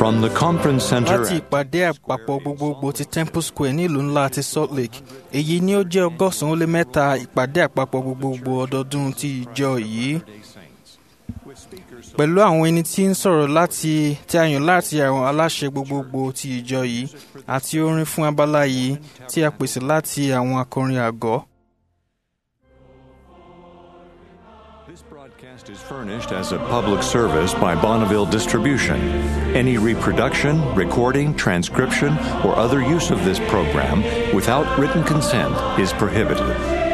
From the conference center láti ìpàdé àpapọ̀ gbogbogbò ti temple square nílùú ńlá ti salt lake èyí ni ó jẹ́ ọgọ́sàn-án ó lé mẹ́ta ìpàdé àpapọ̀ gbogbogbò ọdọọdún ti ìjọ yìí pẹ̀lú àwọn ẹni tí ń sọ̀rọ̀ láti tí a yàn láti àwọn aláṣẹ gbogbogbò ti ìjọ yìí àti orin fún abala yìí tí a pèsè láti àwọn akọrin àgọ́. This broadcast is furnished as a public service by Bonneville Distribution. Any reproduction, recording, transcription, or other use of this program without written consent is prohibited.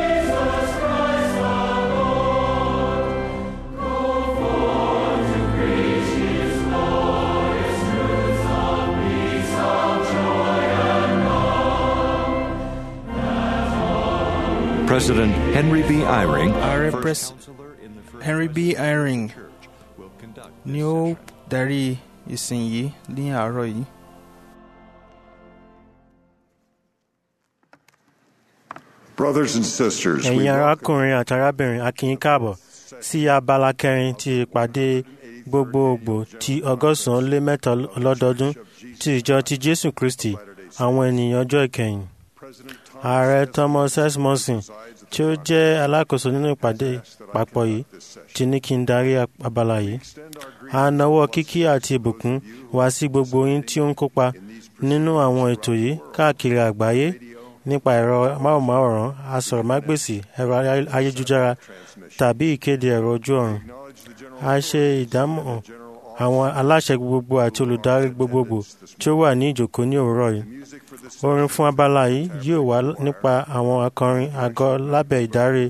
President Henry B. Eyring, Ààrẹ first Pres- counselor in the First Henry B. Eyring Church, will conduct ni this ó darí ìsìn yìí ní àárọ̀ yìí. Brothers and sisters, we ẹ̀yin welcome arákùnrin àti arábìnrin a kí yín káàbọ̀ sí abala kẹrin ti ìpàdé gbogbogbò ti ọgọ́sàn-án lé mẹ́ta lọ́dọọdún ti ìjọ ti jésù kristi àwọn ènìyàn ọjọ́ ìkẹyìn President Thomas ààrẹ thomas s monson tí ó jẹ́ alákòóso nínú ìpàdé papọ̀ yìí ti ní kí n darí abala yìí a nawọ́ kíkí àti ìbùkún wá sí gbogbo yín tí ó ń kópa nínú àwọn ètò yìí káàkiri àgbáyé nípa ẹ̀rọ máwòmáwòrán asọ̀rọ̀mágbèsì ẹ̀rọ ayélujára tàbí ìkéde ẹ̀rọ ojú ọ̀run a ṣe ìdámọ̀ àwọn aláṣẹ gbogbogbò àti olùdarí gbogbogbò tí ó wà ní ìjòkó ní òwúrọ̀ yìí orin fún abala yìí yóò wá nípa àwọn akọrin àgọ́ lábẹ́ ìdarí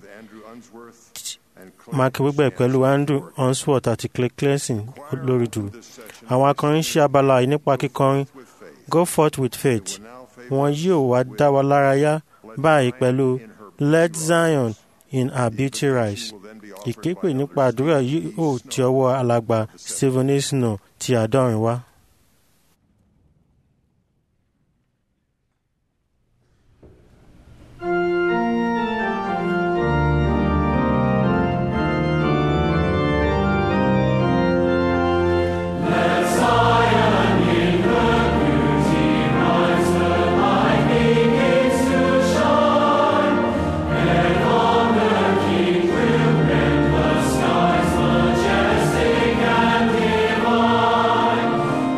mark wígbẹ̀ pẹ̀lú andrew unsworth àti clay cleansing lórí dùrù àwọn akọrin ṣe abala yìí nípa kíkọrin go forth with faith wọn yóò wá dá wa lára yá báyìí pẹ̀lú let zion in her beauty rise ìképe nípa àdúrà yóò ti ọwọ́ alàgbà stephen isno ti àádọ́rin wá. Majestic and divine,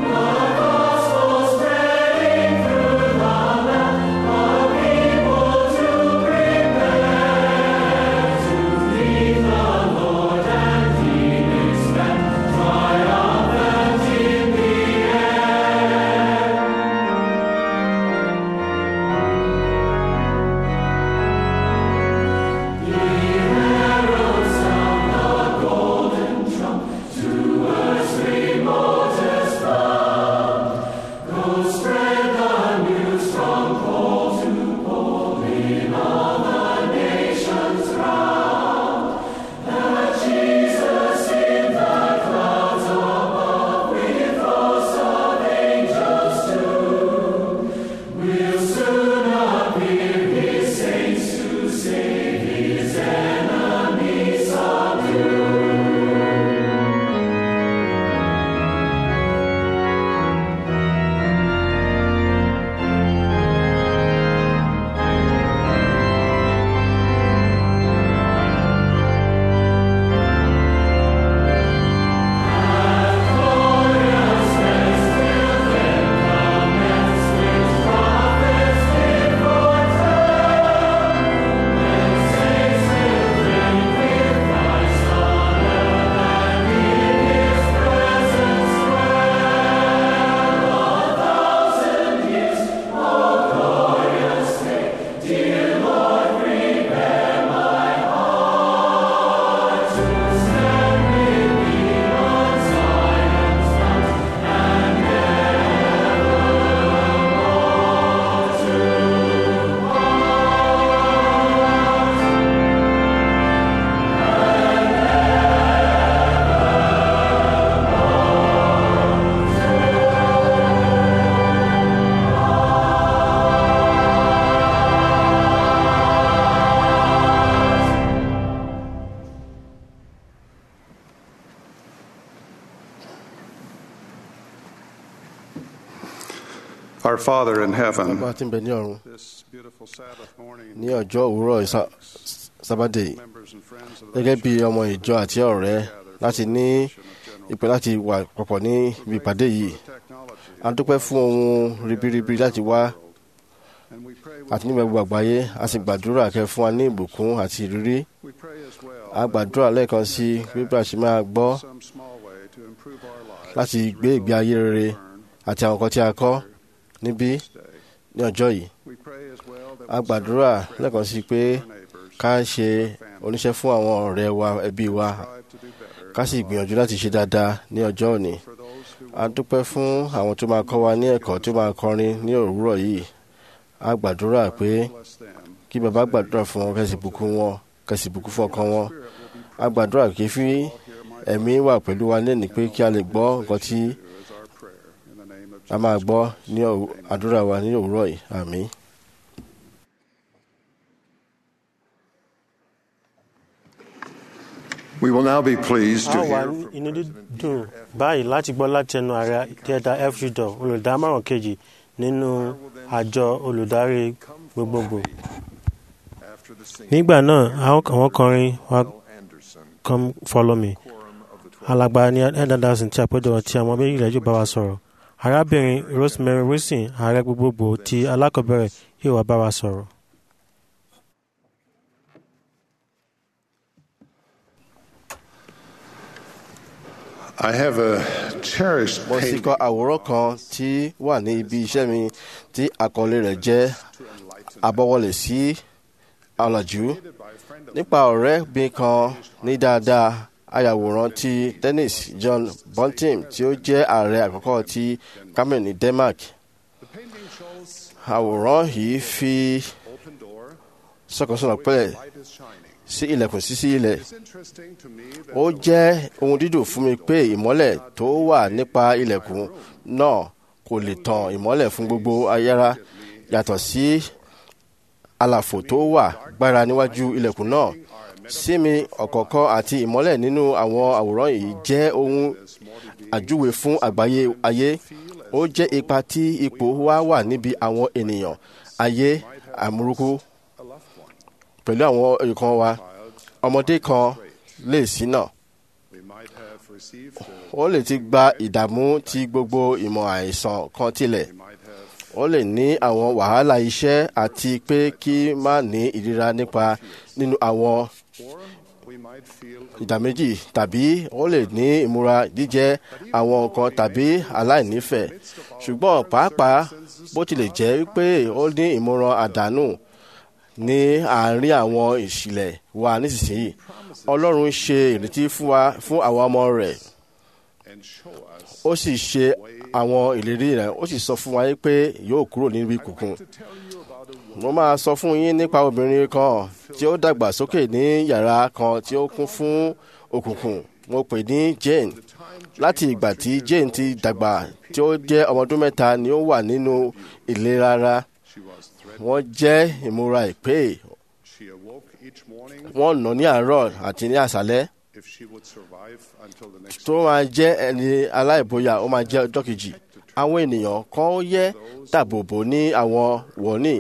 Our Father in heaven, bàbá tí ń bẹ ní ọ̀run this beautiful Sabbath morning, ní ọjọ́ òwúrọ̀ ìsá- sábàdé yìí, members and friends of gẹ́gẹ́ bí ọmọ ìjọ àti ọ̀rẹ́ láti ní ìpè láti wà papọ̀ ní ibi ìpàdé yìí technology, a dúpẹ́ fún ohun ribiribi láti wá and we pray, àti nígbà gbogbo àgbáyé a sì gbàdúrà kẹ́ fún wa ní ìbùkún àti ìrírí we pray as well a gbàdúrà lẹ́ẹ̀kan sí bíbélà ṣe máa gbọ́ some small way to improve our lives láti gbé ìgbé ayé rere àti àwọn nǹkan tí a kọ́ níbí ní ọjọ́ yìí We pray as well that a gbàdúrà lẹ́ẹ̀kan sí pé our neighbors ká ṣe oníṣẹ́ fún àwọn ọ̀rẹ́ wa ẹbí wa strive to do better ká sì gbìyànjú láti ṣe dáadáa ní ọjọ́ òní for those who a dúpẹ́ fún àwọn tó máa kọ́ wa ní ẹ̀kọ́ tó máa kọrin ní òwúrọ̀ yìí a gbàdúrà pé bless them. kí bàbá gbàdúrà fún wọn kẹ́sì bùkún wọn kẹ́sì bùkún fún ọkàn wọn a gbàdúrà kí fi ẹ̀mí wà pẹ̀lú wa lẹ́nu pé kí a lè gbọ́ nǹkan tí Is our prayer in the name of a máa gbọ́ ní òw- àdúrà wa ní òwúrọ̀ yìí àmín. We will now be pleased a to wà hear ní inú dídùn báyìí láti gbọ́ láti ẹnu ààrẹ theatre f judor olùdámọ̀ràn kejì nínú àjọ olùdarí gbogbogbò. After the singing, nígbà náà àwọn àwọn kọrin wa Anderson, come follow me quorum of the twelve. alàgbà ní ẹ̀ẹ́dàdàsìn tí àpéjọ tí àwọn ọmọ ilẹ̀ yóò bá wa sọ̀rọ̀ arábìnrin rosemary wilson ààrẹ gbogbogbò ti alákọ̀ọ́bẹ̀rẹ̀ yóò wá bá wa sọ̀rọ̀. I have a cherished mo sì painting kọ àwòrán kan tí wà ní ibi iṣẹ́ mi tí àkọlé rẹ̀ jẹ́ àbọ̀wọlé sí ọ̀làjú nípa ọ̀rẹ́ mi kan ní dáadáa ayàwòrán ti dennis john bunting tí ó jẹ́ ààrẹ àkọ́kọ́ ti cameroon ní denmark àwòrán yìí fi sọ̀kànsọ̀nà pẹ̀lẹ́ sí ilẹ̀kùn sísí ilẹ̀ ó jẹ́ ohun dídùn fún mi pé ìmọ́lẹ̀ tó wà nípa ilẹ̀kùn náà kò lè tàn ìmọ́lẹ̀ fún gbogbo ayára yàtọ̀ sí àlàfo tó wà gbára níwájú ilẹ̀kùn náà sí mi ọ̀kọ̀ọ̀kan àti ìmọ́lẹ̀ nínú àwọn àwòrán yìí jẹ́ ohun àjúwe fún àgbáyé ayé ó jẹ́ ipa tí ipò wa wà níbi àwọn ènìyàn ayé àmúrúkú pẹ̀lú àwọn nǹkan wa ọmọdé kan lè ṣìnà ó lè ti gba ìdààmú tí gbogbo ìmọ̀ àìsàn kan tilẹ̀ ó lè ní àwọn wàhálà iṣẹ́ àti pé kí má ní ìríra nípa nínú àwọn ìdá méjì tàbí ó lè ní ìmúra jíjẹ àwọn nǹkan tàbí aláìnífẹ̀ẹ́ ṣùgbọ́n pàápàá bó tilẹ̀ jẹ́ pé ó ní ìmúra àdánù ní àárín àwọn ìṣìlẹ̀ wa nísinsìnyí ọlọ́run ṣe ìrètí fún wa fún àwọn ọmọ rẹ̀ ó sì ṣe àwọn ìlérí rẹ̀ ó sì sọ fún wa pé yóò kúrò níbi kùkùn mo máa sọ fún yín nípa obìnrin kan tí ó dàgbà sókè ní yàrá kan tí ó kún fún òkùnkùn mo pè ní Jane láti ìgbà tí Jane ti dàgbà tí ó jẹ́ ọmọ ọdún mẹ́ta ni ó wà nínú ìlera ara wọ́n jẹ́ ìmúra ìpè wọ́n nà ní àárọ̀ àti ní àṣálẹ́ tó máa jẹ́ ẹni aláìbóyá ó máa jẹ́ ọjọ́ kejì àwọn ènìyàn kan yẹ dàbòbò ní àwọn wọ̀nì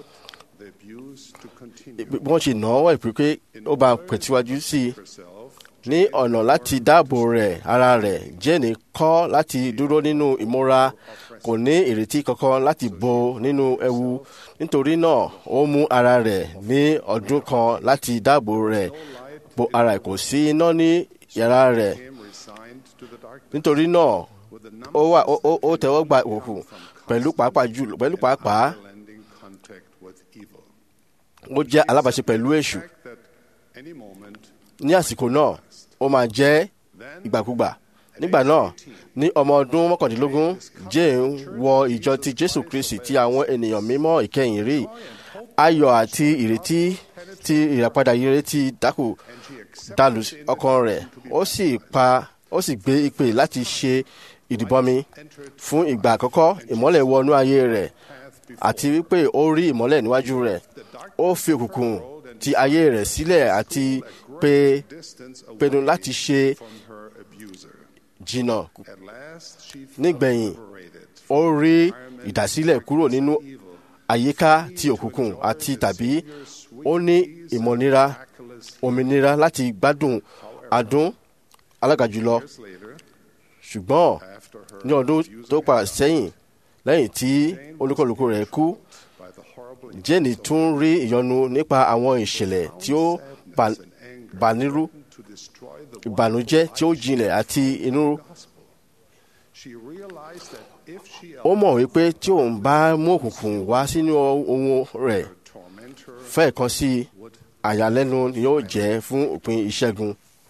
wọ́n ṣe nà wọ́n ìpè pé ó bá pẹ̀tíwájú sí i ní ọ̀nà láti dáàbò rẹ̀ ara rẹ̀ jẹ́ni kọ́ láti dúró nínú ìmúra kò ní ìrètí kankan láti bo nínú ewu nítorí náà ó mú ara rẹ̀ ní ọdún kan láti dáàbò rẹ̀ bo ara kò sí iná ní yàrá rẹ̀ nítorí náà ó wà ó tẹ́wọ́ gba òkùnkùn pẹ̀lú pàápàá jù pẹ̀lú pàápàá ó jẹ́ alábàáṣe pẹ̀lú èṣù ní àsìkò náà ó máa jẹ́ ìgbàkúgbà nígbà náà ní ọmọ ọdún mọ́kàndínlógún jane wọ ìjọ ti jésù kristi tí àwọn ènìyàn mímọ́ ìkẹyìn rí ayọ̀ àti ìrètí tí ìràpadà ire ti dákù dàlù ọkàn rẹ̀ ó sì pa ó sì gbé ìpè láti ṣe ìdìbọmi fún ìgbà àkọ́kọ́ ìmọ́lẹ̀ wọnú ayé rẹ̀ àti wípé ó rí ìmọ́lẹ̀ níwájú rẹ̀ ó fi òkùnkùn ti ayé rẹ̀ sílẹ̀ àti pé pinnu láti ṣe jìnnà nígbẹ̀yìn ó rí ìdásílẹ̀ kúrò nínú àyíká ti òkùnkùn àti tàbí ó ní ìmọ̀nira òmìnira láti gbádùn adùn alága jùlọ ṣùgbọ́n ní ọdún tó pa sẹ́yìn lẹ́yìn tí olúkọlùkù rẹ̀ kú jẹ́ni tún rí ìyọnu nípa àwọn ìṣẹ̀lẹ̀ tí ó bà- bànírú ìbànújẹ́ tí ó jinlẹ̀ àti inú ó mọ̀ wípé tí òun bá mú òkùnkùn wá sínú ohun rẹ̀ fẹ́ẹ̀ kan sí i, àyàlẹ́nu ni yóò jẹ́ fún òpin ìṣẹ́gun.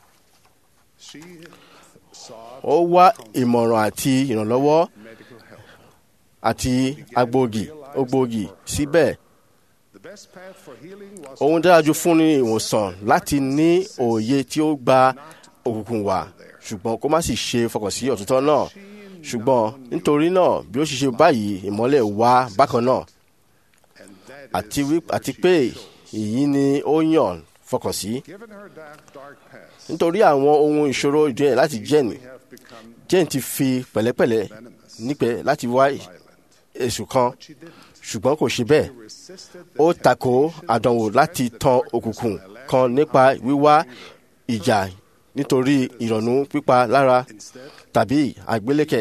ó wá ìmọ̀ràn àti ìrànlọ́wọ́ àti agbógi ògbógi síbẹ̀ ohun dára jù fún ní ìwòsàn láti ní òye tí ó gba òkùnkùn wá ṣùgbọ́n kó má sì ṣe fọkàn sí òtítọ́ náà ṣùgbọ́n nítorí náà bí ó ṣe ṣe báyìí ìmọ́lẹ̀ wá bákan náà àti wí- àti pé èyí ni ó yàn fọkàn sí nítorí àwọn ohun ìṣòro ìjọyẹ̀ láti jẹ́ni jẹ́ni ti fi pẹ̀lẹ́pẹ̀lẹ́ nípẹ́ láti wá èṣù kan ṣùgbọ́n kò ṣe bẹ́ẹ̀ ó takò àdánwò láti tan òkùnkùn kan nípa wíwá ìjà nítorí ìrònú pípa lára tàbí àgbélékè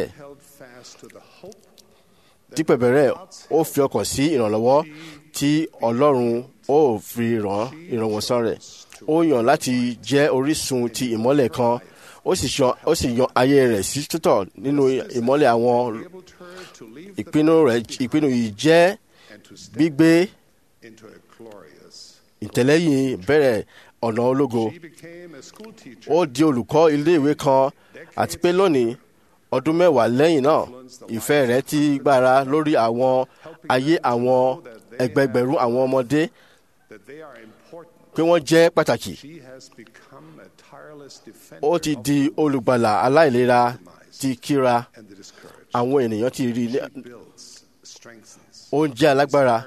dípẹ̀ bẹ̀rẹ̀ ó fi ọkàn sí ìrànlọ́wọ́ tí ọlọ́run ó fi ràn ìrànwọ́sán rẹ̀ ó yàn láti jẹ́ orísun ti ìmọ́lẹ̀ kan ó sì yan ó sì yan ayé rẹ̀ sí títọ̀ nínú ìmọ́lẹ̀ àwọn ìpinnu rẹ̀ ìpinnu yìí jẹ́ gbígbé ìtẹ̀lẹ́yìn bẹ̀rẹ̀ ọ̀nà ológo ó di olùkọ́ iléèwé kan àti pé lónìí ọdún mẹ́wàá lẹ́yìn náà ìfẹ́ rẹ̀ ti gbára lórí àwọn ayé àwọn ẹgbẹgbẹ̀rún àwọn ọmọdé pé wọ́n jẹ́ pàtàkì ó ti di olùgbàlà aláìlera ti kíra àwọn ènìyàn ti rí i ó ń jẹ́ alágbára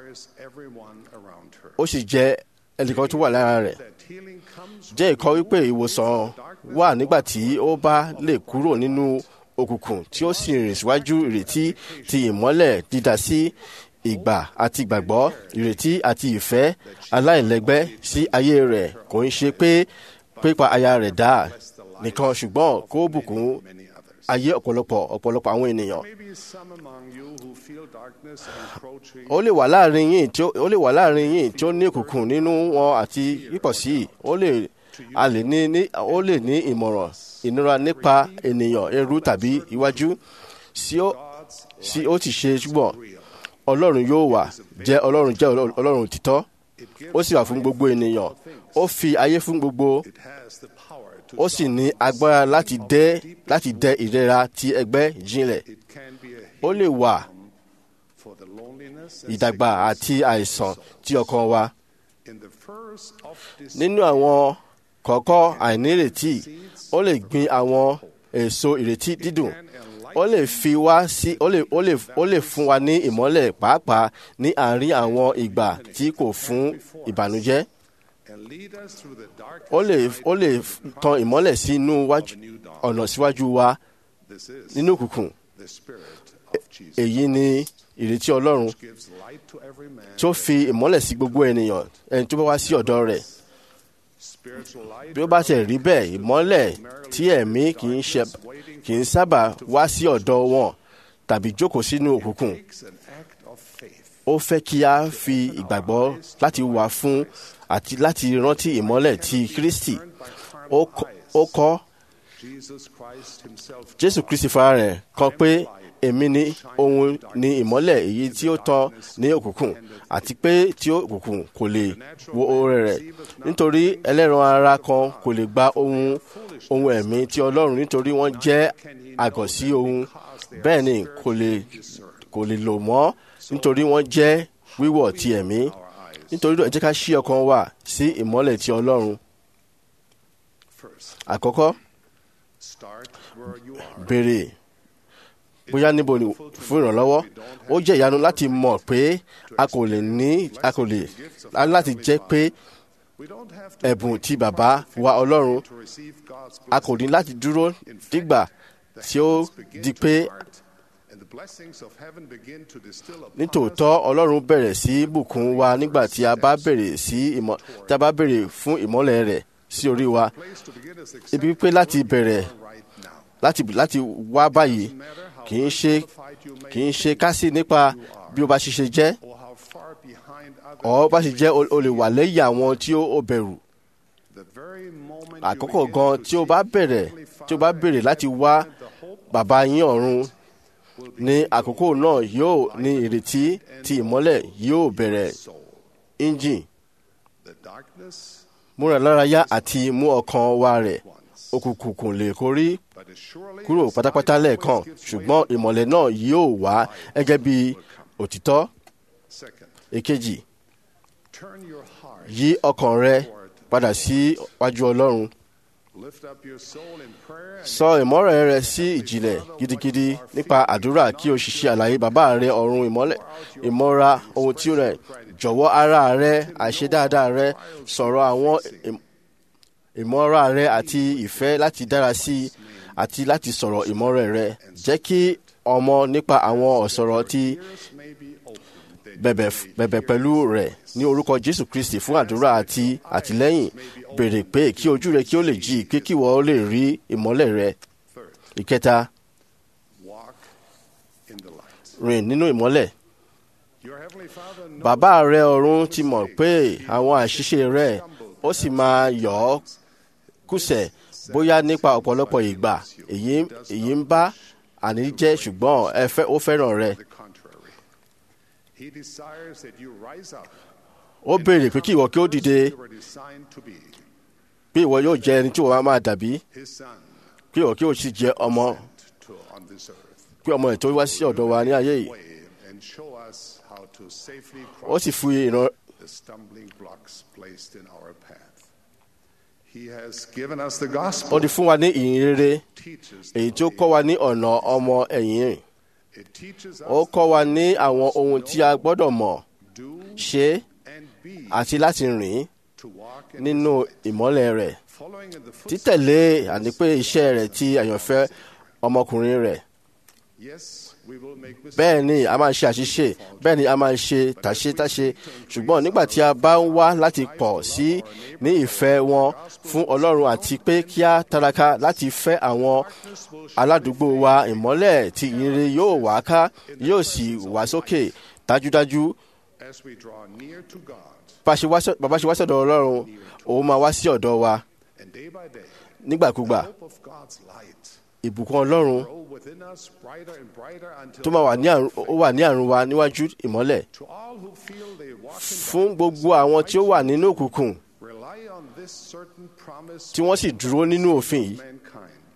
ó sì jẹ́ ẹnìkan tó wà lára rẹ̀ jẹ́ ìkọ́ wípé ìwòsàn wà nígbà tí ó bá lè kúrò nínú òkùnkùn tí ó sì rìn síwájú ìrètí ti ìmọ́lẹ̀ dídá sí ìgbà àti ìgbàgbọ́ ìrètí àti ìfẹ́ aláìlẹ́gbẹ́ sí ayé rẹ̀ kò ń ṣe pé pípa aya rẹ̀ dá nìkan ṣùgbọ́n kó bùkún ayé ọ̀pọ̀lọpọ̀ ọ̀pọ̀lọpọ̀ àwọn ènìyàn ó lè wà láàrin yín tí ó ó lè wà láàrin yín tí ó ní òkùnkùn nínú wọn àti pípọ̀ sí i ó lè a lè ní ní ó lè ní ìmọ̀ràn ìnira nípa ènìyàn ẹrú tàbí iwájú sí ó sí ó ti ṣe ṣùgbọ́n ọlọ́run yóò wà jẹ́ ọlọ́run jẹ́ ọlọ́run ọlọ́run òtítọ́ ó sì wà fún gbogbo ènìyàn ó fi ayé fún gbogbo ó sì ní agbára láti dẹ láti dẹ ìrora ti ẹgbẹ́ jinlẹ̀ ó lè wà ìdàgbà àti àìsàn tí ọkàn wa nínú àwọn kọ̀ọ̀kọ́ àìnírètí ó lè gbin àwọn èso ìrètí dídùn ó lè fi wá sí ó lè ó lè ó lè fún wa ní ìmọ́lẹ̀ pàápàá ní àárín àwọn ìgbà tí kò fún ìbànújẹ́ ó lè ó lè tan ìmọ́lẹ̀ sínú wájú ọ̀nà síwájú wa nínú òkùnkùn èyí ni ìrètí ọlọ́run tí ó fi ìmọ́lẹ̀ sí gbogbo ènìyàn ẹni tó bá wá sí ọ̀dọ̀ rẹ̀ bí ó bá tẹ̀ rí bẹ́ẹ̀ ìmọ́lẹ̀ tí ẹ̀mí kì í ṣe kì í sábà wá sí ọ̀dọ̀ wọn tàbí jókòó sínú òkùnkùn ó fẹ́ kí a fi ìgbàgbọ́ láti wà fún àti láti rántí ìmọ́lẹ̀ ti Kristi ó kọ- ó kọ́ Jésù Kristi fara rẹ̀ kan pé èmi ni ohun ni ìmọ́lẹ̀ èyí tí ó tàn ní òkùnkùn àti pé tí òkùnkùn kò lè wo oore rẹ̀ nítorí ẹlẹ́ran ara kan kò lè gba ohun ohun ẹ̀mí ti Ọlọ́run nítorí wọ́n jẹ́ àgọ̀ sí ohun bẹ́ẹ̀ ni kò lè kò lè lò mọ́ nítorí wọ́n jẹ́ wíwọ̀ ti ẹ̀mí nítorí náà ẹ jẹ́ ká ṣí ọkàn wa sí ìmọ́lẹ̀ ti Ọlọ́run àkọ́kọ́ béèrè bóyá níbo ni fún ìrànlọ́wọ́ ó jẹ́ ìyanu láti mọ̀ pé a kò lè ní a kò lè a ní láti jẹ́ pé ẹ̀bùn ti bàbá wa Ọlọ́run a kò ní láti dúró dígbà tí ó di pé blessings of heaven begin to distill upon nítòótọ́ ọlọ́run bẹ̀rẹ̀ sí í bùkún wa nígbà tí a bá bèrè sí ìmọ̀ tí a bá bèrè fún ìmọ́lẹ̀ rẹ̀ sí orí wa place to begin is ibi pé láti bẹ̀rẹ̀ right now. láti láti wá báyìí kì í ṣe kì í ṣe kásì nípa bí o bá ṣiṣẹ́ jẹ́ Or how far behind others ọ̀ bá ṣe jẹ́ o- o lè wà lẹ́yìn àwọn tí ó ó bẹ̀rù the very moment àkókò gan tí o bá bẹ̀rẹ̀ tí o bá bèrè láti wá bàbá yín ọ̀run ní àkókò náà yóò ní ìrètí tí ìmọ́lẹ̀ yóò bẹ̀rẹ̀ engine the darkness múra lárayá àti mú ọkàn wa rẹ̀ òkùnkùn kò lè kórí but is surely kúrò pátápátá lẹ́ẹ̀kan ṣùgbọ́n ìmọ̀lẹ̀ náà yóò wá gẹ́gẹ́ bí òtítọ́ second èkejì turn your heart yí ọkàn rẹ padà sí wájú ọlọ́run lift up your soul in prayer and sọ ìmọ̀ràn rẹ sí ìjìnlẹ̀ gidigidi nípa àdúrà kí o sì ṣe àlàyé bàbá rẹ ọ̀run ìmọ́lẹ̀ ìmọ̀ra ohun tí ó rẹ̀ jọ̀wọ́ ara rẹ àìṣedáadáa rẹ sọ̀rọ̀ àwọn ìm- ìmọ̀ra rẹ àti ìfẹ́ láti dára sí i àti láti sọ̀rọ̀ ìmọ̀ràn rẹ jẹ́ kí ọmọ nípa àwọn ọ̀sọ̀rọ̀ tí ears may be opened that bẹ̀bẹ̀ bẹ̀bẹ̀ pẹ̀lú rẹ̀ ní orúkọ jésù kristi fún àdúrà àti àtìlẹ́yìn béèrè pé kí ojú rẹ kí ó lè jí pé kí wọ́n lè rí ìmọ́lẹ̀ rẹ third ìkẹta walk in the light rìn nínú ìmọ́lẹ̀ your heavenly father knows bàbá rẹ ọ̀run ti mọ̀ pé àwọn àṣìṣe rẹ ó sì máa yọ̀ ọ́ kùsẹ̀ bóyá nípa ọ̀pọ̀lọpọ̀ ìgbà èyí èyí ń bá àní jẹ́ ṣùgbọ́n ẹ fẹ́ ó fẹ́ràn rẹ the contrary he desires that you rise up ó béèrè pé kí ìwọ kí ó dìde you were designed to be pé ìwọ yóò jẹ ẹni tí wọ́n máa dàbí his son pé ìwọ kí ó sì jẹ ọmọ to on this earth pé ọmọ ẹ̀ tó wá sí ọ̀dọ̀ wa ní ayé yìí way and show us how to safely ó cross sì fi ìran the stumbling blocks placed in our path he has given us the gospel ó ti fún wa ní ìyìn rere teaches èyí tí ó kọ́ wa ní ọ̀nà ọmọ ẹ̀yìn rìn it teaches ó us kọ́ wa ní àwọn ohun tí a gbọ́dọ̀ mọ̀ do ṣe and be àti láti rìn to walk in nínú ìmọ́lẹ̀ rẹ̀ following in the footsteps títẹ̀lé àní pé iṣẹ́ rẹ̀ ti àyànfẹ́ ọmọkùnrin rẹ̀ yes we will make mistakes bẹ́ẹ̀ ni a máa ṣe àṣìṣe bẹ́ẹ̀ ni a máa ṣe tàṣetáṣe ṣùgbọ́n nígbà tí a bá ń wá láti pọ̀ sí ní ìfẹ́ wọn fún ọlọ́run àti pé kí a taraka láti fẹ́ àwọn aládùúgbò wa ìmọ́lẹ̀ tí ìyìnrere yóò wá ká yóò sì wá sókè dájúdájú as we draw near to God bá ṣe wá sọ- bàbá ṣe wá sọ̀dọ̀ ọlọ́run òun máa wá sí ọ̀dọ̀ wa and day by day nígbàkúgbà hope of God's light ìbùkún ọlọ́run grow within us brighter and brighter until tó máa wà ní àrùn ó wà ní àrùn wa níwájú ìmọ́lẹ̀ to all who feel they walk in fún gbogbo àwọn tí ó wà nínú òkùnkùn rely on this certain promise tí wọ́n sì dúró nínú òfin yìí mankind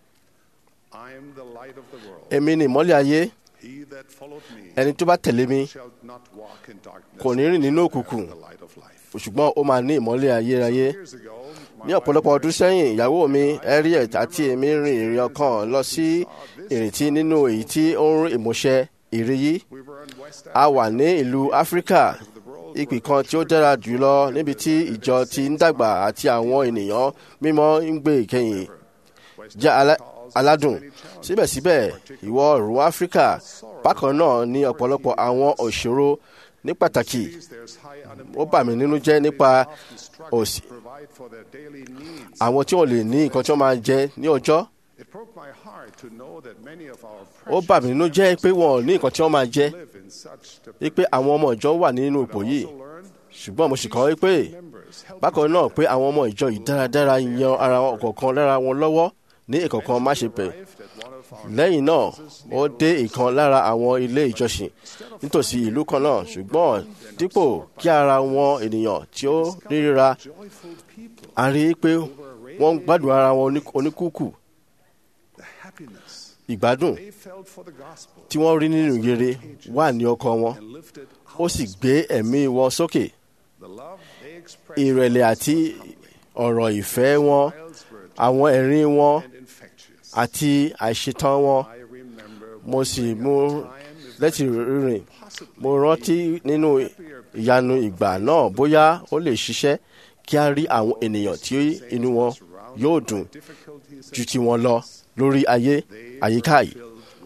I am the light of the world èmi ni ìmọ́lẹ̀ ayé he that followed me ẹni tó bá tẹ̀lé mi shall not walk in darkness kò ní rìn nínú òkùnkùn the light of life ṣùgbọ́n ó máa ní ìmọ́lẹ̀ ayérayé years ago ní ọ̀pọ̀lọpọ̀ ọdún sẹ́yìn ìyàwó mi Harriet àti èmi rin ìrìn ọkàn lọ sí ìrètí nínú èyí tí ó ń rí ìmúṣẹ ìrí yìí we were in West a wà ní ìlú áfíríkà ìpì kan tí ó dára jùlọ níbi tí ìjọ ti ń dàgbà àti àwọn ènìyàn mímọ́ ń gbé ìkẹyìn jẹ́ alá- aládùn síbẹ̀síbẹ̀ ìwọ̀ oòrùn áfíríkà bákan náà ní ọ̀pọ̀lọpọ̀ àwọn òṣòro ní pàtàkì there's high ó bà mí nínú jẹ́ nípa òsì provide for their daily needs àwọn tí wọ́n lè ní nǹkan tí wọ́n máa jẹ ní ọjọ́ it broke my heart to know that many of our ó bà mí nínú jẹ́ pé wọn ò ní nǹkan tí wọ́n máa jẹ live in such wípé àwọn ọmọ ìjọ wà nínú ipò yìí learned ṣùgbọ́n mo sì kọ́ wípé members help bákan náà pé àwọn ọmọ ìjọ yìí dáradára yan ara wọn kọ̀ọ̀kan lára wọn lọ́wọ́ ní ìkọ̀kan má ṣe pẹ̀ arrived at one of our lẹ́yìn náà ó dé ìkan lára àwọn ilé ìjọsìn nítòsí ìlú kan náà ṣùgbọ́n dípò kí ara wọn ènìyàn tí ó ríra joyful people a rí i pé wọ́n ń gbádùn ara wọn oní- oníkúkù the happiness ìgbádùn they felt for the gospel tí wọ́n rí nínú rere wà ní ọkọ wọn and lifted ó sì gbé ẹ̀mí wọn sókè the love they expressed ìrẹ̀lẹ̀ àti ọ̀rọ̀ ìfẹ́ wọn were àwọn ẹ̀rín wọn and infectious àti àìṣetán wọn I remember mo sì mú lẹ́tì rírìn mo rántí nínú ìyanu ìgbà náà bóyá ó lè ṣiṣẹ́ kí a rí àwọn ènìyàn tí inú wọn yóò dùn difficulties ju ti wọn lọ lórí ayé àyíká yìí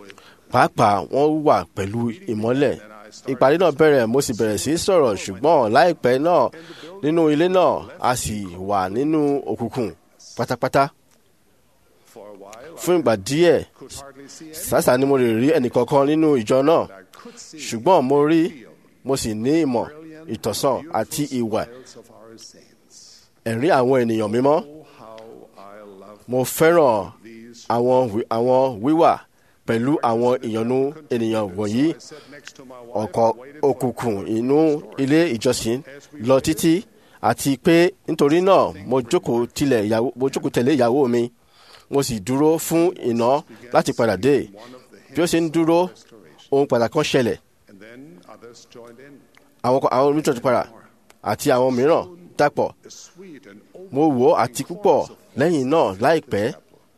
pàápàá wọ́n wà pẹ̀lú ìmọ́lẹ̀ ìpàdé náà bẹ̀rẹ̀ mo sì bẹ̀rẹ̀ sí í sọ̀rọ̀ ṣùgbọ́n láìpẹ́ náà nínú ilé náà a sì wà nínú òkùnkùn pátápátá For a while, fún ìgbà díẹ̀ I could hardly see any. sásà ni mo lè rí ẹnìkankan nínú ìjọ náà I could see ṣùgbọ́n mo rí mo sì ní ìmọ̀ ìtọ̀sán àti ìwà smiles of our saints. ẹ̀rín àwọn ènìyàn mímọ́ Oh, how I love mo fẹ́ràn these. àwọn wí- àwọn wíwà pẹ̀lú àwọn ìyọnu ènìyàn wọ̀nyí I sat next to my wife ọkọ̀ and waited for òkùnkùn inú ilé ìjọsìn lọ títí àti pé nítorí náà mo jókòó tilẹ̀ ìyàwó mo jókòó tẹ̀lé ìyàwó mi mo sì dúró fún iná láti padà dé one of the bí ó ṣe ń dúró ohun pàtàkì kan ṣẹlẹ̀ and then others joined in. àwọn kan- àwọn onítọ̀ ti padà àti àwọn mìíràn dàpọ̀ The sweet and mo wò ó àti púpọ̀ lẹ́yìn náà láìpẹ́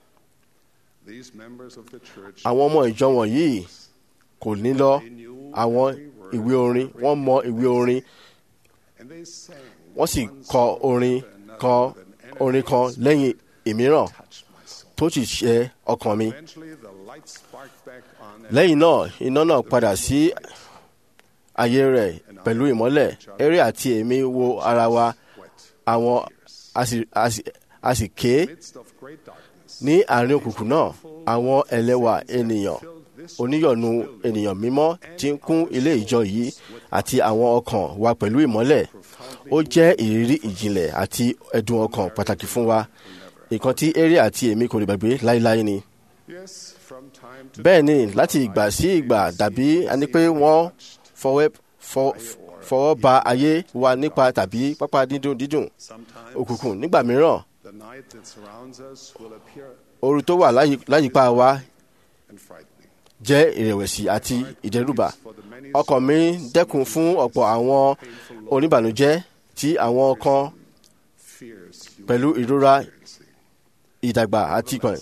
These members of the church àwọn ọmọ ìjọ wọ̀nyí kò ní lọ àwọn ìwé orin wọ́n mọ ìwé orin and they sang wọ́n sì kọ orin kan orin kan lẹ́yìn ìmíràn touched my soul. tó sì ṣe ọkàn mi. Eventually the light sparked back on and lẹ́yìn náà iná náà padà sí ayé rẹ̀ pẹ̀lú ìmọ́lẹ̀ eré àti èmi wo ara wa wet. àwọn a sì- a sì- a sì ké Midst of great darkness, ní àárín òkùnkùn náà àwọn ẹlẹ́wà ènìyàn oníyọ̀nù ènìyàn mímọ́ tí ń kún ilé ìjọ yìí àti àwọn ọkàn wa pẹ̀lú ìmọ́lẹ̀ ó jẹ́ ìrírí ìjìnlẹ̀ àti ẹ̀dùn ọkàn pàtàkì fún wa nǹkan tí eré àti èmi kò lè gbàgbé láéláé ni. yes, from time to bẹ́ẹ̀ ni láti ìgbà sí ìgbà dàbí ẹni pé wọ́n fọwọ́ fọ- fọwọ́ ba ayé wa nípa tàbí pápá dídùn dídùn sometimes òkùnkùn nígbà mìíràn the night that surrounds us will appear ooru tó wà láyì- láyìíká wa and frightening. jẹ́ ìrẹ̀wẹ̀sì àti ìdẹ́rùbà For the many ọkàn mi dẹ́kun fún ọ̀pọ̀ àwọn oníbànújẹ́ tí àwọn kan fears you pẹ̀lú ìrora experiencing. ìdàgbà àti ìkànnì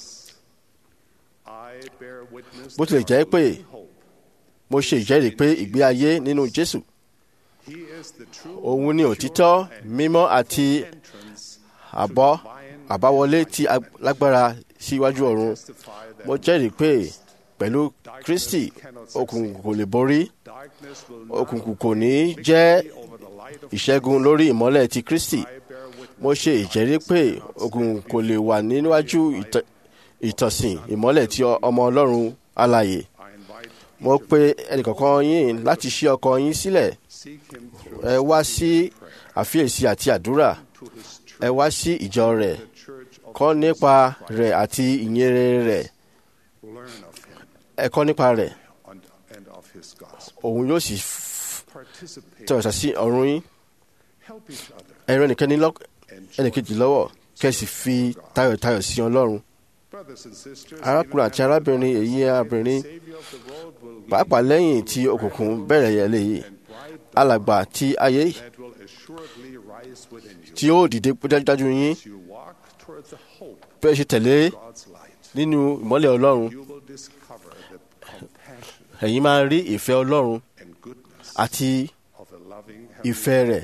I bear witness bó tilẹ̀ jẹ́ pé hope. mo ṣe ìjẹ́rìí pé ìgbé ayé nínú Jésù He is the true òun ni òtítọ́ mímọ́ àti entrance àbọ̀ àbáwọlé tí a lágbára síwájú ọ̀run testify that mo jẹ́rìí pé pẹ̀lú Kristi òkùnkùn kò lè borí darkness will òkùnkùn kò ní jẹ́ not over the light of ìṣẹ́gun lórí ìmọ́lẹ̀ ti Kristi I bear witness. mo ṣe ìjẹ́rìí pé òkùnkùn kò lè wà níwájú ìtọ́- ìtọ̀sìn ìmọ́lẹ̀ tí ọmọ Ọlọ́run alààyè I invite mo pe ẹnìkọ̀ọ̀kan yín láti ṣí ọkàn yín sílẹ̀ seek him through ẹ wá sí àfiyèsí àti àdúrà to his church, ẹ wá sí ìjọ rẹ̀ the church of kọ́ nípa rẹ̀ àti ìyìnrere rẹ̀ learn of him ẹ kọ́ nípa rẹ̀ and, and of his gospel. òun yóò sì f- Participate, tẹ̀wọ̀sà sí ọ̀run yín help each other, ẹ̀rọ ẹnìkẹ́ni lọ́- and ẹnìkejì lọ́wọ́ kẹ́sì fi tayọ̀tayọ̀ sí Ọlọ́run brothers and sisters. arákùnrin àti arábìnrin èyí arábìnrin Savior of the world will pàápàá lẹ́yìn tí òkùnkùn bẹ̀rẹ̀ yẹ léyìí alàgbà tí ayé that will assuredly rise within you tí ó dìde dájúdájú yín as you walk toward the hope bẹ́ẹ̀ ṣe tẹ̀lé of God's light. nínú ìmọ́lẹ̀ Ọlọ́run You will discover the compassion ẹ̀yin máa rí ìfẹ́ Ọlọ́run and goodness àti of a loving Heavenly ìfẹ́ rẹ̀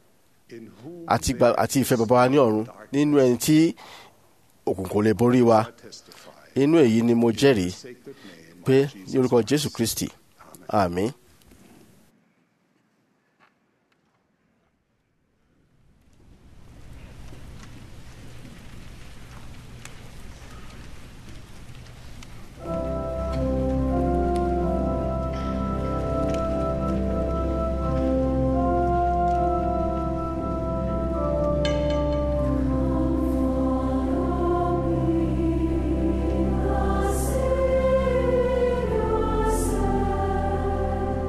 in whom àti gba- àti ìfẹ́ bàbá wa ní ọ̀run nínú ẹni tí òkùnkùn kò lè borí wa I testify. inú èyí ni mo jẹ́rìí Sacred name pé of ní Jesus. orúkọ Jésù Kristi àmín. Savior,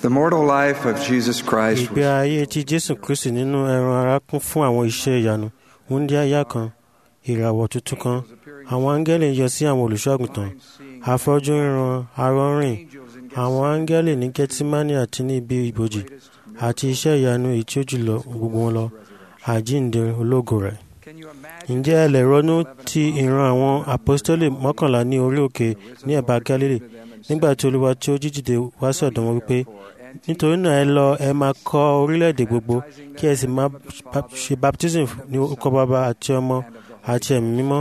The mortal life of Jesus Christ ìgbé was ayé tí jésù kristi nínú ẹran ara kún fún àwọn iṣẹ́ ìyanu wúndí àyà kan ìràwọ̀ tuntun kan àwọn áńgẹ́lì yọ sí àwọn olùṣọ́àgùntàn afọ́jú ríran arọ́rìn àwọn áńgẹ́lì ní gẹ́tímánì àti ní ibi ìbòjì àti iṣẹ́ ìyanu èyí tí ó jùlọ gbogbo wọn lọ àjíǹde ológo rẹ̀. ǹjẹ́ ẹ lè ronú ti ìran àwọn àpọ́stólì mọ́kànlá ní orí òkè ní ẹ̀bá gálílì nígbà tí olúwa tí ó jíjìde wá sọ̀dọ̀ wọn wípé nítorí náà ẹ lọ ẹ máa kọ́ orílẹ̀-èdè gbogbo kí ẹ sì máa ba- ṣe baptism ní orúkọ bàbá àti ọmọ àti ẹ̀mí mímọ́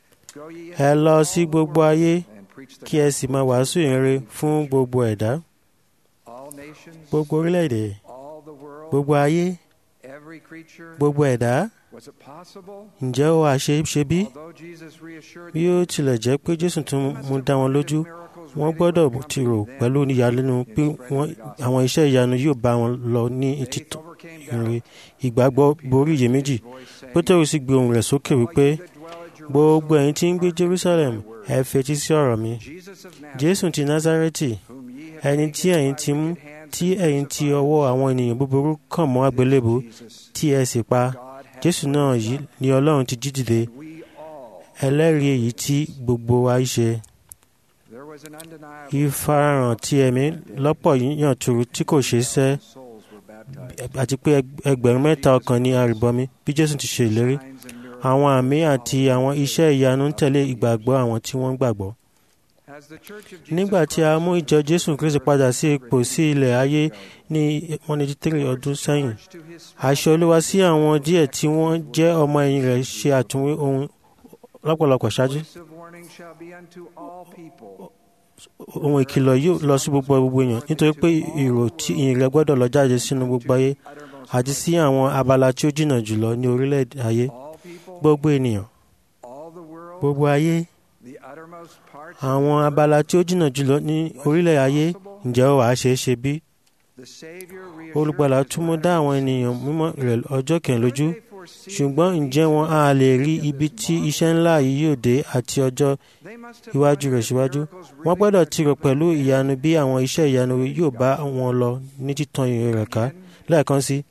ẹ lọ sí gbogbo ayé kí ẹ sì máa wàásù ìrere fún gbogbo ẹ̀dá all nations, gbogbo orílẹ̀-èdè all the world, gbogbo ayé every creature. gbogbo ẹ̀dá Was it possible? ǹjẹ́ ó wàá ṣe é ṣe bí? Although Jesus reassured bí ó tilẹ̀ jẹ́ pé jésù tún mú dá wọn lójú wọ́n gbọ́dọ̀ ti rò pẹ̀lú ìyàlẹ́nu pé wọ́n- àwọn iṣẹ́ ìyanu yóò bá wọn lọ ní títọ́ ìrìn ìgbàgbọ́ borí iyèméjì pétérù sì gbé ohùn rẹ̀ sókè wípé gbogbo ẹ̀yin tí ń gbé jerusalem ẹ fetí sí ọ̀rọ̀ mi Jesus of Nazareth, jésù ti nazareti whom ye have ẹni tí ẹ̀yin ti mú tí ẹ̀yin ti ọwọ́ àwọn ènìyàn búburú kàn mọ́ àgbélébù tí ẹ sì pa jésù náà yìí ni ọlọ́run ti jí dìde we all. ẹlẹ́rìí èyí tí gbogbo wa ń ṣe There was an undeniable ìfarahàn tí ẹ̀mí lọ́pọ̀ yíyàn turu tí kò ṣeé sẹ́ souls were baptized. àti pé ẹg- ẹgbẹ̀rún mẹ́ta ọkàn ní àrìbọmi bí jésù ti ṣe ìlérí Signs and miracles. àwọn àmì àti àwọn iṣẹ́ ìyanu ń tẹ̀lé ìgbàgbọ́ àwọn tí wọ́n gbàgbọ́ As the Church of Jesus nígbà tí a mú ìjọ jésù kristi padà sí ipò sí ilẹ̀ ayé ní 183 ọdún sẹ́yìn Christ to his àṣẹ olúwa sí àwọn díẹ̀ tí wọ́n jẹ́ ọmọ ẹ̀yìn rẹ̀ ṣe àtúnwé ohun lọ́pọ̀lọpọ̀ ṣáájú voice of warning shall be unto all people. ohun ìkìlọ̀ yóò lọ sí gbogbo gbogbo èèyàn nítorí pé ìrò tí ìyìn rẹ̀ gbọ́dọ̀ lọ jáde sínú gbogbo ayé Uttermost àti sí àwọn abala tí ó jìnnà jùlọ ní orílẹ̀ ayé all people, gbogbo ènìyàn all the world, gbogbo ayé the uttermost parts. àwọn abala tí ó jìnnà jùlọ ní orílẹ̀ ayé ǹjẹ́ ó wàá ṣeé ṣe bí The Savior olùgbàlà reassured tún mú dá àwọn ènìyàn mímọ́ rẹ̀ ọjọ́ kẹrin lójú ṣùgbọ́n ǹjẹ́ wọn á lè rí ibi tí iṣẹ́ ńlá yìí yóò dé àti ọjọ́ iwájú rẹ̀ síwájú wọ́n gbọ́dọ̀ tirò pẹ̀lú ìyanu bí àwọn iṣẹ́ ìyanu yóò bá wọn lọ ní títan ìrìn rẹ̀ ká lẹ́ẹ̀kan sí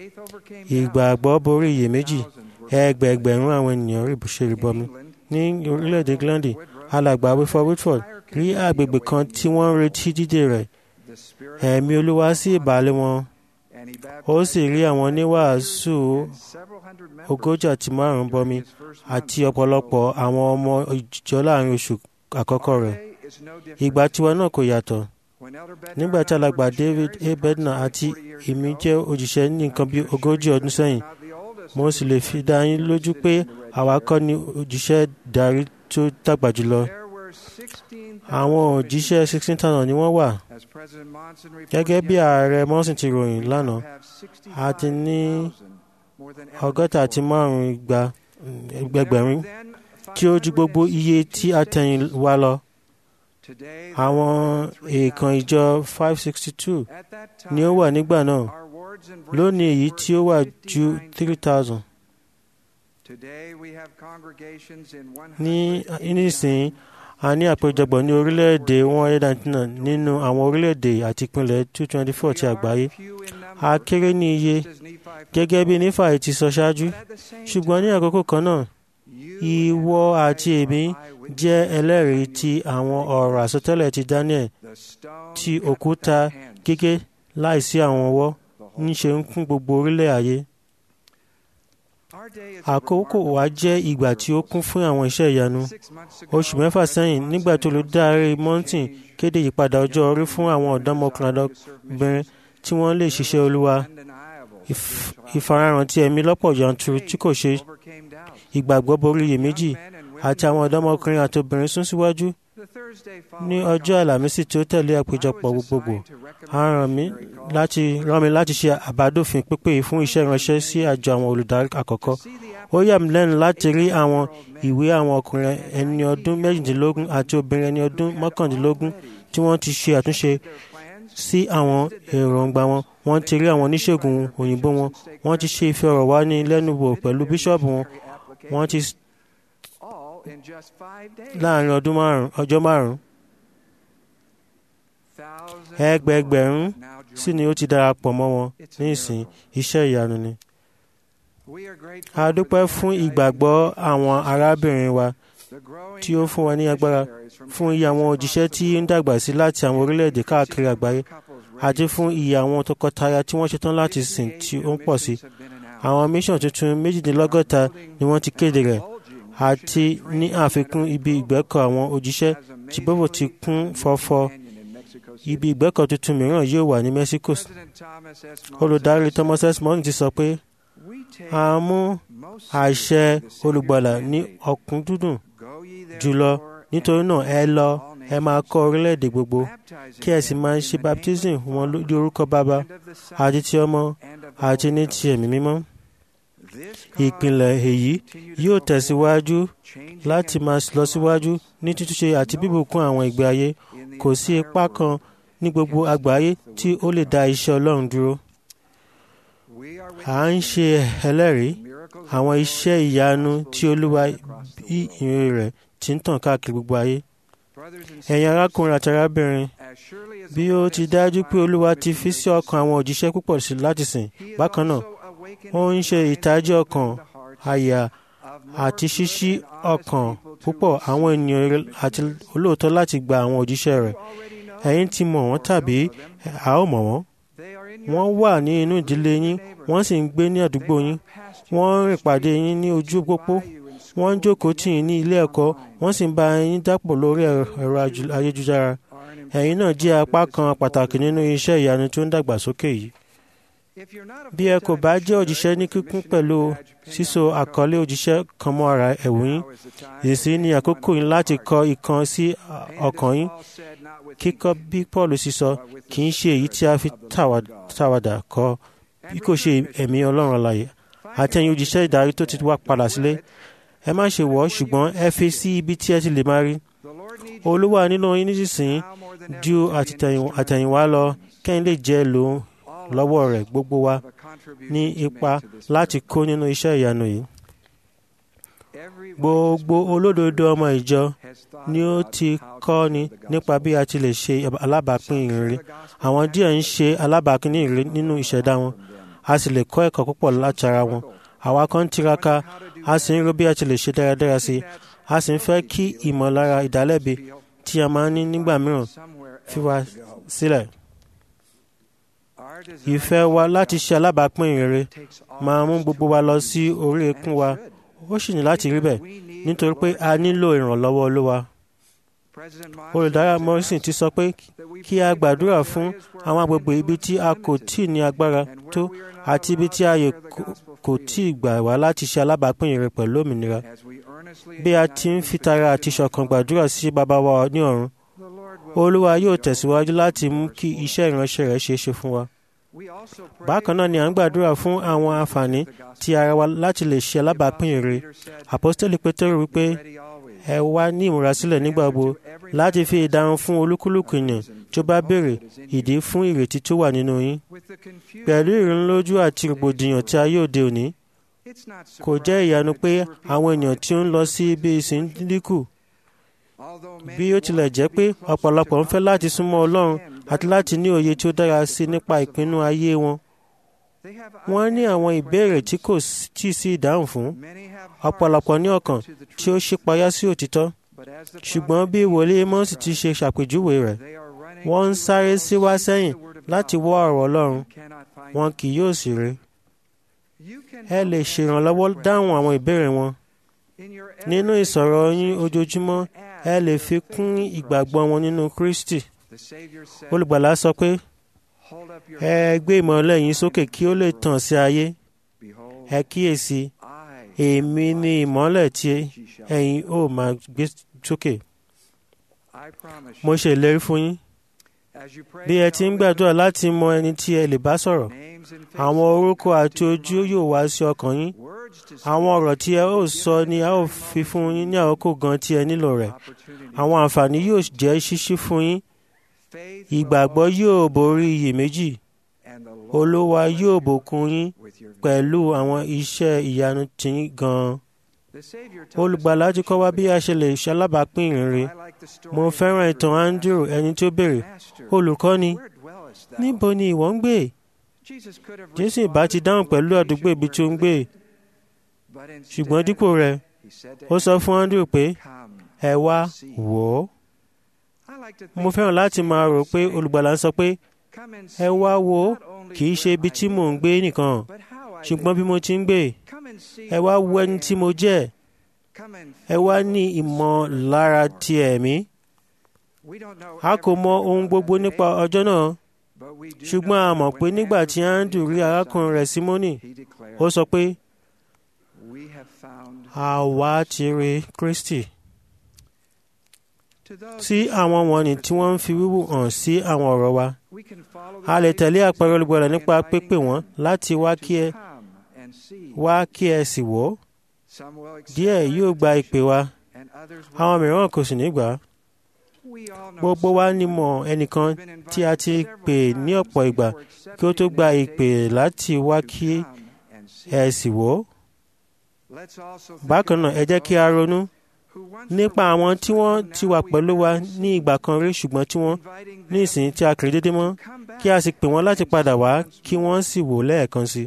ìgbàgbọ́ borí iyèméjì ẹgbẹẹgbẹ̀rún àwọn ènìyàn rí ṣe ìrìbọmi ní orílẹ̀-èdè England alàgbà Wilford Whitford rí àgbègbè kan tí wọ́n ń retí dídé rẹ̀ ẹ̀mí olúwa sì ìbàlẹ̀ wọn ó sì rí àwọn oníwàásù ogójì àti márùn-ún bọmi àti ọ̀pọ̀lọpọ̀ àwọn ọmọ ìjọ láàrin oṣù àkọ́kọ́ rẹ̀ ìgbà tiwa náà kò yàtọ̀ nígbà tí alàgbà David A. Bednar àti èmi jẹ́ òjíṣẹ́ ní nǹkan bí ogójì ọdún sẹ́yìn mo sì lè fi dá yín lójú pé àwa kọ́ ni òjíṣẹ́ darí tó dàgbà jùlọ àwọn òjíṣẹ́ sixteen thousand ni wọ́n wà gẹ́gẹ́ bí ààrẹ Monson ti ròyìn lánàá a ti ní ọgọ́ta àti márùn-ún igba ẹgbẹ̀rún tí ó ju gbogbo iye tí a tẹ̀yìn wá lọ àwọn èèkàn ìjọ five sixty two ni ó wà nígbà náà lónìí èyí tí ó wà ju three thousand ní nísìnyí a ní àpéjọpọ̀ ní orílẹ̀-èdè one hundred and nine nínú àwọn orílẹ̀-èdè àti ìpínlẹ̀ two twenty four ti àgbáyé a kéré ní iye gẹ́gẹ́ bí nífàì ti sọ ṣáájú ṣùgbọ́n ní àkókò kan náà ìwọ àti èmi jẹ́ ẹlẹ́rìí ti àwọn ọ̀rọ̀ àsọtẹ́lẹ̀ ti Daniel tí òkúta gígé láìsí àwọn ọwọ́ ń ṣe ń kún gbogbo orílẹ̀ ayé àkókò wa jẹ́ ìgbà tí ó kún fún àwọn iṣẹ́ ìyanu oṣù mẹ́fà sẹ́yìn nígbà tó olùdarí mountain kéde ìyípadà ọjọ́ orí fún àwọn ọ̀dọ́mọkùnrin ọ̀dọ́bìnrin tí wọ́n lè ṣiṣẹ́ olúwa ìfarahàn ti ẹ̀mí lọ́pọ̀ yanturu tí kò ṣe ìgbàgbọ́ borí iyèméjì àti àwọn ọ̀dọ́mọkùnrin àti obìnrin sún síwájú ní ọjọ́ àlàmísì tí ó tẹ̀lé àpéjọpọ̀ gbogbogbò a ràn mí láti rán mi láti ṣe àbádòfin pípé fún iṣẹ́ ìránṣẹ́ sí àjọ àwọn olùdarí àkọ́kọ́ ó yà mí lẹ́nu láti rí àwọn ìwé àwọn ọkùnrin ẹni ọdún méjìdínlógún àti obìnrin ẹni ọdún mọ́kàndínlógún tí wọ́n ti ṣe àtúnṣe sí àwọn èròǹgbà wọn wọ́n ti rí àwọn oníṣègùn òyìnbó wọn wọ́n ti ṣe ìfọ̀rọ̀wánilẹ́nuwò pẹ̀lú bíṣọ̀bù wọn wọ́n ti láàrin ọdún márùn ọjọ́ márùn ẹgbẹẹgbẹ̀rún sì ni ó ti darapọ̀ mọ́ wọn nísìn iṣẹ́ ìyanu ni. a dúpẹ́ fún ìgbàgbọ́ àwọn arábìnrin wa tí ó fún wa ní agbára fún iye àwọn òjíṣẹ́ tí ń dàgbà sí láti àwọn orílẹ̀-èdè káàkiri àgbáyé àti fún iye àwọn tọkọtaya tí wọ́n ṣetán láti sìn tí ó ń pọ̀ sí. àwọn mission tuntun méjìdínlọ́gọ́ta ni wọ́n ti kéde rẹ̀ àti ní àfikún ibi ìgbẹ́kọ̀ àwọn òjíṣẹ́ tí bọ́bọ̀ ti kún fọ́fọ́ ibi ìgbẹ́kọ̀ tuntun mìíràn yóò wà ní Mexico. olùdarí Thomas S. Morton ti sọ pé a mú àṣẹ olùgbàlà ní ọ̀kúndùdùn jùlọ nítorí náà ẹ lọ ẹ máa kọ́ orílẹ̀-èdè gbogbo kí ẹ sì máa ṣe baptism wọn lórí orúkọ bàbá àti ti ọmọ àti ní ti ẹ̀mí mímọ́. ìpìlẹ̀ èyí yóò tẹ̀síwájú láti máa lọ síwájú ní títúnṣe àti bíbùkún àwọn ìgbé ayé kò sí ipá kan ní gbogbo àgbáyé tí ó lè dá iṣẹ́ Ọlọ́run dúró. à ń ṣe ẹlẹ́rìí àwọn iṣẹ́ ìyanu tí Olúwa bí ìrìn rẹ̀ ti ń tàn káàkiri gbogbo ayé. ẹ̀yin arákùnrin àti arábìnrin bí ó ti dájú pé Olúwa ti fi sí ọkàn àwọn òjíṣẹ́ púpọ̀ sí láti sìn bákan náà ó ń ṣe ìtají ọkàn àyà àti ṣíṣí ọkàn púpọ̀ àwọn ènìyàn àti olóòótọ́ láti gba àwọn òjíṣẹ́ rẹ̀ ẹ̀yin ti mọ̀ wọ́n tàbí a ó mọ̀ wọ́n wọ́n wà ní inú ìdílé yín wọ́n sì ń gbé ní àdúgbò yín wọ́n ń rìn pàdé yín ní ojú pópó wọ́n ń jókòó tì yín ní ilé ẹ̀kọ́ wọ́n sì ń bá yín dàpọ̀ lórí ẹ̀rọ ayélujára ẹ̀yin náà jẹ́ apá kan pàtàkì nínú iṣẹ́ ìyanu tó ń dàgbàsókè yìí bí ẹ kò bá jẹ́ òjíṣẹ́ ní kíkún pẹ̀lú síso àkọlé òjíṣẹ́ kan mọ́ ara ẹ̀wù yín èsì ní àkókò yín láti kọ ìkan sí ọkàn yín kíkọ́ bí Paul sì sọ kì í ṣe èyí tí a fi tàwàdà kọ bí kò ṣe ẹ̀mí Ọlọ́run alààyè àti ẹ̀yin òjíṣẹ́ ìdarí tó ti wá padà sílé ẹ má ṣe wọ̀ ṣùgbọ́n ẹ fi sí ibi tí ẹ ti lè máa rí Olúwa nínú yín nísinsìnyí ju àtẹ̀yìnwá lọ kẹ́yìn lè jẹ́ lòun lọ́wọ́ rẹ̀ gbogbo wa ní ipa láti kó nínú iṣẹ́ ìyanu yìí. Gbogbo olódodo ọmọ ìjọ ni ó ti kọ́ ni nípa bí a ti lè ṣe alábàápín ìrere. Àwọn díẹ̀ ń ṣe alábàápín ìrere nínú ìṣẹ̀dá wọn. A sì lè kọ́ ẹ̀kọ́ púpọ̀ láti ara wọn. Àwa kan ń tiraka, a sì ń ro bí a ti lè ṣe dáradára sí i. A sì ń fẹ́ kí ìmọ̀lára ìdálẹ́bi tí a máa ń ní nígbà mìíràn fi wá sílẹ̀. Ìfẹ́ wa láti ṣe alábàápín ìrere máa mú gbogbo wa lọ sí orí ekún wa. Ó sì ní láti rí bẹ́ẹ̀ nítorí pé a nílò ìrànlọ́wọ́ Olúwa. Olùdarí Morrison ti sọ pé kí a gbàdúrà fún àwọn agbègbè ibi tí a kò tíì ní agbára tó àti ibi tí ààyè kò tíì gbà wá láti ṣe alábàápín ìrere pẹ̀lú òmìnira. Bí a ti ń fi tara àti ṣọ̀kan gbàdúrà sí bàbá wa ní ọ̀run, Olúwa yóò tẹ̀síwájú láti mú kí iṣẹ́ ìránṣẹ́ rẹ̀ ṣeé ṣe fún wa. Bákan náà ni à ń gbàdúrà fún àwọn àǹfààní ti ara wa láti lè ṣe alábàápín èrè. Àpọ́stélì Pétérù wípé ẹ wá ní ìmúrasílẹ̀ nígbà gbogbo láti fi ìdáhùn fún olúkúlùkù ènìyàn tí ó bá béèrè ìdí fún ìrètí tó wà nínú yín. Pẹ̀lú ìrìnlójú àti rògbòdìyàn tí ayé òde òní, kò jẹ́ ìyanu pé àwọn ènìyàn tí ó ń lọ sí ibi ìsìn dínkù. Bí ó tilẹ̀ jẹ́ pé ọ̀pọ̀lọpọ̀ ń fẹ́ láti súnmọ́ Ọlọ́run àti láti ní òye tí ó dára sí nípa ìpinnu ayé wọn. Wọ́n ní àwọn ìbéèrè tí kò tí ì sí ìdáhùn fún. Ọ̀pọ̀lọpọ̀ ní ọkàn tí ó ṣípayá sí òtítọ́. Ṣùgbọ́n bí wòlíì Mọ́sì ti ṣe ṣàpèjúwe rẹ̀, wọ́n ń sáré sí wá sẹ́yìn láti wọ́ ọ̀rọ̀ Ọlọ́run, wọn kì yóò sì rí. Ẹ lè ṣèrànlọ́wọ́ dáhùn àwọn ìbéèrè wọn. Nínú ìsọ̀rọ̀ yín ojoojúmọ́, ẹ lè fi kún ìgbàgbọ́ wọn nínú Kristi. Olùgbàlà sọ pé ẹ gbé ìmọ̀lẹ̀ yín sókè kí ó lè tàn sí ayé. Ẹ kíyèsí, èmi ni ìmọ̀lẹ̀ tí ẹ̀yin ó máa gbé sókè. Mo ṣe ìlérí fún yín. Bí ẹ ti ń gbàdúrà láti mọ ẹni tí ẹ lè bá sọ̀rọ̀, àwọn orúkọ àti ojú yóò wá sí ọkàn yín. Àwọn ọ̀rọ̀ tí ẹ ó sọ ni a ó fi fún yín ní àkókò gan tí ẹ nílò rẹ̀. Àwọn àǹfààní yóò jẹ́ ṣíṣí fún yín. Ìgbàgbọ́ yóò borí iyèméjì. Olúwa yóò bùkún yín pẹ̀lú àwọn iṣẹ́ ìyanu tiyín gan-an. olùgbàlà ti kọ́ wa bí a ṣe lè ṣalábàápín ìrere mo fẹ́ràn ìtàn andrew ẹni tí ó béèrè olùkọ́ni níbo ni ìwọ ń gbé jésù ìbá ti dáhùn pẹ̀lú àdúgbò ibi tí ó ń gbé ṣùgbọ́n dípò rẹ̀ ó sọ fún andrew pé ẹ wá wò ó mo fẹ́ràn láti máa rò pé olùgbàlà ń sọ pé ẹ wá wò ó kì í ṣe ibi tí mò ń gbé nìkan ṣùgbọ́n bí mo ti ń gbé ẹ wá wo ẹni tí mo jẹ́ ẹ wá ní ìmọ̀lára ti ẹ̀mí a kò mọ ohun gbogbo nípa ọjọ́ náà ṣùgbọ́n a mọ̀ pé nígbà tí andrew rí arákùnrin rẹ̀ simoni ó sọ pé àwa ti rí kristi sí àwọn wọ̀nnì tí wọ́n ń fi wíwù hàn sí àwọn ọ̀rọ̀ wa a lè tẹ̀lé àpẹẹrẹ olùgbàlà nípa pípè wọ́n láti wá kí ẹ wá kí ẹ sì wò ó díẹ̀ yóò gba ìpè wa àwọn mìíràn kò sì ní gbà á gbogbo wa ni mọ̀ ẹnìkan tí a ti pè ní ọ̀pọ̀ ìgbà kí ó tó gba ìpè láti wá kí ẹ sì wò ó bákan náà ẹ jẹ́ kí a ronú nípa àwọn tí wọ́n ti wà pẹ̀lú wa ní ìgbà kan rí ṣùgbọ́n tí wọ́n ní ìsìn tí a kiri dédé mọ́ kí a sì pè wọ́n láti padà wá kí wọ́n sì wò lẹ́ẹ̀kan sí.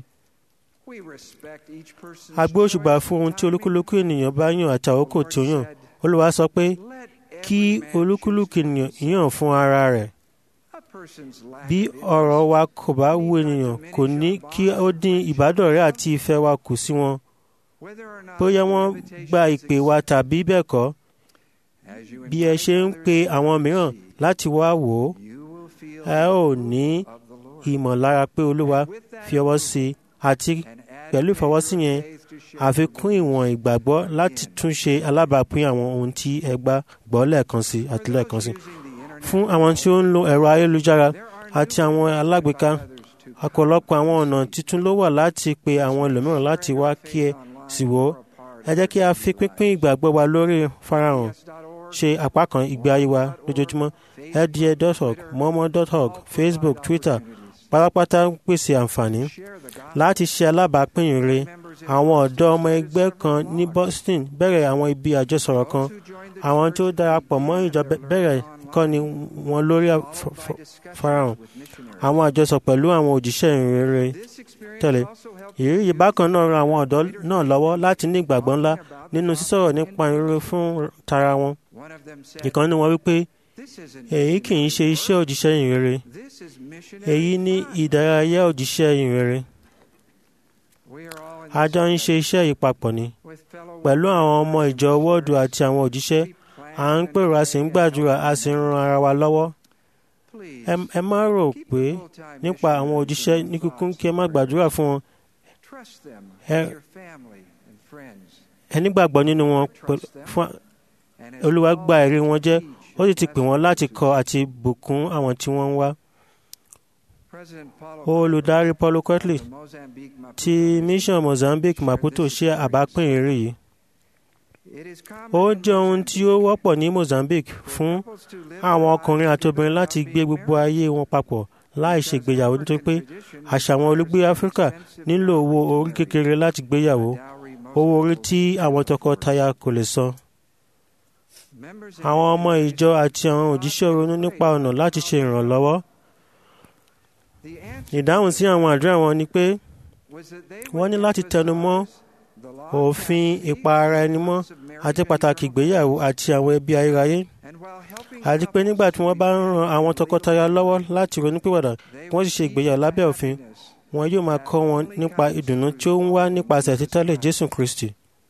a gbé òṣùbà fún ohun tí olúkúlùkù ènìyàn bá yàn àti àkókò tí ó yàn olúwa sọ pé kí olúkúlùkù ènìyàn yàn fún ara rẹ̀ bí ọ̀rọ̀ wa kò bá wù ènìyàn kò ní kí ó dín ìbádọ́rẹ̀ẹ́ àti ìfẹ́ wa kù sí wọn bóyá wọ́n gba ìpè wa tàbí bẹ́ẹ̀ kọ́ bí ẹ ṣe ń pe àwọn mìíràn láti wá wò ó ẹ ò ní ìmọ̀lára pé olúwa fi ọwọ́ sí i àti pẹ̀lú ìfọwọ́sí yẹn àfikún ìwọ̀n ìgbàgbọ́ láti tún ṣe alábàápín àwọn ohun tí ẹ gbà gbọ́ lẹ́ẹ̀kan sí àti lẹ́ẹ̀kan sí fún àwọn tí ó ń lo ẹ̀rọ ayélujára àti àwọn alágbèéká ọ̀pọ̀lọpọ̀ àwọn ọ̀nà tuntun ló wà láti pe àwọn ẹlòmíràn láti wá kí ẹ sì wò ó ẹ jẹ́ kí a fi pínpín ìgbàgbọ́ wa lórí farahàn ṣe apá kan ìgbé ayé wa lójoojúmọ́ lda.org momo.org facebook twitter pátápátá ń pèsè àǹfààní láti ṣe alábàápín ìre àwọn ọ̀dọ́ ọmọ ẹgbẹ́ kan ní boston bẹ̀rẹ̀ àwọn ibi àjọsọ̀rọ̀ kan àwọn tó darapọ̀ mọ́ ìjọ bẹ̀rẹ̀ kọ́ni wọn lórí farahàn àwọn àjọsọ pẹ̀lú àwọn òjíṣẹ́ ìrere tẹ̀lé ìrírí yìí bákan náà ran àwọn ọ̀dọ́ náà lọ́wọ́ láti ní ìgbàgbọ́ ńlá nínú sísọ̀rọ̀ nípa ìrere fún tara wọn ìkan ní wọn wípé èyí kì í ṣe iṣẹ́ òjíṣẹ́ ìrere èyí ní ìdárayá òjíṣẹ́ ìrere a jọ ń ṣe iṣẹ́ yìí papọ̀ ni pẹ̀lú àwọn ọmọ ìjọ wọ́ọ̀dù àti àwọn òjíṣẹ́ à ń pèrò a sì ń gbàdúrà a sì ń ran ara wa lọ́wọ́ ẹ má rò pé nípa àwọn òjíṣẹ́ ní kíkún kí ẹ má gbàdúrà fún wọn ẹ nígbàgbọ́ nínú wọn fún olúwa gba ẹ̀rí wọn jẹ́ ó sì ti pè wọ́n láti kọ́ àti bùkún àwọn tí wọ́n ń wá. olùdarí paulo cotley ti mission mozambique maputo ṣe àbápín ìrírí yìí. ó jẹ́ ohun tí ó wọ́pọ̀ ní mozambique fún àwọn ọkùnrin àti obìnrin láti gbé gbogbo ayé wọn papọ̀ láì ṣègbéyàwó nítorí pé àṣà àwọn olùgbé áfíríkà nílò owó orí kékeré láti gbéyàwó owó orí tí àwọn tọkọtaya kò lè san. àwọn ọmọ ìjọ àti àwọn òjíṣẹ́ ronú nípa ọ̀nà láti ṣe ìrànlọ́wọ́. ìdáhùn sí àwọn àdúrà wọn ni pé wọ́n ní láti tẹnu mọ́ òfin ìpa ara ẹni mọ́ àti pàtàkì ìgbéyàwó àti àwọn ẹbí ayérayé àti pé nígbà tí wọ́n bá ń ran àwọn tọkọtaya lọ́wọ́ láti ronúpìwàdà wọ́n sì ṣe ìgbéyàwó lábẹ́ òfin wọn yóò máa kọ́ wọn nípa ìdùnnú tí ó ń wá nípasẹ̀ títẹ̀lé Jésù Kristi.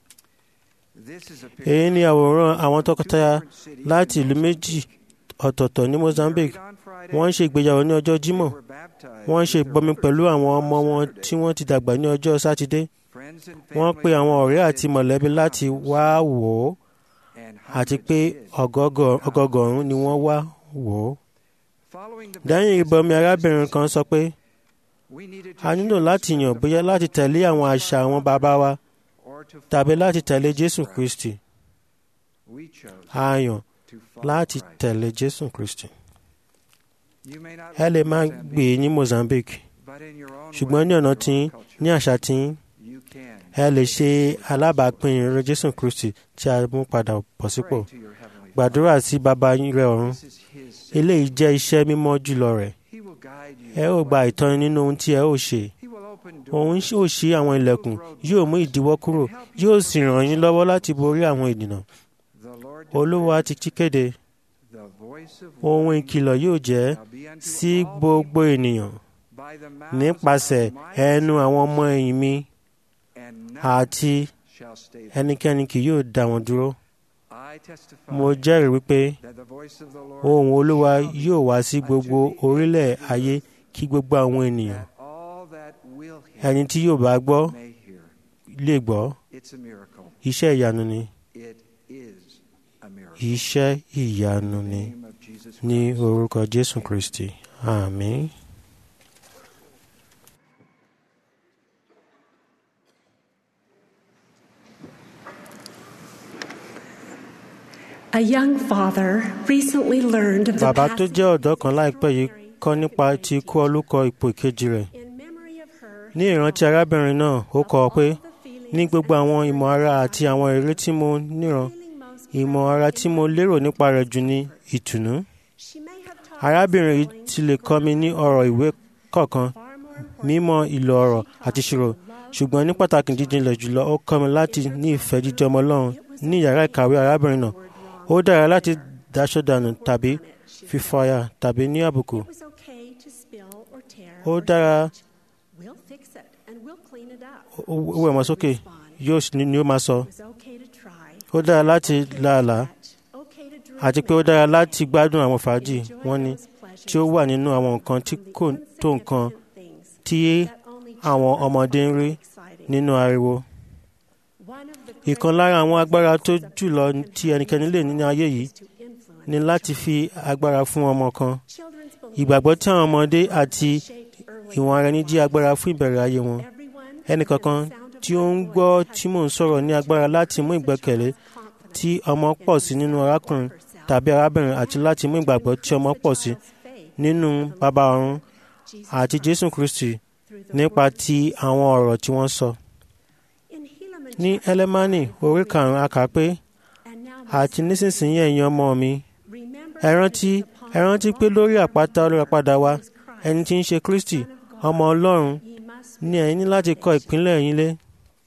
èyí ni àwòrán àwọn tọkọtaya láti ìlú méjì ọ̀tọ̀ọ̀tọ̀ ní Mozambique wọ́n ń ṣe ìgbéyàwó ní ọjọ́ Jímọ̀ wọ́n ń ṣe ìgbọ́mi pẹ̀lú àwọn ọmọ wọn tí wọ́n ti dàgbà ní ọjọ́ Sátidé wọ́n pe àwọn ọ̀rẹ́ àti mọ̀lẹ́bí láti wá wò ó àti pé ọgọgọrùn ni wọ́n wá wò ó. lẹ́yìn ìbọmi arábìnrin kan sọ pé a nílò láti yàn bóyá láti tẹ̀lé àwọn àṣà àwọn bàbá wa tàbí láti tẹ̀lé Jésù Kristi. a yàn láti tẹ̀lé Jésù Kristi. ẹ lè máa gbé ní Mozambique ṣùgbọ́n ní ọ̀nà tí ní àṣà tí ẹ lè ṣe alábàápín ìrere jésù kristi tí a mú padà bọ̀ sípò to your heavenly gbàdúrà sí baba rẹ ọ̀run This is his. eléyìí jẹ́ iṣẹ́ mímọ́ jùlọ rẹ̀ He will guide you. ẹ ó gba ìtọ́ni nínú ohun tí ẹ ó ṣe He will open òun doors. ó ṣí àwọn ilẹ̀kùn yóò mú ìdíwọ́ kúrò yóò sì ràn yín lọ́wọ́ láti borí àwọn ènìyàn The Lord olúwa ti ti kéde the voice of ohun warning ìkìlọ̀ yóò jẹ́ shall be unto sí all gbogbo ènìyàn by the mouths nípasẹ̀ of my ẹnu àwọn ọmọ ẹ̀yìn mi and none àti shall stay them. ẹnikẹ́ni kì yóò dá wọn dúró I testify mo jẹ́rìí wípé that the voice of the Lord ohùn olúwa shall be yóò wá sí gbogbo unto the orílẹ̀ ends of the ayé earth, kí gbogbo àwọn ènìyàn that all that will hear ẹni tí yóò bá gbọ́ may hear. lè gbọ́ It's a miracle. iṣẹ́ ìyanu ni It is a miracle. iṣẹ́ ìyanu In ni the name of Jesus ní Christ. orúkọ jésù kristi àmín. A young father recently learned of the bàbá tó passing jẹ́ ọ̀dọ́ kan láìpẹ́ yìí kọ́ nípa ti ikú olùkọ́ ipò ìkejì rẹ̀ in memory of her. ní ìrántí arábìnrin náà ó kọ ọ pé ní gbogbo àwọn ìmọ̀ ara àti àwọn èrè tí mo níran feeling most ìmọ̀ ara tí mo lérò nípa rẹ̀ jù ní ìtùnú she may have taught arábìnrin yìí us ti lè kọ́ mi ní ọ̀rọ̀ ìwé kọ̀ọ̀kan far more important mímọ̀ ìlò ọ̀rọ̀ àti ìṣirò ṣùgbọ́n ní pàtàkì jíjìnlẹ̀ jùlọ ó kọ́ mi láti ní ìfẹ́ jíjẹ́ ọmọ ọlọ́run ní yàrá ìkàwé arábìnrin náà ó dára láti daṣọ dànù tàbí fífọyà tàbí ní àbùkù It was okay to spill or tear ó or dára scratch. We'll fix it and we'll clean it up. ó ó wẹ̀ wọ́n sókè yóò sì ní ni ó máa sọ It was okay to try. ó dára láti làálàá Okay to drink àti pé ó dára láti gbádùn àwọn fàájì wọ́n ní tí ó wà nínú àwọn nǹkan tí kò tó nǹkan tí àwọn ọmọdé ń rí nínú ariwo. ìkan lára àwọn agbára tó jùlọ tí ẹnikẹ́ni lè ní ní ayé yìí ni láti fi agbára fún ọmọ kan. ìgbàgbọ́ tí àwọn ọmọdé àti ìwọ̀n ara ẹni jí agbára fún ìbẹ̀rẹ̀ ayé wọn. ẹnìkankan tí ó ń gbọ́ tí mò ń sọ̀rọ̀ ní agbára láti mú ìgbẹ́kẹ̀lé tí ọmọ pọ̀ sí nínú arákùnrin tàbí arábìnrin àti láti mú ìgbàgbọ́ tí ọmọ pọ̀ sí nínú bàbá ọ̀run àti Jésù Kristi nípa ti àwọn ọ̀rọ̀ tí wọ́n sọ. ní ẹlẹ́mánì orí karùn-ún a kà pé àti nísinsìnyí ẹ̀yin ọmọ mi ẹ rántí ẹ rántí pé lórí àpáta olùràpadà wa ẹni tí ń ṣe Kristi ọmọ Ọlọ́run ní ẹ̀yin ní láti kọ́ ìpínlẹ̀ yín lé.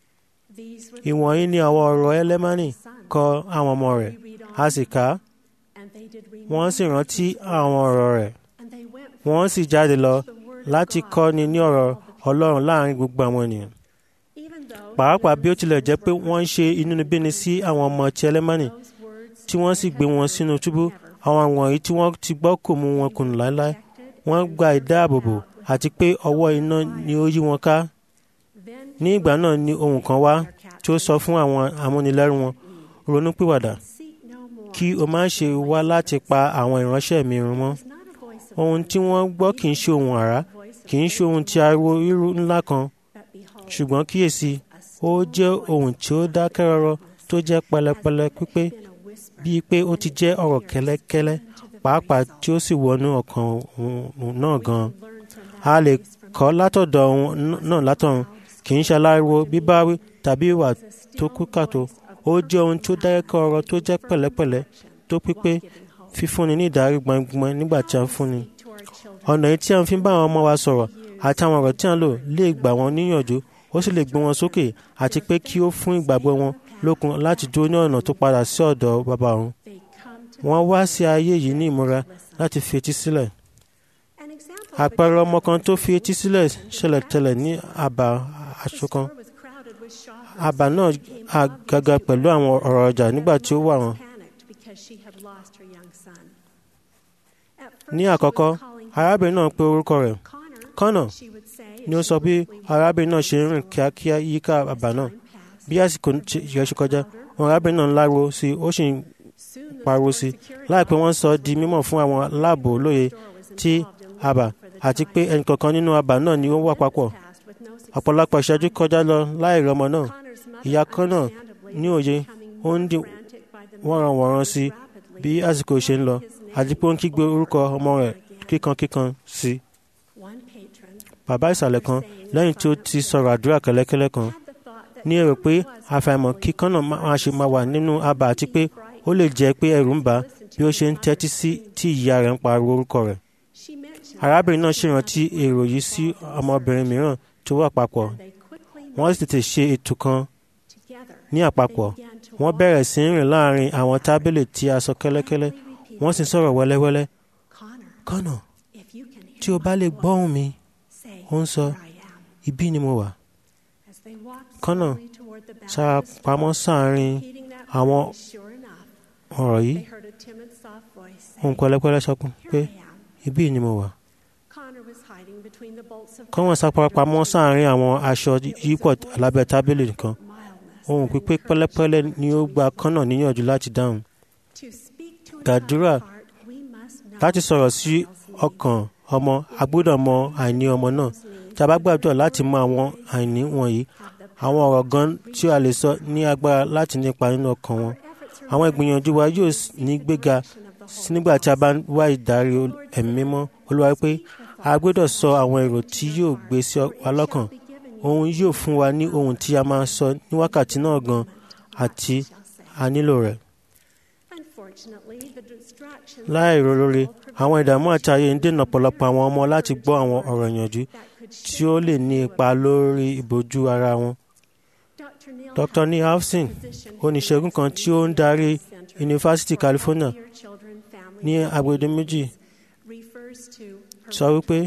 ìwọ̀nyí ni àwọn ọ̀rọ̀ ẹlẹ́mánì kọ àwọn ọmọ rẹ̀ a sì kà á wọ́n sì rántí àwọn ọ̀rọ̀ rẹ̀ wọ́n sì jáde lọ láti kọ́ni ní ọ̀rọ̀ Ọlọ́run láàrin gbogbo àwọn ènìyàn. pàápàá bí ó tilẹ̀ jẹ́ pé wọ́n ń ṣe inúnibíni sí àwọn ọmọ ti ẹlẹ́mánì tí wọ́n sì gbé wọn sínú túbú àwọn wọ̀nyí tí wọ́n ti gbọ́ kò mú wọn kùnú láéláé wọ́n gba ìdáàbòbò àti pé ọwọ́ iná ni ó yí wọn ká. ní ìgbà náà ni ohùn kan wá tí ó sọ fún àwọn amúnilẹ́rù wọn ronúpìwàdà kí o má ṣe wá láti pa àwọn ìránṣẹ́ mi run mọ́. ohun tí wọ́n gbọ́ kì í ṣe ohun àrá kì í ṣe ohun tí ariwo irú ńlá kan ṣùgbọ́n kíyèsí ó jẹ́ ohun tí ó dákẹ́ rọ́rọ́ tó jẹ́ pẹlẹpẹlẹ pípé bíi pé ó ti jẹ́ ọ̀rọ̀ kẹ́lẹ́kẹ́lẹ́ pàápàá tí ó sì wọnú ọkàn náà gan-an. a lè kọ́ látọ̀dọ̀ ohun náà látọ̀run kì í ṣe aláriwo bíbáwí tàbí ìwà tó kú kàtó ó jẹ́ ohun tí ó dákẹ́ ọ̀rọ̀ tó jẹ́ pẹ̀lẹ́pẹ̀lẹ́ tó pípé fífúnni ní ìdarí gbọ̀ngbọ̀n nígbà tí a ń fúnni. ọ̀nà yìí tí a fi ń bá àwọn ọmọ wa sọ̀rọ̀ àti àwọn ọ̀rọ̀ tí a ń lò lè gbà wọ́n níyànjú ó sì lè gbé wọn sókè àti pé kí ó fún ìgbàgbọ́ wọn lókun láti dúró ní ọ̀nà tó padà sí ọ̀dọ̀ bàbá ọ̀run. wọ́n wá sí ayé yìí ní ìmúra láti fi etí sílẹ̀. àpẹẹrẹ ọmọ kan tó fi etí sílẹ̀ ṣẹlẹ̀ tẹ́lẹ̀ ní àbá aṣọ kan. àbá náà àgàgà pẹ̀lú àwọn ọ̀rọ̀ ọjà nígbà tí ó wà wọ́n. ní àkọ́kọ́ arábìnrin náà pe orúkọ rẹ̀ kọ́nà ni ó sọ bí arábìnrin náà ṣe ń rìn kíákíá yíká àbá náà bí àsìkò yẹn ṣe kọjá wọn arábìnrin náà ń láriwo sí ó sì ń pariwo sí láìpẹ́ wọ́n sọ di mímọ̀ fún àwọn aláàbò olóye tí àbá àti pé ẹnìkọ̀ọ̀kan nínú àbá náà ni ó wà papọ̀ ọ̀pọ̀lọpọ̀ ìṣẹ́jú kọjá lọ láì rí ọmọ náà ìyá kan náà ní òye ó ń dì wọ́nranwọ̀nran sí bí àsìkò ṣe ń lọ àti pé ó ń kígbe orúkọ ọmọ rẹ̀ kíkankíkan sí. bàbá ìsàlẹ̀ kan lẹ́yìn tí ó ti sọ̀rọ̀ àdúrà kẹ́lẹ́kẹ́lẹ́ kan ní èrò pé àfàìmọ̀ kí kọ́nà máa ṣe máa wà nínú abà àti pé ó lè jẹ́ pé ẹ̀rù ń bà á bí ó ṣe ń tẹ́tí sí tí ìyá rẹ̀ ń pariwo orúkọ rẹ̀. arábìnrin náà ṣèrántí èrò yìí sí ọmọbìnrin mìíràn tó wà papọ̀ wọ́n sì tètè ṣe ètò kan ní àpapọ̀ wọ́n bẹ̀rẹ̀ sí ń rìn láàrin àwọn tábìlì tí a sọ kẹ́lẹ́kẹ́lẹ́ wọ́n sì ń sọ̀rọ̀ wẹ́lẹ́wẹ́lẹ́ kọ́nà tí o bá lè gbọ́hùn mi ó ń sọ ibí ni mo wà kọ́nà sára pamọ́ sáàrin àwọn ọ̀rọ̀ yìí ohun pẹ̀lẹ́pẹ̀lẹ́ sọ pé ibí ni mo wà kọ́nà sára pamọ́ sáàrin àwọn aṣọ yípọ̀ lábẹ́ tábìlì kan ohun pípé pẹ̀lẹ́pẹ̀lẹ́ ni ó gba kọ́nà níyànjú láti dáhùn gbàdúrà láti sọ̀rọ̀ sí ọkàn ọmọ a gbọ́dọ̀ mọ àìní ọmọ náà tí a bá gbàdúrà láti mọ àwọn àìní wọ̀nyí àwọn ọ̀rọ̀ gan tí a lè sọ ní agbára láti nípa nínú ọkàn wọn àwọn ìgbìyànjú wa yóò ní gbéga nígbà tí a bá wá ìdarí ẹ̀mí mímọ́ olúwa pé a gbọ́dọ̀ sọ àwọn èrò tí yóò gbé sí wa lọ́kàn òun yóò fún wa ní ohun tí a máa sọ ní wákàtí náà gan àti a nílò rẹ̀ láìrò lórí àwọn ìdààmú àti ayé ń dènà ọ̀pọ̀lọpọ̀ àwọn ọmọ láti gbọ́ àwọn ọ̀rọ̀ ìyànjú tí ó lè ní ipa lórí ìbojú ara wọn. Dr. Neil Hafsin oníṣègùn kan tí ó ń darí Yunifásitì California ní agbede méjì sọ wípé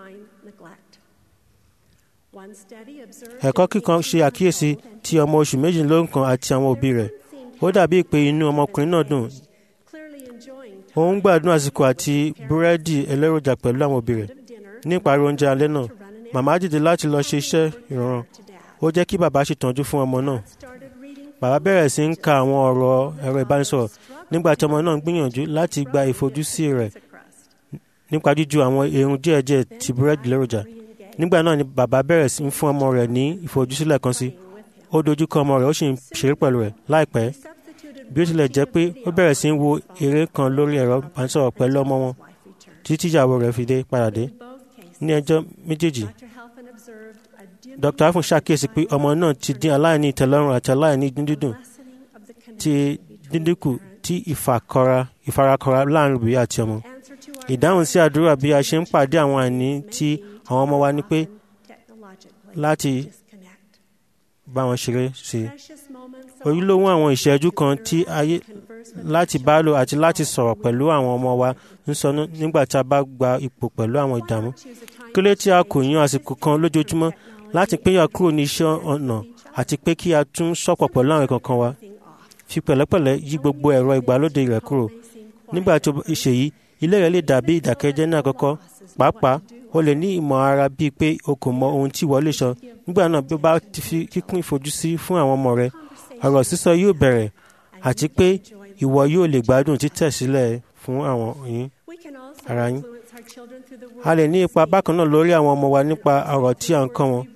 ẹ̀kọ́ kíkan ṣe àkíyèsí ti ọmọ oṣù méjìlélógún àti àwọn òbí rẹ̀ ó dàbí pé inú ọmọkùnrin náà dùn ó ń gbádùn àsìkò àti búrẹ́dì ẹlẹ́rọjà pẹ̀lú àwọn òbí rẹ̀ ní ìparí oúnjẹ alẹ́ náà màmá dìde láti lọ ṣe iṣẹ́ ìrànràn ó jẹ́ kí bàbá ṣètọ́jú fún ọmọ náà bàbá bẹ̀rẹ̀ sí ń ka àwọn ọ̀rọ̀ ẹ̀rọ ìbánisọ̀rọ̀ nígbà tí ọmọ náà ń gbìyànjú láti gba ìfojúsí rẹ̀ nípa jíju àwọn irun díẹ̀díẹ̀ ti búrẹ́dì lẹ́rọjà nígbà náà ni bàbá bẹ̀rẹ̀ sí ń fún ọmọ rẹ̀ ní ìfojúsílẹ̀ kan sí ó dojúkọ ọmọ rẹ̀ ó sì ń ṣeré pẹ̀lú rẹ̀ láìpẹ́ bí ó tilẹ̀ jẹ́ pé ó bẹ̀rẹ̀ sí ń wo eré kan lórí ẹ̀rọ ìbánisọ̀rọ̀ pẹ̀lú ọmọ wọn títí ìyàwó rẹ̀ fi dé padà dé ní ẹjọ́ méjèèjì Dr. afun ṣàkíyèsí pé ọmọ náà ti dín aláìní ìtẹ́lọ́rùn àti aláìní dídùn ti dídínkù tí ìfarakọra láàrin òbí àti ọmọ ìdáhùn sí àdúrà bí a ṣe ń pàdé àwọn àìní tí àwọn ọmọ wa ní pé láti bá wọn ṣeré sí i ojúlówó àwọn ìṣẹ́jú kan tí ayé láti bá lò àti láti sọ̀rọ̀ pẹ̀lú àwọn ọmọ wa ń sọ nígbà tí a bá gba ipò pẹ̀lú àwọn ìdààmú kí ló tí a kò yan àsìkò kan lójoojúmọ́ láti pínyà kúrò ní iṣẹ́ ọ̀nà àti pé kí a tún sọ̀pọ̀ pẹ̀lú àwọn kankan wa fi pẹ̀lẹ́pẹ̀lẹ́ yí gbogbo ẹ̀rọ ìgbàlódé rẹ̀ kúrò nígbà tó ṣe yìí ilé rẹ̀ lè dàbí ìdàkẹ́jẹ́ ní àkọ́kọ́ pàápàá o lè ní ìmọ̀ ara bíi pé o kò mọ ohun tí ìwọ lè sọ nígbà náà bí o bá ti fi kíkún ìfojúsí fún àwọn ọmọ rẹ ọ̀rọ̀ sísọ yóò bẹ̀rẹ̀ àti pé ìwọ yóò lè gbádùn títẹ̀ sílẹ̀ fún àwọn yín ara yín. a lè ní ipa bákan náà lórí àwọn ọmọ wa nípa ọ̀rọ̀ tí à ń kọ́ wọn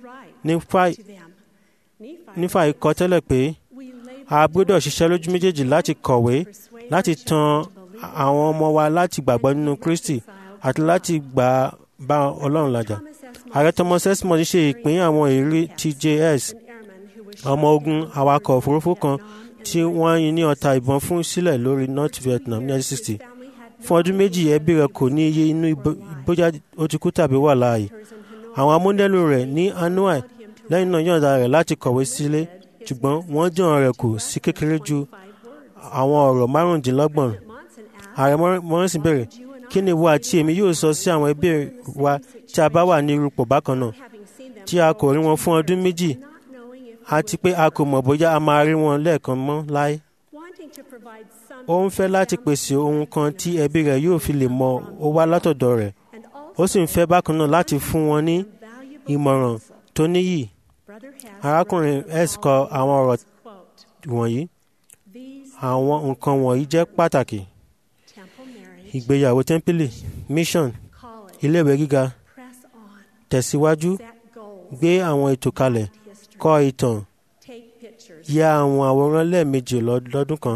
nífà ikọ́ tẹ́lẹ̀ pé a gbọ́dọ̀ ṣiṣẹ́ lójú méjèèjì láti kọ̀wé láti tan àwọn ọmọ wa láti gbàgbọ́ nínú Kristi àti láti gbà bá Ọlọ́run làjà. ààrẹ Thomas Esmond ṣe ìpín àwọn ìrírí TJS ọmọ ogun awakọ̀ òfurufú kan tí wọ́n yin ní ọta ìbọn fún sílẹ̀ lórí North Vietnam ní 1960. fún ọdún méjì ẹbí rẹ̀ kò ní iye inú bóyá ó ti kú tàbí wà láàyè. àwọn amúndẹ́lù rẹ̀ ní Hanoi lẹ́yìn náà yọ̀ǹda rẹ̀ láti kọ̀wé sílé ṣùgbọ́n wọ́n jọ̀ọ́ rẹ̀ kù sí kékeré ju àwọn ọ̀rọ̀ márùndínlọ́gbọ̀n. ààrẹ Morrison bẹ̀rẹ̀ kí ni ìwọ àti èmi yóò sọ sí àwọn ẹbí wa tí a bá wà ní irúpò bákan náà tí a kò rí wọn fún ọdún méjì àti pé a kò mọ̀ bóyá a máa rí wọn lẹ́ẹ̀kan mọ́ láé. ó ń fẹ́ láti pèsè ohun kan tí ẹbí rẹ̀ yóò fi lè mọ ó wá látọ̀dọ̀ rẹ̀ ó sì ń fẹ́ bákan náà láti fún wọn ní ìmọ̀ràn tó níyì. arákùnrin s kọ àwọn ọ̀rọ̀ wọ̀nyí àwọn nǹkan wọ̀nyí jẹ́ pàtàkì ìgbéyàwó tẹ́ḿpìlì mission iléèwé gíga tẹ̀síwájú gbé àwọn ètò kalẹ̀ kọ ìtàn ya àwọn àwòrán lẹ́ẹ̀mejì lọ́dún kan.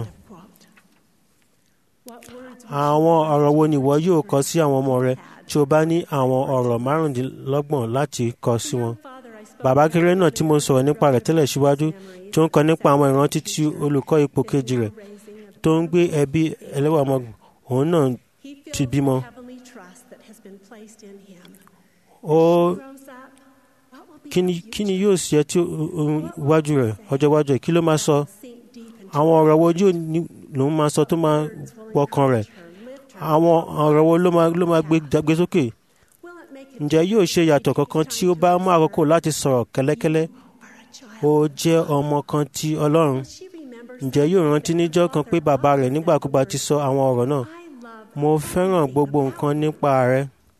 àwọn ọ̀rọ̀ wo ni ìwọ yóò kọ sí àwọn ọmọ rẹ tí o bá ní àwọn ọ̀rọ̀ márùndínlọ́gbọ̀n láti kọ sí wọn. bàbá kéré náà tí mo sọ̀rọ̀ nípa rẹ̀ tẹ́lẹ̀ síwájú tí ó ń kọ nípa àwọn ìrántí tí olùkọ́ ipò kejì rẹ̀ tó ń gbé ẹbí ẹlẹ́wà ọmọ òun náà ti bímọ. ó kí ni kí ni yóò ṣe tí iwájú rẹ̀ ọjọ́ iwájú rẹ̀ kí ló máa sọ àwọn ọ̀rọ̀ wo yóò ní lòun máa sọ tó máa wọkàn rẹ̀ àwọn ọ̀rọ̀ wo ló máa ló máa gbé gbé sókè ǹjẹ́ yóò ṣe yàtọ̀ kankan tí ó bá mú àkókò láti sọ̀rọ̀ kẹ́lẹ́kẹ́lẹ́ ó jẹ́ ọmọ kan ti Ọlọ́run ǹjẹ́ yóò rántí níjọ́ kan pé bàbá rẹ̀ nígbàkúgbà ti sọ àwọn ọ̀rọ̀ náà mo fẹ́ràn gbogbo nǹkan nípa rẹ̀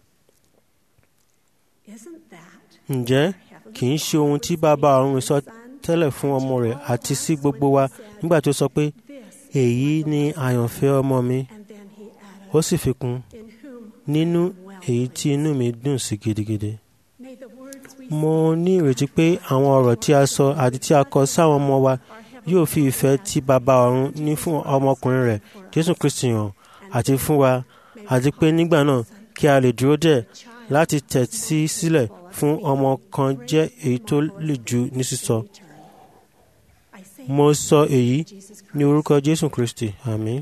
ǹjẹ́ kì í ṣe ohun tí bàbá ọ̀run sọ tẹ́lẹ̀ fún ọmọ rẹ̀ àti sí gbogbo wa nígbà tó sọ pé èyí ni àyànfẹ́ ọmọ mi ó sì fi kún nínú èyí tí inú mi dùn sí gidigidi. mo ní ìrètí pé àwọn ọ̀rọ̀ tí a sọ àti tí a kọ sáwọn ọmọ wa yóò fi ìfẹ́ tí bàbá ọ̀run ní fún ọmọkùnrin rẹ̀ Jésù Kristi hàn àti fún wa àti pé nígbà náà kí a lè dúró dẹ̀ láti tẹ̀sí sílẹ̀ fún ọmọ kan jẹ́ èyí tó lè jù ní sísọ. mo sọ èyí ní orúkọ Jésù Kristi àmín.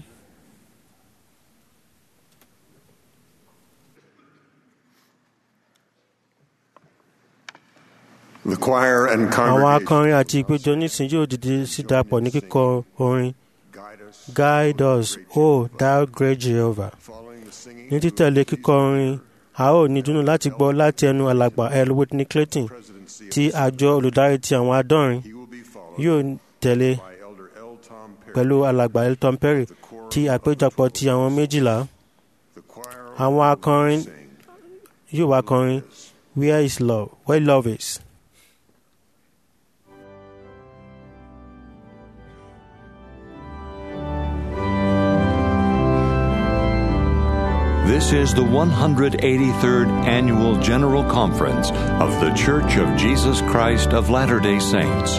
The choir and àwọn congregation akọrin àti ìpéjọ nísìnyí yóò dìde sí dapọ̀ ní kíkọ orin guide us o thou great Jehovah following the singing ní títẹ̀lé kíkọ orin a ó ní dùnnú láti gbọ́ láti ẹnu alàgbà L. Whitney Clayton presidency tí àjọ olùdarí ti àwọn adọ́rin he will be followed yóò tẹ̀lé by Elder L. Tom Perry. pẹ̀lú alàgbà Elton Perry tí àpéjọpọ̀ ti àwọn méjìlá The choir àwọn akọrin sing yóò wá kọrin where is love where love is. This is the 183rd Annual General Conference of The Church of Jesus Christ of Latter day Saints.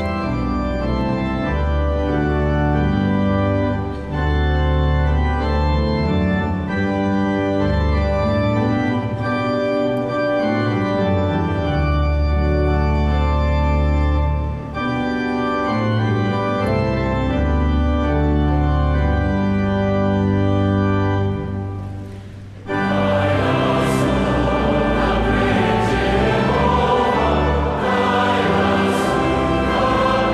Thy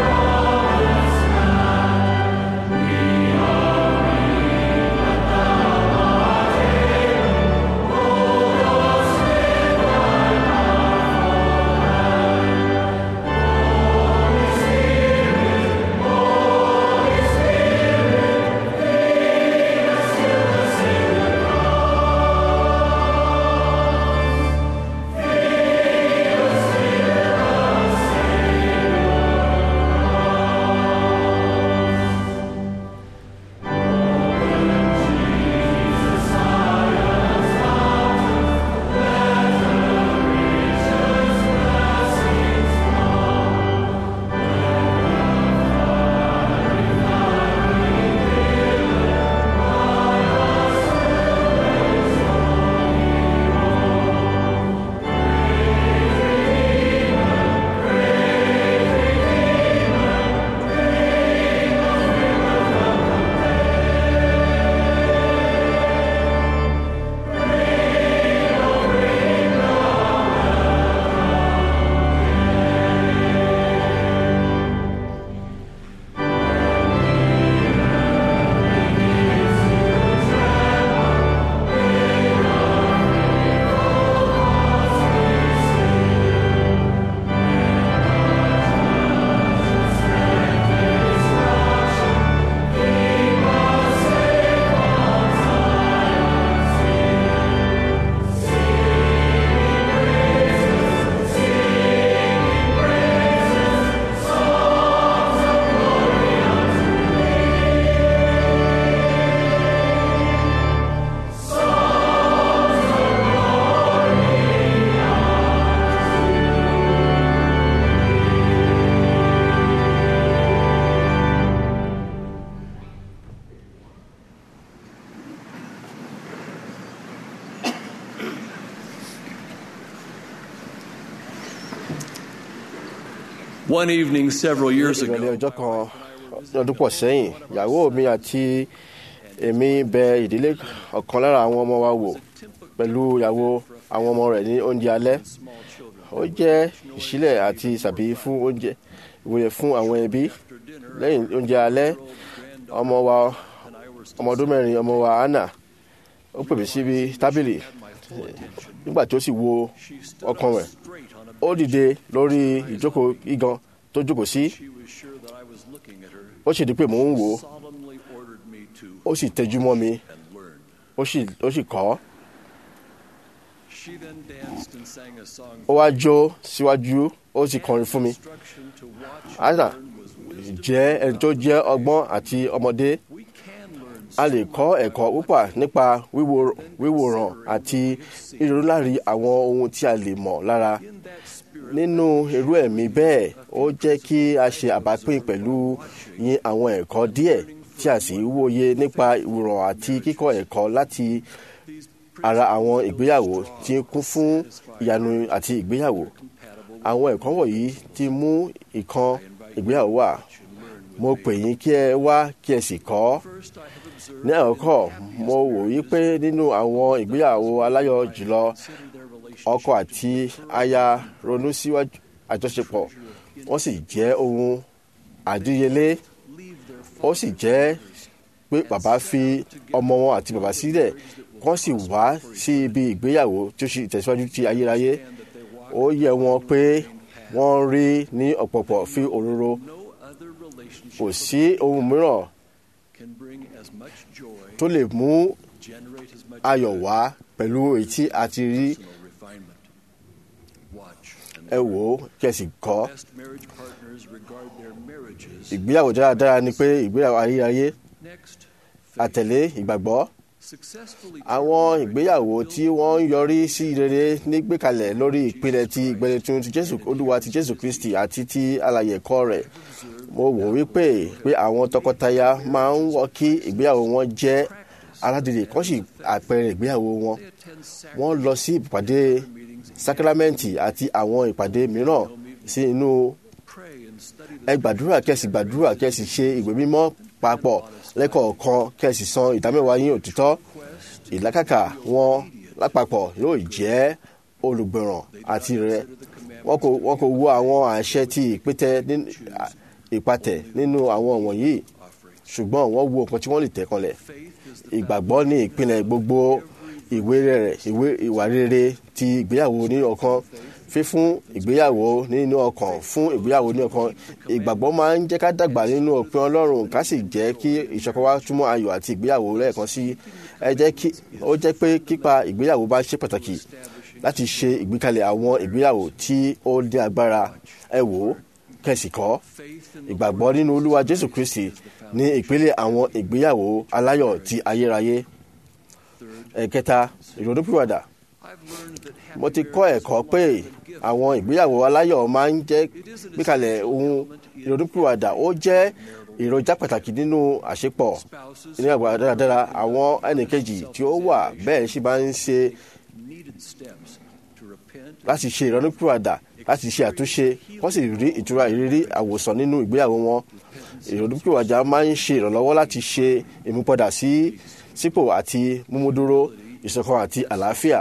One evening several years ìrọ̀lẹ́ ago, ọjọ́ kan ní ọdún pọ̀ sẹ́yìn ìyàwó mi àti èmi bẹ ìdílé ọ̀kan lára àwọn ọmọ wa wò pẹ̀lú ìyàwó àwọn ọmọ rẹ̀ ní oúnjẹ alẹ́ ó jẹ́ ìṣílẹ̀ àti ìsàbí fún oúnjẹ ìwòye fún àwọn ẹbí lẹ́yìn oúnjẹ alẹ́ ọmọ wa ọmọ ọdún mẹ́rin ọmọ wa anna ó pè mí síbi tábìlì nígbà tí ó sì wo ọkàn rẹ̀ ó dìde lórí ìjókòó igan tó jókòó sí ó sì di pé mò ń wò ó ó sì tẹjú mọ́ mi ó sì ó sì kọ́ ó wá jó síwájú ó sì kọrin fún mi anna jẹ́ ẹni tó jẹ́ ọgbọ́n àti ọmọdé a lè kọ́ ẹ̀kọ́ púpọ̀ nípa wíwo- wíwòrán àti ìrònúlárí àwọn ohun tí a lè mọ̀ lára nínú irú ẹ̀mí bẹ́ẹ̀ ó jẹ́ kí a ṣe àbápín pẹ̀lú yín àwọn ẹ̀kọ́ díẹ̀ tí a sì wòye nípa ìwòrán àti kíkọ́ ẹ̀kọ́ láti ara àwọn ìgbéyàwó tí ń kún fún ìyanu àti ìgbéyàwó àwọn ẹ̀kọ́ wọ̀nyí ti mú ìkan ìgbéyàwó wà mo pè yín kí ẹ wá kí ẹ sì kọ́ ní àkọ́kọ́ mo wò yí pé nínú àwọn ìgbéyàwó aláyọ̀ jùlọ ọkọ àti aya ronú síwájú àjọṣepọ̀ wọ́n sì jẹ́ ohun àdíyelé ó sì jẹ́ pé bàbá fi ọmọ wọn àti bàbá sílẹ̀ wọ́n sì wá sí ibi ìgbéyàwó tí ó sì tẹ̀síwájú ti ayérayé ó yẹ wọn pé wọ́n rí ní ọ̀pọ̀pọ̀ fi òróró kò sí ohun mìíràn tó lè mú ayọ̀ wá pẹ̀lú èyí tí a ti rí ẹ wò ó kẹsì kọ́ ìgbéyàwó dáradára ni pé ìgbéyàwó ayérayé àtẹ̀lé ìgbàgbọ́ àwọn ìgbéyàwó tí wọ́n ń yọrí sí rere nígbèkalẹ̀ lórí ìpìlẹ̀ ti ìgbẹ̀lẹ̀tún ti jésù olúwa ti jésù kristi àti ti alàyè ẹ̀kọ́ rẹ̀ mo wò wípé pé àwọn tọkọtaya máa ń wọ kí ìgbéyàwó wọn jẹ́ aládìrí kan sì àpẹẹrẹ ìgbéyàwó wọn wọ́n lọ sí ìpàdé sákrámẹ́ǹtì àti àwọn ìpàdé mìíràn sí inú ẹ gbàdúrà kẹsì gbàdúrà kẹsì ṣe ìwé mímọ́ papọ̀ lẹ́kọ̀ọ̀kan kẹsì san ìdámẹ́wàá yín òtítọ́ ìlàkàkà wọn lápapọ̀ yóò jẹ́ olùgbọ̀ràn àti rẹ wọn kò wọn kò wo àwọn àṣẹ tí ìpètẹ nínú- à- ìpàtẹ nínú àwọn wọ̀nyí ṣùgbọ́n wọ́n wo nǹkan tí wọ́n lè tẹ̀ kanlẹ̀ ìgbàgbọ́ ní ìpìlẹ̀ gbogbo ìwé rẹ̀ ìwé ìwà rere ti ìgbéyàwó ní ọkàn fífún ìgbéyàwó nínú ọkàn fún ìgbéyàwó ní ọkàn ìgbàgbọ́ máa ń jẹ́ ká dàgbà nínú òpin ọlọ́run ká sì jẹ́ kí ìṣọ̀kan wa túmọ̀ ayọ̀ àti ìgbéyàwó lẹ́ẹ̀kan sí ẹ jẹ́ kí ó jẹ́ pé kípa ìgbéyàwó bá ṣe pàtàkì láti ṣe ìgbékalẹ̀ àwọn ìgbéyàwó tí ó ní agbára ẹ wò ó kẹ̀sì kọ́ ìgbàgbọ́ nínú olúwa jésù kristi ní ìpele àwọn ìgbéyàwó aláyọ̀ ti ayérayé ẹ̀kẹta ìrònúpìwàdà mo ti kọ́ ẹ̀kọ́ pé àwọn ìgbéyàwó aláyọ̀ máa ń jẹ́ gbékalẹ̀ ohun ìrònúpìwàdà ó jẹ́ èròjà pàtàkì nínú àṣepọ̀ ní àgbà dáradára àwọn ẹnìkejì tí ó wà bẹ́ẹ̀ sì máa ń ṣe láti ṣe ìrònúpìwàdà láti ṣe àtúnṣe wọ́n sì rí ìtura ìrírí àwòsàn nínú ìgbéyàwó wọn ìrònúpìwàdà máa ń ṣe ìrànlọ́wọ́ láti ṣe ìmúpadà sí sípò àti múmúdúró ìṣọ̀kan àti àlàáfíà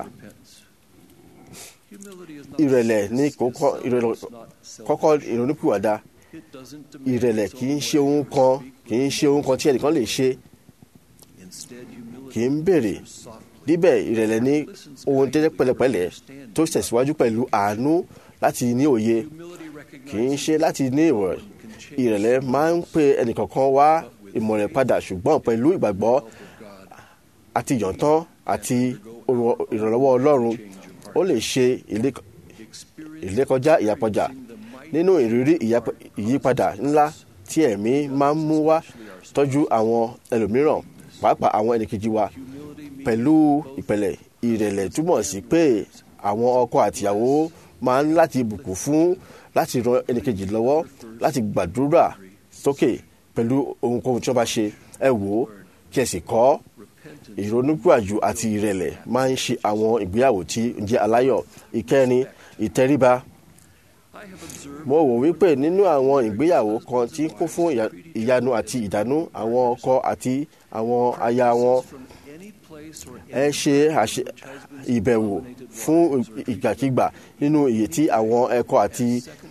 ìrẹ̀lẹ̀ ní kókó- ìrẹ̀lẹ̀ kọ́kọ́ ìrònúpìwàdà ìrẹ̀lẹ̀ kì í ṣe ohun kan kì í ṣe ohun kan tí ẹnìkan lè ṣe kì í béèrè níbẹ̀ ìrẹ̀lẹ̀ ní ohun tẹ́tẹ́ pẹ̀lẹ́pẹ̀lẹ́ tó tẹ̀síwájú pẹ̀lú àánú láti ní òye kì í ṣe láti ní ìwọ̀ ìrẹ̀lẹ̀ máa ń pe ẹnìkọ̀ọ̀kan wá ìmọ̀ rẹ̀ padà ṣùgbọ́n pẹ̀lú ìgbàgbọ́ àti ìyọ̀ntán àti òrò- ìrànlọ́wọ́ ọlọ́run ó lè ṣe ìlé- ìlékọjá ìyàpọ̀jà nínú ìrírí ìyapa- ìyípadà ńlá tí ẹ̀mí máa ń mú wá tọ́jú àwọn ẹlòmíràn pàápàá àwọn ẹnìkejì wa pẹ̀lú ìpẹ̀lẹ̀ ìrẹ̀lẹ̀ túmọ̀ sí pé àwọn ọkọ àtìyàwó máa ń láti bùkún fún láti ran ẹnìkejì lọ́wọ́ láti gbàdúrà sókè pẹ̀lú ohunkóhun tí wọ́n bá ṣe ẹ wò ó kí ẹ sì kọ́ ìrònúpìwàjù àti ìrẹ̀lẹ̀ máa ń ṣe àwọn ìgbéyàwó tí ń jẹ́ aláyọ̀ ìkẹrin ìtẹríba mo wò wípé nínú àwọn ìgbéyàwó kan tí kún fún ìyà- ìyanu àti ìdánú àwọn ọkọ àti àwọn aya wọn ẹ ṣe àṣe ìbẹ̀wò fún ìgbàkigbà nínú iye tí àwọn ẹ̀kọ́ àti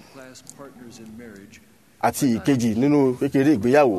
àti ìkejì nínú kékeré ìgbéyàwó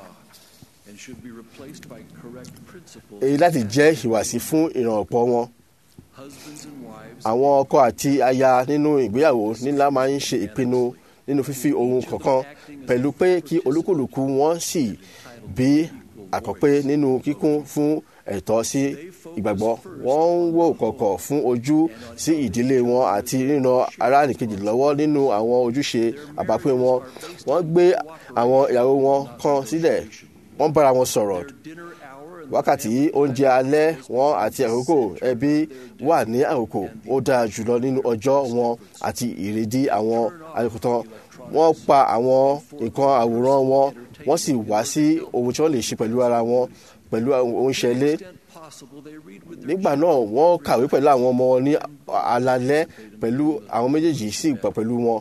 èyí láti jẹ́ ìwàsí fún ìrànpọ̀ wọn àwọn ọkọ àti aya nínú ìgbéyàwó nílá máa ń ṣe ìpinnu nínú fífi ohun kọ̀ọ̀kan pẹ̀lú pé kí olúkúlùkù wọn sì bí àkọ́pé nínú kíkún fún ẹ̀tọ́ sí ìgbàgbọ́ wọ́n ń wò kọ̀kọ̀ fún ojú sí ìdílé wọn àti ríran aráàlùkejì lọ́wọ́ nínú àwọn ojúṣe àbápín wọn wọ́n gbé àwọn ìyàwó wọn kan sílẹ̀ wọ́n bára wọn sọ̀rọ̀ wákàtí oúnjẹ alẹ́ wọn àti àkókò ẹbí wà ní àkókò ó dáa jùlọ nínú ọjọ́ wọn àti ìrèdí àwọn àyùkùtàn wọ́n pa àwọn nǹkan àwòrán wọn wọ́n sì wá sí ohun tí wọ́n lè ṣe pẹ̀lú ara wọn pẹ̀lú ohun ṣẹlẹ̀ nígbà náà wọ́n kàwé pẹ̀lú àwọn ọmọ wọn ní alalẹ́ pẹ̀lú àwọn méjèèjì sì gbà pẹ̀lú wọn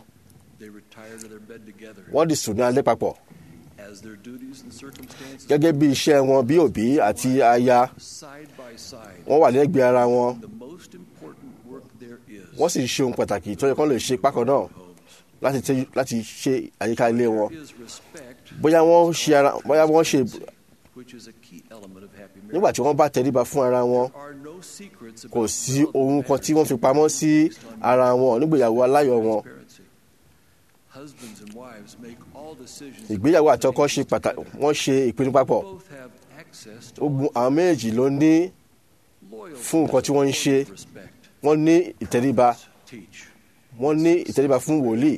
wọ́n di sùn ní alẹ́ papọ̀ gẹ́gẹ́ bí iṣẹ́ wọn bí òbí àti aya wọ́n wà lẹ́gbẹ̀ẹ́ ara wọn wọ́n sì ṣe ohun pàtàkì tó yẹ kán lè ṣe pákan náà láti tẹ́ láti ṣe àyíká ilé wọn bóyá wọ́n ṣe ara bóyá wọ́n ṣe nígbà tí wọ́n bá tẹríba fún ara wọn kò sí ohun kan tí wọ́n fi pamọ́ sí ara wọn nígbèyàwó aláyọ̀ wọn ìgbéyàwó àti ọkọ ṣe pàtàkì wọ́n ṣe ìpinnu papọ̀ ogun àwọn méjèèjì ló ní fún nǹkan tí wọ́n ń ṣe wọ́n ní ìtẹríba wọ́n ní ìtẹríba fún wòlíì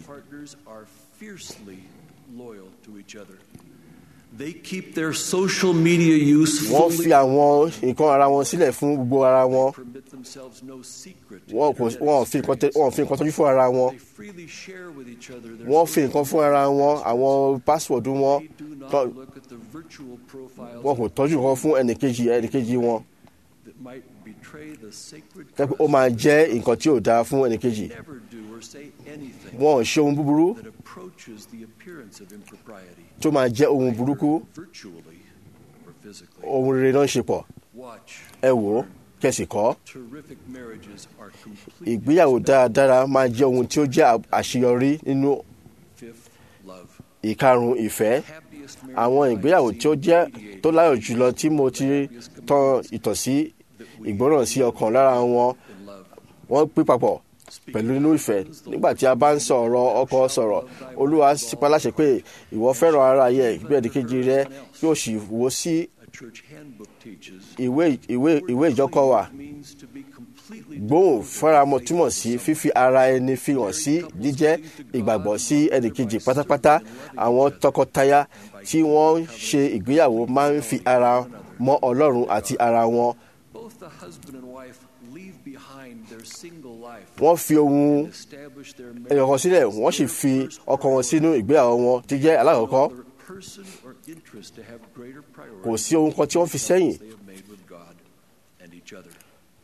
They keep their social media use wọ́n fi àwọn nǹkan ara wọn sílẹ̀ fún gbogbo ara wọn permit themselves no secret. wọ́n kò wọ́n fi nǹkan tẹ- wọ́n fi nǹkan tọ́jú fún ara wọn They freely share with each other their wọ́n fi nǹkan fún ara wọn àwọn password wọn They do not tọ́- look at the virtual profiles wọn kò tọ́jú nǹkan fún ẹnìkejì ẹnìkejì wọn that might betray the sacred tẹ́pẹ́ ó máa jẹ́ nǹkan tí ò dáa fún ẹnìkejì never do or say anything wọn ò ṣe ohun búburú that approaches the appearance of impropriety tó máa jẹ́ ohun burúkú virtually or physically. ohun rere náà ń ṣe pọ̀ Watch. ẹ wò ó kẹsì kọ́ Terrific marriages are complete. ìgbéyàwó dáradára máa jẹ́ ohun tí ó jẹ́ àṣeyọrí nínú Fifth, love. ìkarùn ìfẹ́ Happiest marriage àwọn I've ìgbéyàwó seen tí ó jẹ́ mediated tó láyọ̀ jùlọ tí mo ti tan ìtàn sí ìgbọ́ràn sí ọkàn lára wọn in love. wọ́n pín papọ̀ pẹ̀lú inú ìfẹ́ nígbà tí a bá ń sọ ọ̀rọ̀ ọkọ sọ̀rọ̀ olúwa sípa láṣẹ pé ìwọ fẹ́ràn ara yẹ bí ẹnìkejì rẹ yóò sì wo sí A church handbook teaches ìwé ìwé ìwé ìjọkọ wa means to be completely gbóhùn fẹ́ramọ́ túmọ̀ sí fífi ara ẹni fi hàn sí jíjẹ́ ìgbàgbọ́ sí ẹnìkejì pátápátá àwọn tọkọtaya tí wọ́n ń ṣe ìgbéyàwó máa ń fi ara mọ́ ọlọ́run àti ara wọn both the husband and wife leave behind their single life wọ́n fi ohun and establish their ẹ̀yọ̀kan sílẹ̀ wọ́n sì fi ọkọ wọn sínú ìgbéyàwó wọn tí jẹ́ alákọ̀ọ́kọ́ other person or interest to have greater priority kò sí ohun kan tí wọ́n fi sẹ́yìn they have made with God and each other.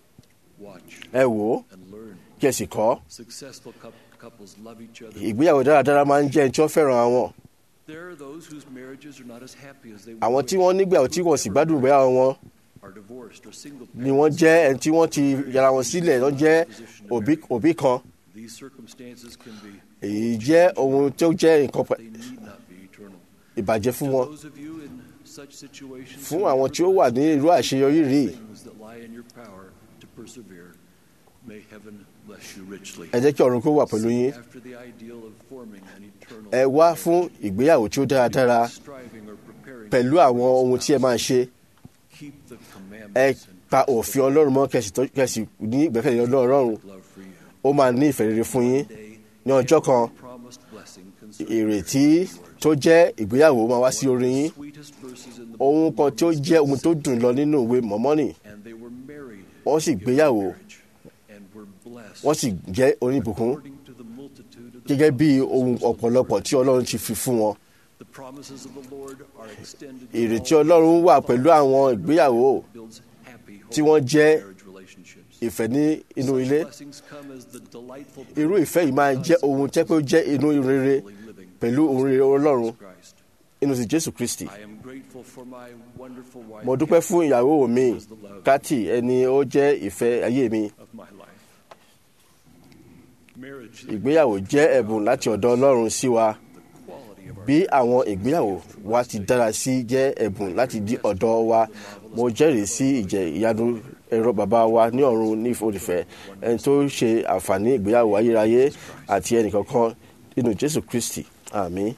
Watch ẹ wò ó and learn. kí ẹ sì kọ́ Successful coup- couples love each other. ìgbéyàwó dáradára máa ń jẹ́ ẹni tí wọ́n fẹ́ràn àwọn There are those whose marriages are not as happy as they àwọn would tí wọ́n nígbàwó tí wọ́n sì gbádùn ìgbéyàwó wọn are divorced or single ni wọ́n jẹ́ ẹni tí wọ́n ti yàrá wọn sílẹ̀ wọ́n jẹ́ òbí òbí kan These circumstances can be èyí jẹ́ ohun tó jẹ́ nǹkan pa- they need not be eternal. ìbàjẹ́ fún To wọn those of you in such situations fún who àwọn tí ó wà ní irú àṣeyọrí rí things that lie in your power to persevere, may heaven bless you richly. ẹ jẹ́ kí ọ̀run kó wà pẹ̀lú yín After the ideal of forming an eternal ẹ wá fún ìgbéyàwó tí ó dáradára striving or preparing pẹ̀lú àwọn ohun tí ẹ máa ṣe keep the ẹ commandments pa òfin ọlọ́run mọ́ kẹsì tó- kẹsì ní ìgbẹ́kẹ̀lé ọlọ́run and love for you. ó máa ní ìfẹ́ rere fún yín ní ọjọ́ kan Promised blessing concerning ìrètí tó jẹ́ ìgbéyàwó máa wá sí orí yín sweetest verses in the ohun kan tí ó jẹ́ ohun tó dùn lọ nínú ìwé mọ́mọ́nì and they were married wọ́n sì in gbéyàwó marriage and were blessed wọ́n sì jẹ́ oníbùkún according to the multitude of the gẹ́gẹ́ bí ohun promises of the ọ̀pọ̀lọpọ̀ Lord. tí ọlọ́run ti fi fún wọn The promises of the Lord are extended to ìrètí all ọlọ́run wà pẹ̀lú àwọn ìgbéyàwó builds happy, tí holy wọ́n jẹ́ marriage relationships. ìfẹ́ ní inú ilé Blessings come as the delightful irú ìfẹ́ yìí máa jẹ́ ohun tẹ́ pé ó jẹ́ inú rere pẹ̀lú ohun rere ọlọ́run Christ. inú ti jésù kristi I am grateful for my wonderful wife mo dúpẹ́ fún ìyàwó mi kátì ẹni ó jẹ́ ìfẹ́ ayé mi of my life. Marriage, ìgbéyàwó jẹ́ ẹ̀bùn láti ọ̀dọ̀ ọlọ́run sí wa quality of our bí àwọn ìgbéyàwó wa ti dára sí jẹ́ ẹ̀bùn láti di ọ̀dọ̀ wa mo jẹ́rìí sí ìjẹ́ ìyanu ẹ̀rọ bàbá wa ní ọ̀run ní ìfòdìfẹ́ ẹni tó ṣe àǹfààní ìgbéyàwó ayérayé àti ẹnìkankan nínú jésù kristi àmín.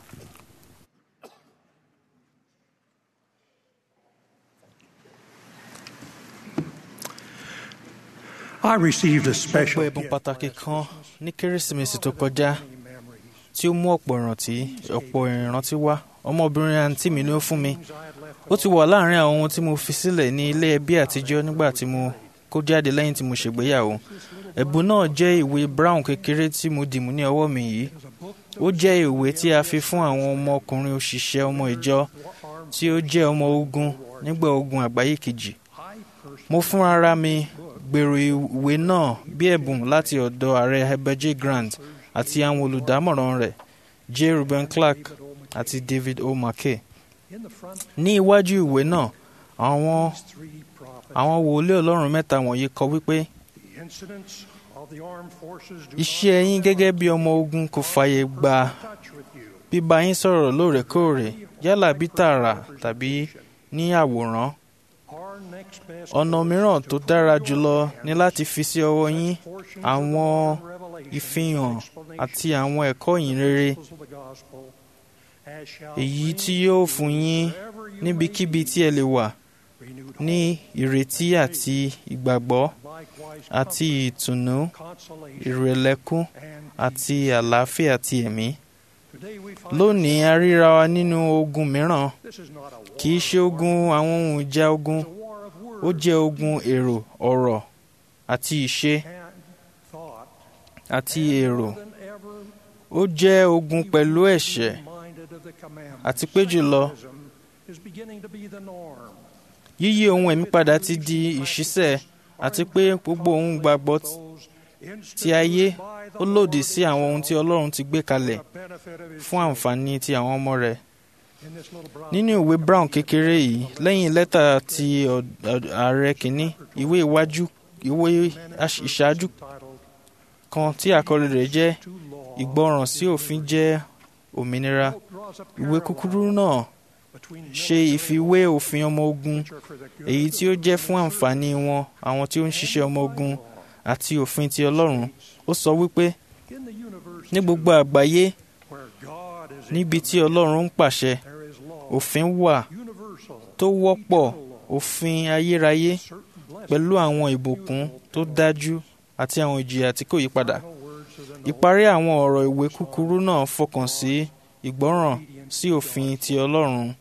I received a Ọ̀pọ̀ special ẹ̀bùn gift pàtàkì kan ní kérésìmesì tó kọjá tí ó mú ọ̀pọ̀ ìrántí ọ̀pọ̀ ìrántí wá ọmọbìnrin àǹtí mi ló fún mi ó ti wà láàrin àwọn ohun tí mo fi sílẹ̀ ní ilé ẹbí àtijọ́ nígbà tí mo kó jáde lẹ́yìn tí mo ṣègbéyàwó ẹ̀bùn náà jẹ́ ìwé brown kékeré tí mo dìmú ní ọwọ́ mi yìí ó jẹ́ ìwé tí a fi fún àwọn ọmọkùnrin òṣìṣẹ́ ọmọ ìjọ tí ó jẹ́ ọmọ ogun nígbà ogun àgbáyé kejì mo fún ara mi gbèrò ìwé náà bí ẹ̀bùn láti ọ̀dọ̀ ààrẹ Heber J. Grant àti àwọn olùdámọ̀ràn rẹ̀ J. Reuben Clark àti David O. McKay. ní iwájú ìwé náà àwọn three prophets. àwọn wòlíì ọlọ́run mẹ́ta wọ̀nyí kọ wípé The incidents of the armed forces do iṣẹ́ yín gẹ́gẹ́ bí ọmọ ogun kò fààyè gba not touch with you. bíbá yín sọ̀rọ̀ lóòrèkóòrè yálà bí tààrà tàbí ní àwòrán Our next best ọ̀nà mìíràn tó dára jùlọ ni láti fi sí ọwọ́ yín portions àwọn of revelation ìfihàn explanation àti àwọn ẹ̀kọ́ ìyìnrere of the gospel, as shall èyí bring tí yóò fún yín wherever you níbikíbi may tí ẹ lè wà be renewed ní ìrètí àti ìgbàgbọ́ likewise àti ìtùnú consolation ìrẹ̀lẹ́kún and àti àlàáfíà ti ẹ̀mí. today we find lónìí a ríra wa nínú ogun mìíràn this is not a war kì í ṣe ogun àwọn ohun ìjà ogun it's a war of ó words jẹ́ ogun èrò ọ̀rọ̀ àti ìṣe and thought àti èrò more than ever ó jẹ́ ogun pẹ̀lú ẹ̀ṣẹ̀ reminded of the commandments. àti pé jùlọ Secularism is beginning to be the norm. yíyí ohun ẹ̀mí padà ti di ìṣísẹ̀ àti pé gbogbo ohun gbàgbọ́ t- Those ti ayé instituted by the ó lòdì Lord sí àwọn ohun tí Ọlọ́run ti gbé kalẹ̀ for the benefit of his fún àǹfààní ti àwọn ọmọ rẹ̀. In this little brown nínú ìwé brown kékeré yìí lẹ́yìn lẹ́tà ti ọ̀- ọ̀- ààrẹ kìíní ìwé iwájú ìwé aṣ- ìṣáájú titled kan tí àkọlé rẹ̀ jẹ́ To Law ìgbọràn sí òfin jẹ́ òmìnira draws a ìwé kúkúrú náà between ṣe ìfiwé òfin ọmọ ogun nature for the good èyí tí ó jẹ́ fún àǹfààní wọn àwọn tí ó ń ṣiṣẹ́ ọmọ ogun àti òfin ti Ọlọ́run ó sọ wípé in the universe ní gbogbo àgbáyé where God is níbi tí Ọlọ́run ń pàṣẹ there is law òfin wà universal tó wọ́pọ̀ òfin ayérayé certain blessed pẹ̀lú àwọn ìbùkún tó dájú àti àwọn ìjìyà tí kò yípadà. words of the Ìparí àwọn ọ̀rọ̀ ìwé kúkúrú náà fọkàn sí ìgbọ́ràn sí òfin ti Ọlọ́run.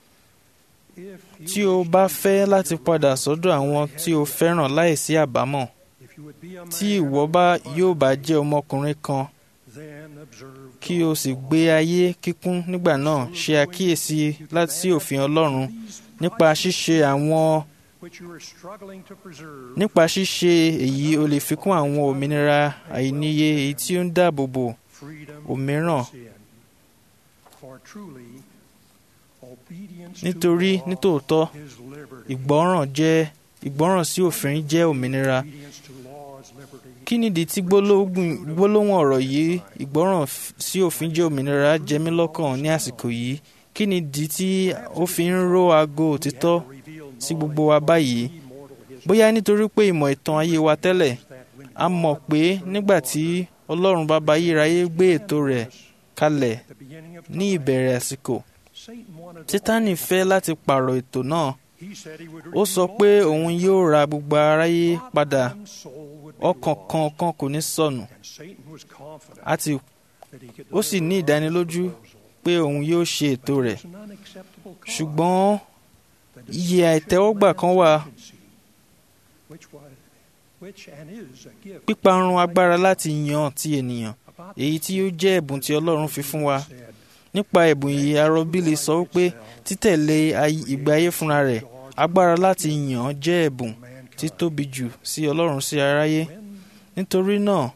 if Tí o bá fẹ́ láti padà sọ́dọ̀ àwọn tí o fẹ́ràn láìsí àbámọ̀, if you would be a tí man ìwọ bá yóò bá jẹ́ ọmọkùnrin kan then observe kí o sì gbé ayé kíkún nígbà náà ṣe àkíyèsí láti sí òfin Ọlọ́run nípa ṣíṣe àwọn which you are struggling to preserve nípa ṣíṣe èyí o lè fikún àwọn òmìnira àìníye èyí tí ó ń dáàbò bò freedom òmíràn from sin. For truly, obedience nítorí to law nítòótọ́ is liberty. ìgbọ́ràn jẹ́ ìgbọ́ràn sí òfin jẹ́ òmìnira Obedience to law is liberty. kí nìdí tí gbólóhùn gbólóhùn ọ̀rọ̀ yìí ìgbọ́ràn f- sí òfin jẹ́ òmìnira jẹ mí lọ́kàn ní àsìkò yìí kí nìdí tí ó fi ń ró aago òtítọ́ Reveal sí gbogbo wa báyìí mortal history bóyá nítorí pé ìmọ̀ ìtàn ayé wa tẹ́lẹ̀ that when a mọ̀ pé nígbà tí Ọlọ́run bàbá ayérayé gbé ètò rẹ̀ kalẹ̀ the beginning of ní ìbẹ̀rẹ̀ àsìkò Satan wanted Sátánì fẹ́ láti pààrọ̀ ètò náà he said he would ó sọ pé òun yóò ra gbogbo aráyé padà one soul would be ọkàn lost. kan kan kò ní sọnù And Satan was confident àti that he could ó sì ní deliver ìdánilójú his proposal. pé òun yóò ṣe ètò rẹ̀ It was an unacceptable cause. ṣùgbọ́n The iye destruction àìtẹ́wọ́gbà of kan wà man's agency, which was- which and is a gift píparun agbára láti yan ti ènìyàn about èyí tí ó jẹ́ ẹ̀bùn tí Ọlọ́run fi fún wa said, nípa ẹ̀bùn yìí arọ́bílì sọ wípé títẹ̀lé ay- ìgbé ayé fúnra rẹ̀ agbára láti yàn án jẹ́ ẹ̀bùn títóbi jù sí ọlọ́run sí aráyé nítorí náà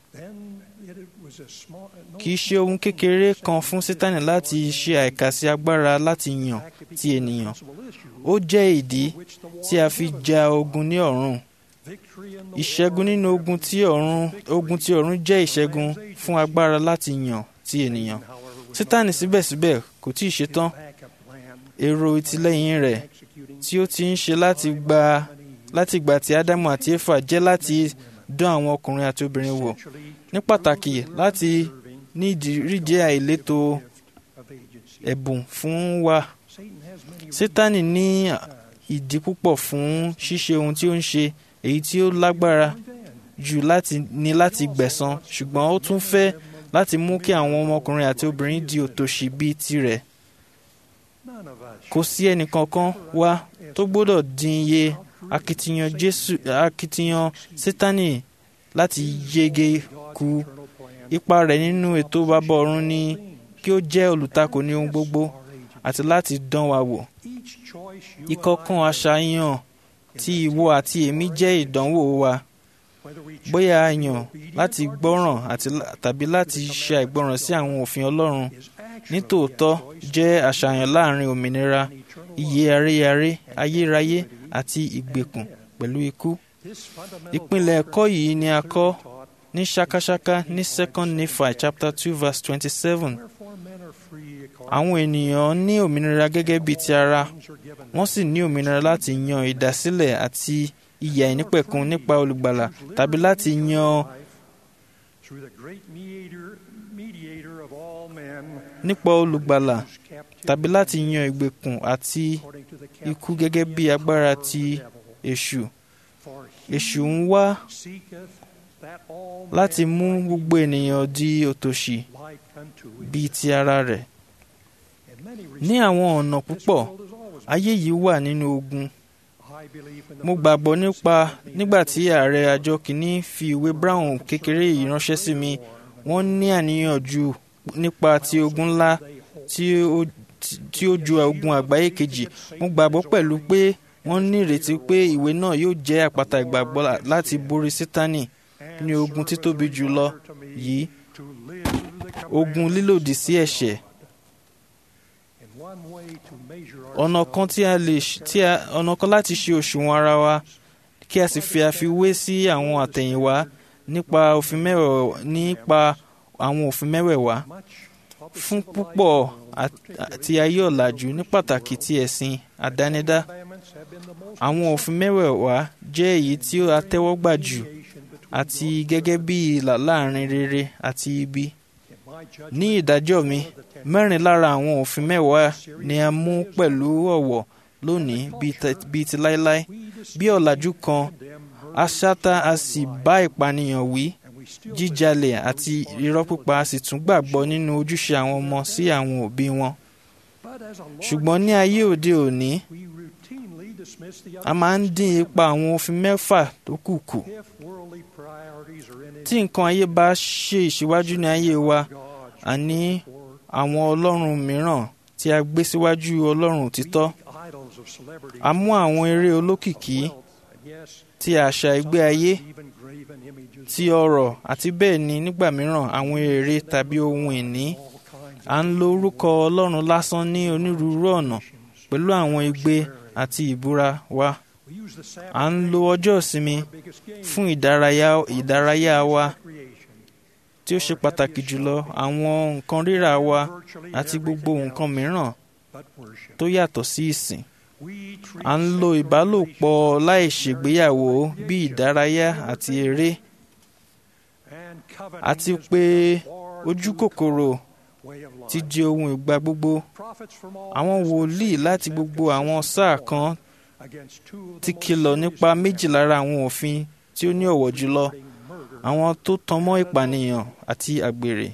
kì í ṣe ohun kékeré kan fún sátánì láti ṣe àìkàsí agbára láti yàn ti ènìyàn ó jẹ́ ìdí tí a fi ja ogun ní ọ̀run ìṣẹ́gun nínú ogun tí ọ̀run ogun tí ọ̀run jẹ́ ìṣẹ́gun fún agbára láti yàn ti ènìyàn sátánì síbẹ̀síbẹ̀ kò tí ì ṣetán èrò ìtìlẹ́yìn rẹ̀ tí ó ti ń ṣe láti gba láti ìgbà tí ádámù àti éfà jẹ́ láti dán àwọn ọkùnrin àti obìnrin wò ní pàtàkì láti ní ìdíríjẹ àìlétò ẹ̀bùn fún wa sátánì ní ìdí púpọ̀ fún ṣíṣe ohun tí ó ń ṣe èyí tí ó lágbára jù láti ní láti gbẹ̀san ṣùgbọ́n ó tún fẹ́ láti mú kí àwọn ọmọkùnrin àti obìnrin di òtòṣì bíi tirẹ̀ kò sí ẹnìkankan wa tó gbọ́dọ̀ dín iye akitiyan jésù akitiyan sátánì láti yege kù ipa rẹ̀ nínú ètò bàbá ọ̀run ni kí ó jẹ́ olùtakò ní ohun gbogbo àti láti dán wa wò ìkọ̀kan àṣàyàn tí ìwọ àti èmi jẹ́ ìdánwò wa bóyá a yàn láti gbọ́ràn tàbí láti ṣe àìgbọ́ràn sí àwọn òfin ọlọ́run nítòótọ́ jẹ́ àṣàyàn láàrin òmìnira iye aréyaré ayérayé àti ìgbèkùn pẹ̀lú ikú. ìpìlẹ̀ ẹ̀kọ́ yìí ni a kọ́ ní ṣákáṣáká ní second Nephi chapter two verse twenty-seven. àwọn ènìyàn ní òmìnira gẹ́gẹ́ bíi ti ara wọ́n sì ní òmìnira láti yan ìdásílẹ̀ àti ìyà ìnípẹ̀kun nípa olùgbàlà tàbí láti yan nípa olùgbàlà tàbí láti yan ìgbèkùn àti ikú gẹ́gẹ́ bí agbára ti èṣù èṣù ń wá láti mú gbogbo ènìyàn di òtòṣì bíi ti ara rẹ̀ ní àwọn ọ̀nà púpọ̀ ayé yìí wà nínú ogun mo gbàgbọ́ nípa nígbà tí ààrẹ àjọ kìíní fi ìwé brown kékeré yìí ránṣẹ́ sí mi wọ́n ní àníyàn jù nípa ti ogun ńlá tí ó ju ogun àgbáyé kejì mo gbàgbọ́ pẹ̀lú pé wọ́n ní ìrètí pé ìwé náà yóò jẹ́ àpáta ìgbàgbọ́ láti borí sítánì ní ogun títóbi jùlọ yìí ogun lílòdì sí ẹ̀ṣẹ̀ ọ̀nà kan tí a lè tí a ọ̀nà kan láti ṣe òṣùwọ̀n ara wa kí a sì fi àfiwé sí àwọn àtẹ̀yìnwá nípa òfin mẹ́wẹ̀ẹ̀wá nípa àwọn òfin mẹ́wẹ̀ẹ̀wá fún púpọ̀ àti ayé ọ̀làjú ní pàtàkì ti ẹ̀sìn àdánidá àwọn òfin mẹ́wẹ̀ẹ̀wá jẹ́ èyí tí ó àtẹ́wọ́gbà jù àti gẹ́gẹ́ bí ìlà láàrin rere àti ibi ní ìdájọ́ mi mẹ́rin lára àwọn òfin mẹ́wàá ni a mú pẹ̀lú ọ̀wọ̀ lónìí bíi ti láéláé bí ọ̀làjú kan aṣáta a sì bá ìpànìyàn wí jíjalè àti irọ́ pípa a sì tún gbàgbọ́ nínú ojúṣe àwọn ọmọ sí àwọn òbí wọn ṣùgbọ́n ní ayé òde òní a máa ń dín ipa àwọn òfin mẹ́fà tó kù kù tí nǹkan ayé bá ṣe ìṣíwájú ní ayé wa àní àwọn ọlọ́run mìíràn tí a gbé síwájú ọlọ́run òtítọ́ a mú àwọn eré olókìkí ti àṣà ìgbé ayé ti ọrọ̀ àti bẹ́ẹ̀ ni nígbà mìíràn àwọn èrè tàbí ohun ìní à ń lo orúkọ ọlọ́run lásán ní onírúurú ọ̀nà pẹ̀lú àwọn igbe àti ìbúra wa à ń lo ọjọ́ ìsinmi fún ìdárayá ìdárayá wa tí ó ṣe pàtàkì jùlọ àwọn nǹkan rírà wa àti gbogbo nǹkan mìíràn tó yàtọ̀ sí ìsìn à ń lo ìbálòpọ̀ láì ṣègbéyàwó bí ìdárayá àti eré àti pé ojú kòkòrò ti di ohun ìgbà gbogbo àwọn wòlíì láti gbogbo àwọn sáà kan ti kìlọ̀ nípa méjì lára àwọn òfin tí ó ní ọ̀wọ̀ jùlọ àwọn tó tan mọ́ ìpànìyàn àti àgbèrè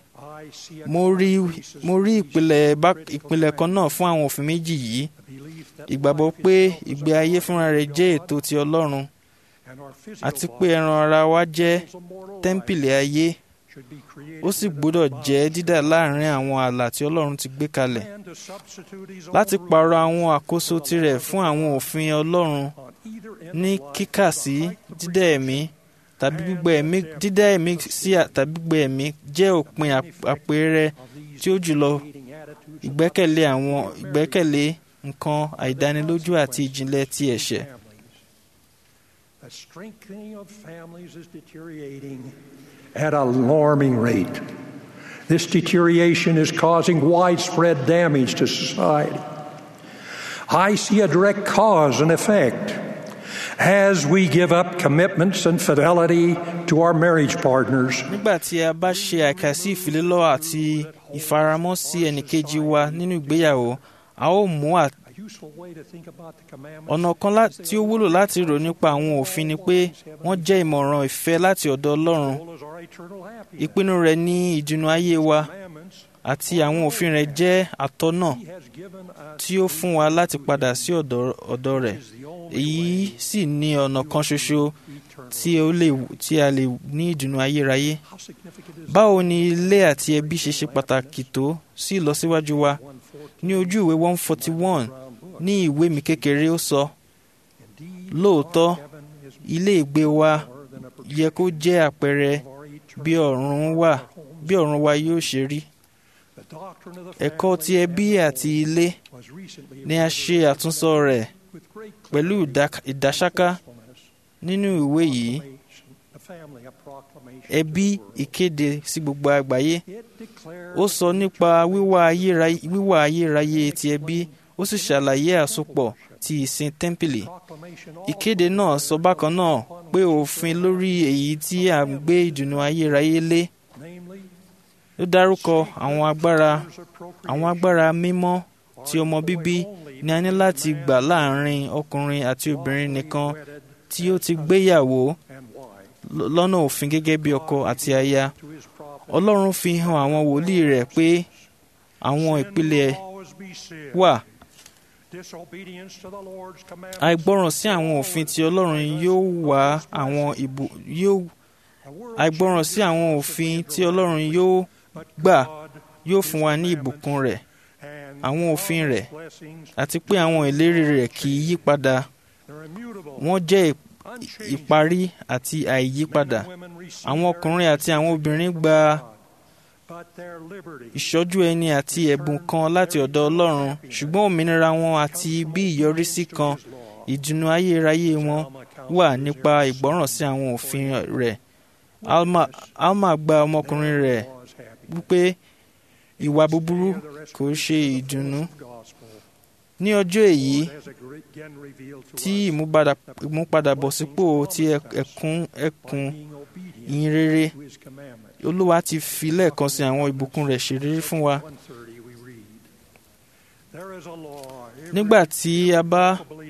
mo rí ìpìlẹ̀ kan náà fún àwọn òfin méjì yìí ìgbàgbọ́ pé ìgbé ayé fúnra rẹ̀ jẹ́ ètò ti Ọlọ́run àti pé ẹran ara wa jẹ́ tẹ́ḿpìlì ayé ó sì gbọ́dọ̀ jẹ́ dídà láàrin àwọn ààlà tí Ọlọ́run ti gbé kalẹ̀ láti pààrọ̀ àwọn àkóso tirẹ̀ fún àwọn òfin Ọlọ́run ní kíkà sí dídá ẹ̀mí tàbí gbígbẹ́ ẹ̀mí dídá ẹ̀mí sí tàbí gbígbẹ́ ẹ̀mí jẹ́ òpin àpẹẹrẹ tí ó jùlọ ìgbẹ́kẹ̀lé àwọn ìgbẹ́kẹ̀lé nǹkan àìdánilójú àti ìjìnlẹ̀ ti ẹ̀ṣẹ̀. The strengthening of families is deteriorating at an alarming rate. This deterioration is causing widespread damage to society. I see a direct cause and effect as we give up commitments and fidelity to our marriage partners. nígbà tí a bá ṣe àìkàsí ìfilélọ́ àti ìfaramọ́ sí ẹnìkejì wa nínú ìgbéyàwó a ó mú ọ̀nà kan tí ó wúlò láti rò nípa àwọn òfin ni pé wọ́n jẹ́ ìmọ̀ràn ìfẹ́ láti ọ̀dọ̀ Ọlọ́run ìpinnu rẹ̀ ní ìdùnnú ayé wa àti àwọn òfin rẹ̀ jẹ́ àtọ́nà tí ó fún wa láti padà sí ọ̀dọ̀ rẹ̀ èyí sì ní ọ̀nà kan ṣoṣo tí a lè ní ìdùnnú ayérayé. báwo ni ilé àti ẹbí ṣe ṣe pàtàkì tó sí ìlọsíwájú wa ní ojú ìwé one forty one ní ìwé mi kékeré ó sọ lóòótọ́ ilé ìgbé wa yẹ kó jẹ́ àpẹẹrẹ bí ọ̀run wa bí ọ̀run wa yóò ṣe rí ẹ̀kọ́ ti ẹbí àti ilé ni a ṣe àtúnsọ rẹ̀ pẹ̀lú ìdásáká nínú ìwé yìí ẹbí ìkéde sí gbogbo àgbáyé ó sọ nípa wíwà ayérayé ti ẹbí ó sì ṣàlàyé àsopọ̀ ti ìsìn tẹ́ḿpìlì ìkéde náà sọ bákan náà pé òfin lórí èyí tí à ń gbé ìdùnnú ayérayé lé ó dárúkọ àwọn agbára àwọn agbára mímọ́ tí ọmọ bíbí ni a ní láti gbà láàrin ọkùnrin àti obìnrin nìkan tí ó ti gbéyàwó lọ́nà òfin gẹ́gẹ́ bí ọkọ àti aya Ọlọ́run fi hàn àwọn wòlíì rẹ̀ pé àwọn ìpìlẹ̀ wà àìgbọràn sí àwọn òfin tí Ọlọ́run yóò wá àwọn ìbò yóò àìgbọràn sí àwọn òfin tí Ọlọ́run yóò gbà yóò fún wa ní ìbùkún rẹ̀ àwọn òfin rẹ̀ àti pé àwọn ìlérí rẹ̀ kì í yí padà wọ́n jẹ́ ìparí àti àìyípadà àwọn ọkùnrin àti àwọn obìnrin gba ìṣọ́jú ẹni àti ẹ̀bùn kan láti ọ̀dọ̀ Ọlọ́run ṣùgbọ́n òmìnira wọn àti bí ìyọrísí kan ìdùnnú ayérayé wọn wà nípa ìgbọ́ràn sí àwọn òfin rẹ̀ Alma, Alma gba ọmọkùnrin rẹ̀ wípé ìwà búburú kò ṣe ìdùnnú ní ọjọ́ èyí tí ìmúpadàbọ̀sípò ti ẹkùn ẹkùn ìyìn rere olúwa ti fi lẹ́ẹ̀kan sí àwọn ìbùkún rẹ̀ ṣèlérí fún wa. nígbà tí a bá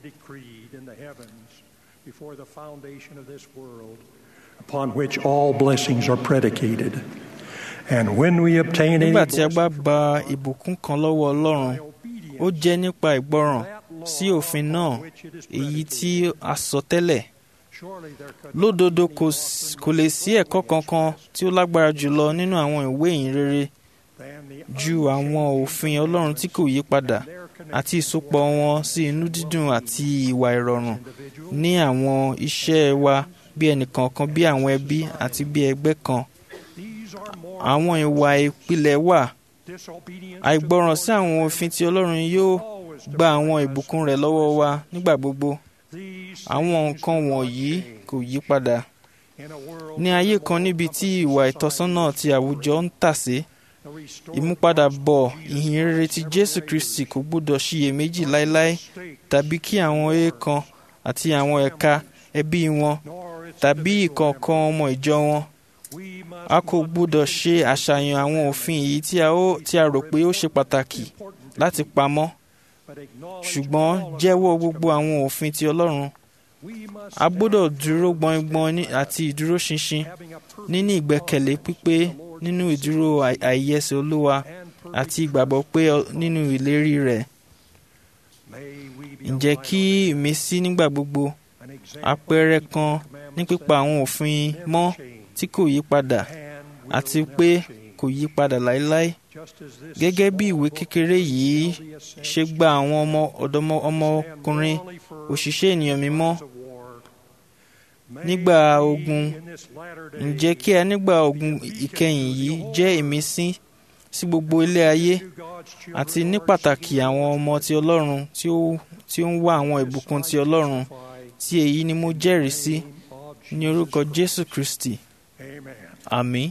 upon which all blessings are predicated. And when we obtain any nígbà tí a bá gba ìbùkún kan lọ́wọ́ Ọlọ́run ó jẹ́ nípa ìgbọràn sí òfin náà èyí tí a sọ tẹ́lẹ̀ lódodo kò lè sí ẹ̀kọ́ kankan tí ó lágbára jùlọ nínú àwọn ìwé ìyìn rere ju àwọn òfin Ọlọ́run tí kò yí padà àti ìsopọ̀ wọn sí inú dídùn àti ìwà ìrọ̀rùn ní àwọn iṣẹ́ wa bí ẹnìkọ̀ọ̀kan bí àwọn ẹbí àti bí ẹgbẹ́ kan àwọn ìwà ìpìlẹ̀ wà àìgbọràn sí àwọn òfin tí Ọlọ́run yóò gba àwọn ìbùkún rẹ̀ lọ́wọ́ wa nígbà gbogbo àwọn nǹkan wọ̀nyí kò yí padà ní ayé kan níbi tí ìwà ìtọ́sọ́nà ti àwùjọ ń tàsé ìmúpadàbọ̀ ìhìn rere ti Jésù Kristi kò gbọdọ̀ ṣiyèméjì láéláé tàbí kí àwọn èèkàn àti àwọn ẹ̀ka ẹbí wọn tàbí ìkọ̀ọ̀kan ọmọ ìjọ wọn a kò gbọdọ̀ ṣe àṣàyàn àwọn òfin èyí tí a rò pé ó ṣe pàtàkì láti pamọ́ ṣùgbọ́n jẹ́wọ́ gbogbo àwọn òfin ti Ọlọ́run a gbọ́dọ̀ dúró gbọ̀ngbọ̀n àti ìdúróṣinṣin níní ìgbẹ́kẹ̀lé pípé nínú ìdúró àìyẹsẹ̀ Olúwa àti ìgbàgbọ́ pé nínú ìlérí rẹ̀ ǹjẹ́ kí ìmísí nígbà gbogbo àpẹẹrẹ kan ní pípa àwọn òfin mọ́ tí kò yí padà àti pé kò yí padà láéláé gẹ́gẹ́ bí ìwé kékeré yìí ṣe gba àwọn ọmọ ọ̀dọ́mọ ọmọkùnrin òṣìṣẹ́ ènìyàn mímọ́ nígbà ogun ǹjẹ́ kí a nígbà ogun ìkẹyìn yìí jẹ́ ìmísí sí gbogbo ilé ayé àti ní pàtàkì àwọn ọmọ ti Ọlọ́run tí ó tí ó ń wá àwọn ìbùkún ti Ọlọ́run tí èyí ni mo jẹ́rìí sí ní orúkọ Jésù Kristi àmín.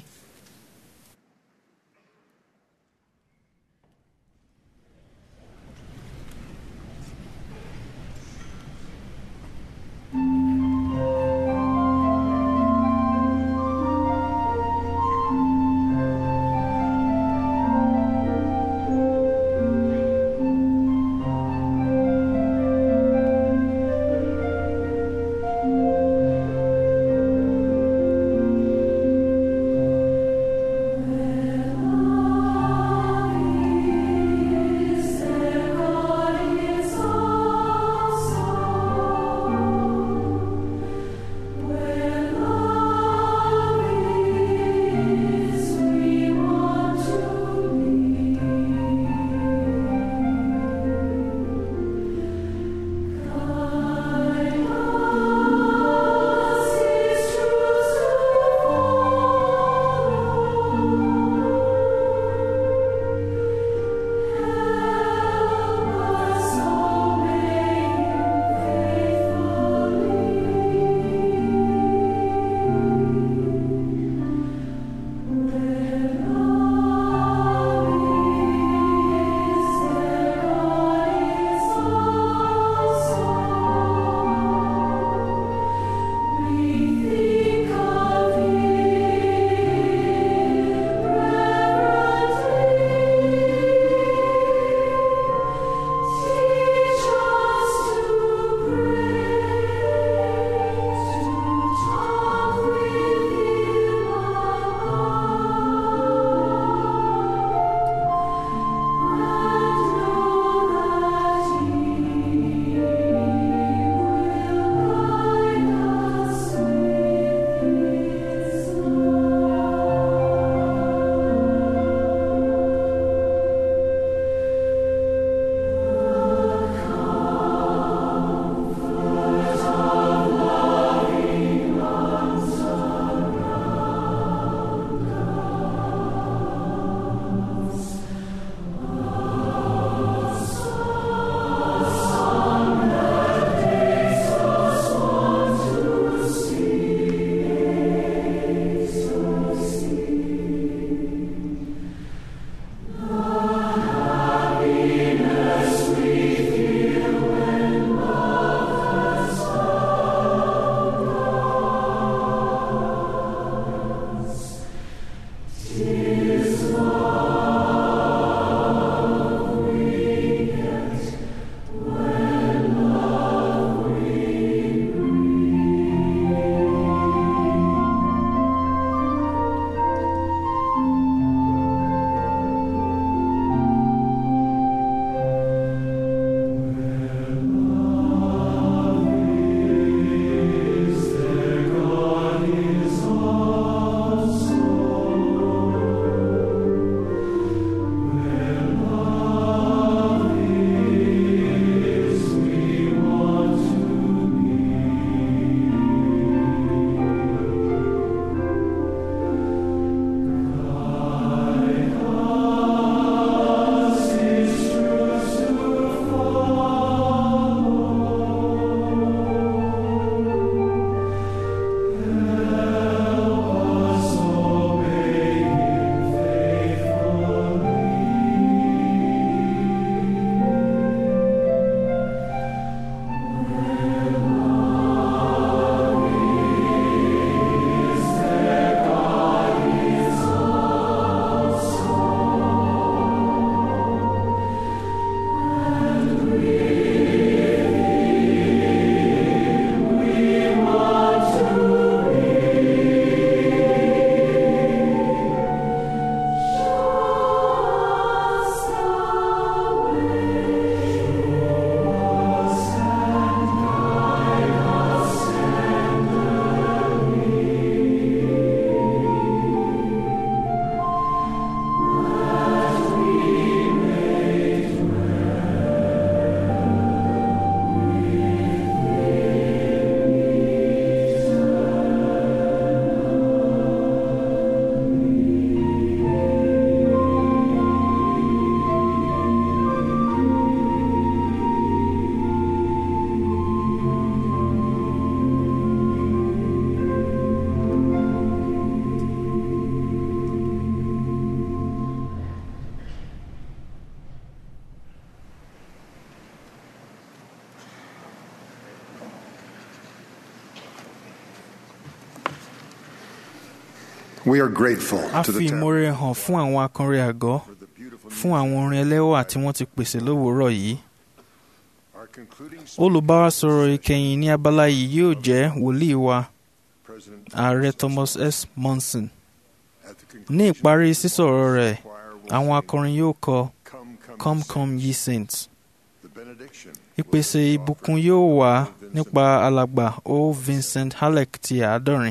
We are grateful a to fi the ìmoore hàn fún àwọn akọrin àgọ́ fún àwọn orin ẹlẹ́wà tí wọ́n ti pèsè lówùúrọ̀ yìí Our concluding olùbárasọ̀rọ̀ ìkẹyìn ní abala yìí yóò jẹ́ wòlíì wa President ààrẹ Thomas S. Monson at the ní conclusion ìparí sísọ̀rọ̀ rẹ̀ choir will àwọn sing, akọrin yóò kọ Come, come, come sing." come ye saints The benediction ìpèsè ìbùkún yóò wá nípa alàgbà o Vincent Halleck ti àádọ́rin.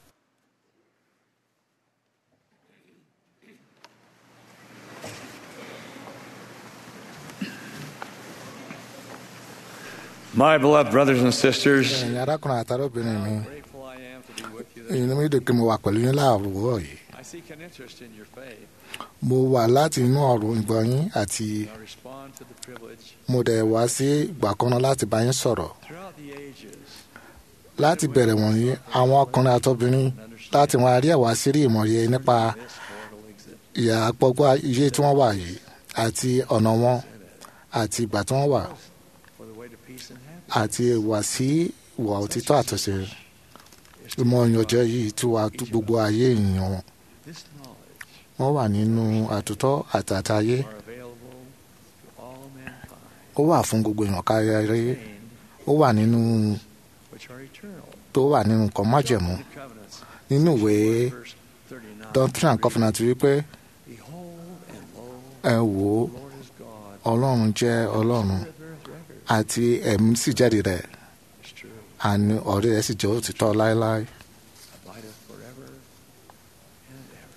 My beloved brothers and sisters, ẹ̀yin arákùnrin àtàrọ̀bìnrin mi grateful I am to be with you. this inú mi dùn pé mo wà pẹ̀lú yín láàárọ̀ yìí I seek an interest in your faith. mo wà láti inú ọ̀run ìgbọ̀n yín àti I respond to the privilege mo dẹ̀ wá sí ìgbà kan náà láti bá yín sọ̀rọ̀ throughout the ages láti bẹ̀rẹ̀ wọ̀nyí àwọn ọkùnrin àtọ́bìnrin láti wọn àrí ẹ̀wá sí rí ìmọ̀ye nípa this mortal exit. ìyà àpọ̀gbọ́ iye tí wọ́n wà yìí àti ọ̀nà wọn àti ìgbà tí wọ́n wà for the way to peace and happiness. àti ìwà sí ìwà òtítọ́ àtúnṣe ìmọ̀ ìyànjẹ́ yìí tí wàá tú gbogbo ayé èèyàn wọn This knowledge wọ́n wà nínú àtúntọ́ àtàtàyé are available to all mankind, ó wà fún gbogbo èèyàn kárí ayé contained, ó wà nínú which are eternal. tó wà nínú nǹkan májẹ̀mú The covenants, nínú ìwé verse 39. doctrine and covenant wípé Behold and lo, ẹ wò ó the Lord is God. ọlọ́run jẹ́ ọlọ́run Spirit beareth record. àti ẹ̀mí sì jáde rẹ̀ It's true. àní ọ̀rẹ́ rẹ̀ sì jẹ́ òtítọ́ láéláé Abideth forever and ever.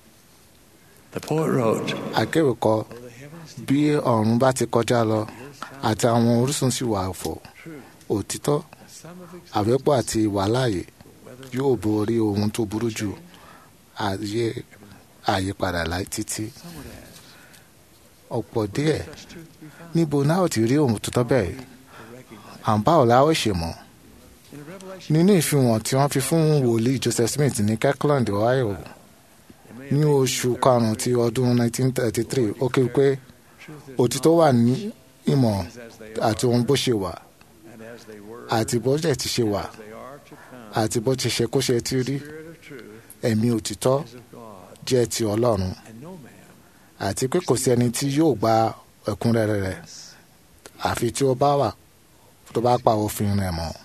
The poet wrote, akéwì kọ Though the heavens bí ọ̀run bá ti kọjá lọ àti àwọn orísun sì wà fò true, òtítọ́ the sum of existence, àfẹ́pọ̀ àti ìwàláàyè whether yóò borí ohun tó burú jù ayé àyípadà láì títí some would ask, ọ̀pọ̀ díẹ̀ such truth be found. níbo náà ò ti rí ohun tó tọ́ bẹ́ẹ̀ To recognize. à ń bá ọ̀la ó ṣe mọ̀ In Revelation, nínú ìfihàn tí wọ́n fi fún wòlíì Joseph Smith ní Kirkland Ohio it may ní have oṣù been karùn-ún ti ọdún 1933 ó kéwì pé truth is òtítọ́ wà ní ìmọ̀ as they àti ohun bó ṣe wà and as they were, àti bó jẹ́ ti ṣe wà as they are to come. àti bó ti ṣe kó ṣe ti rí Spirit of truth ẹ̀mí òtítọ́ is of God, jẹ́ ti Ọlọ́run and no man àti pé kò sí ẹni tí yóò gba ẹ̀kúnrẹ́rẹ́ rẹ̀ àfi tí ó bá wà tó bá pa òfin rẹ̀ mọ́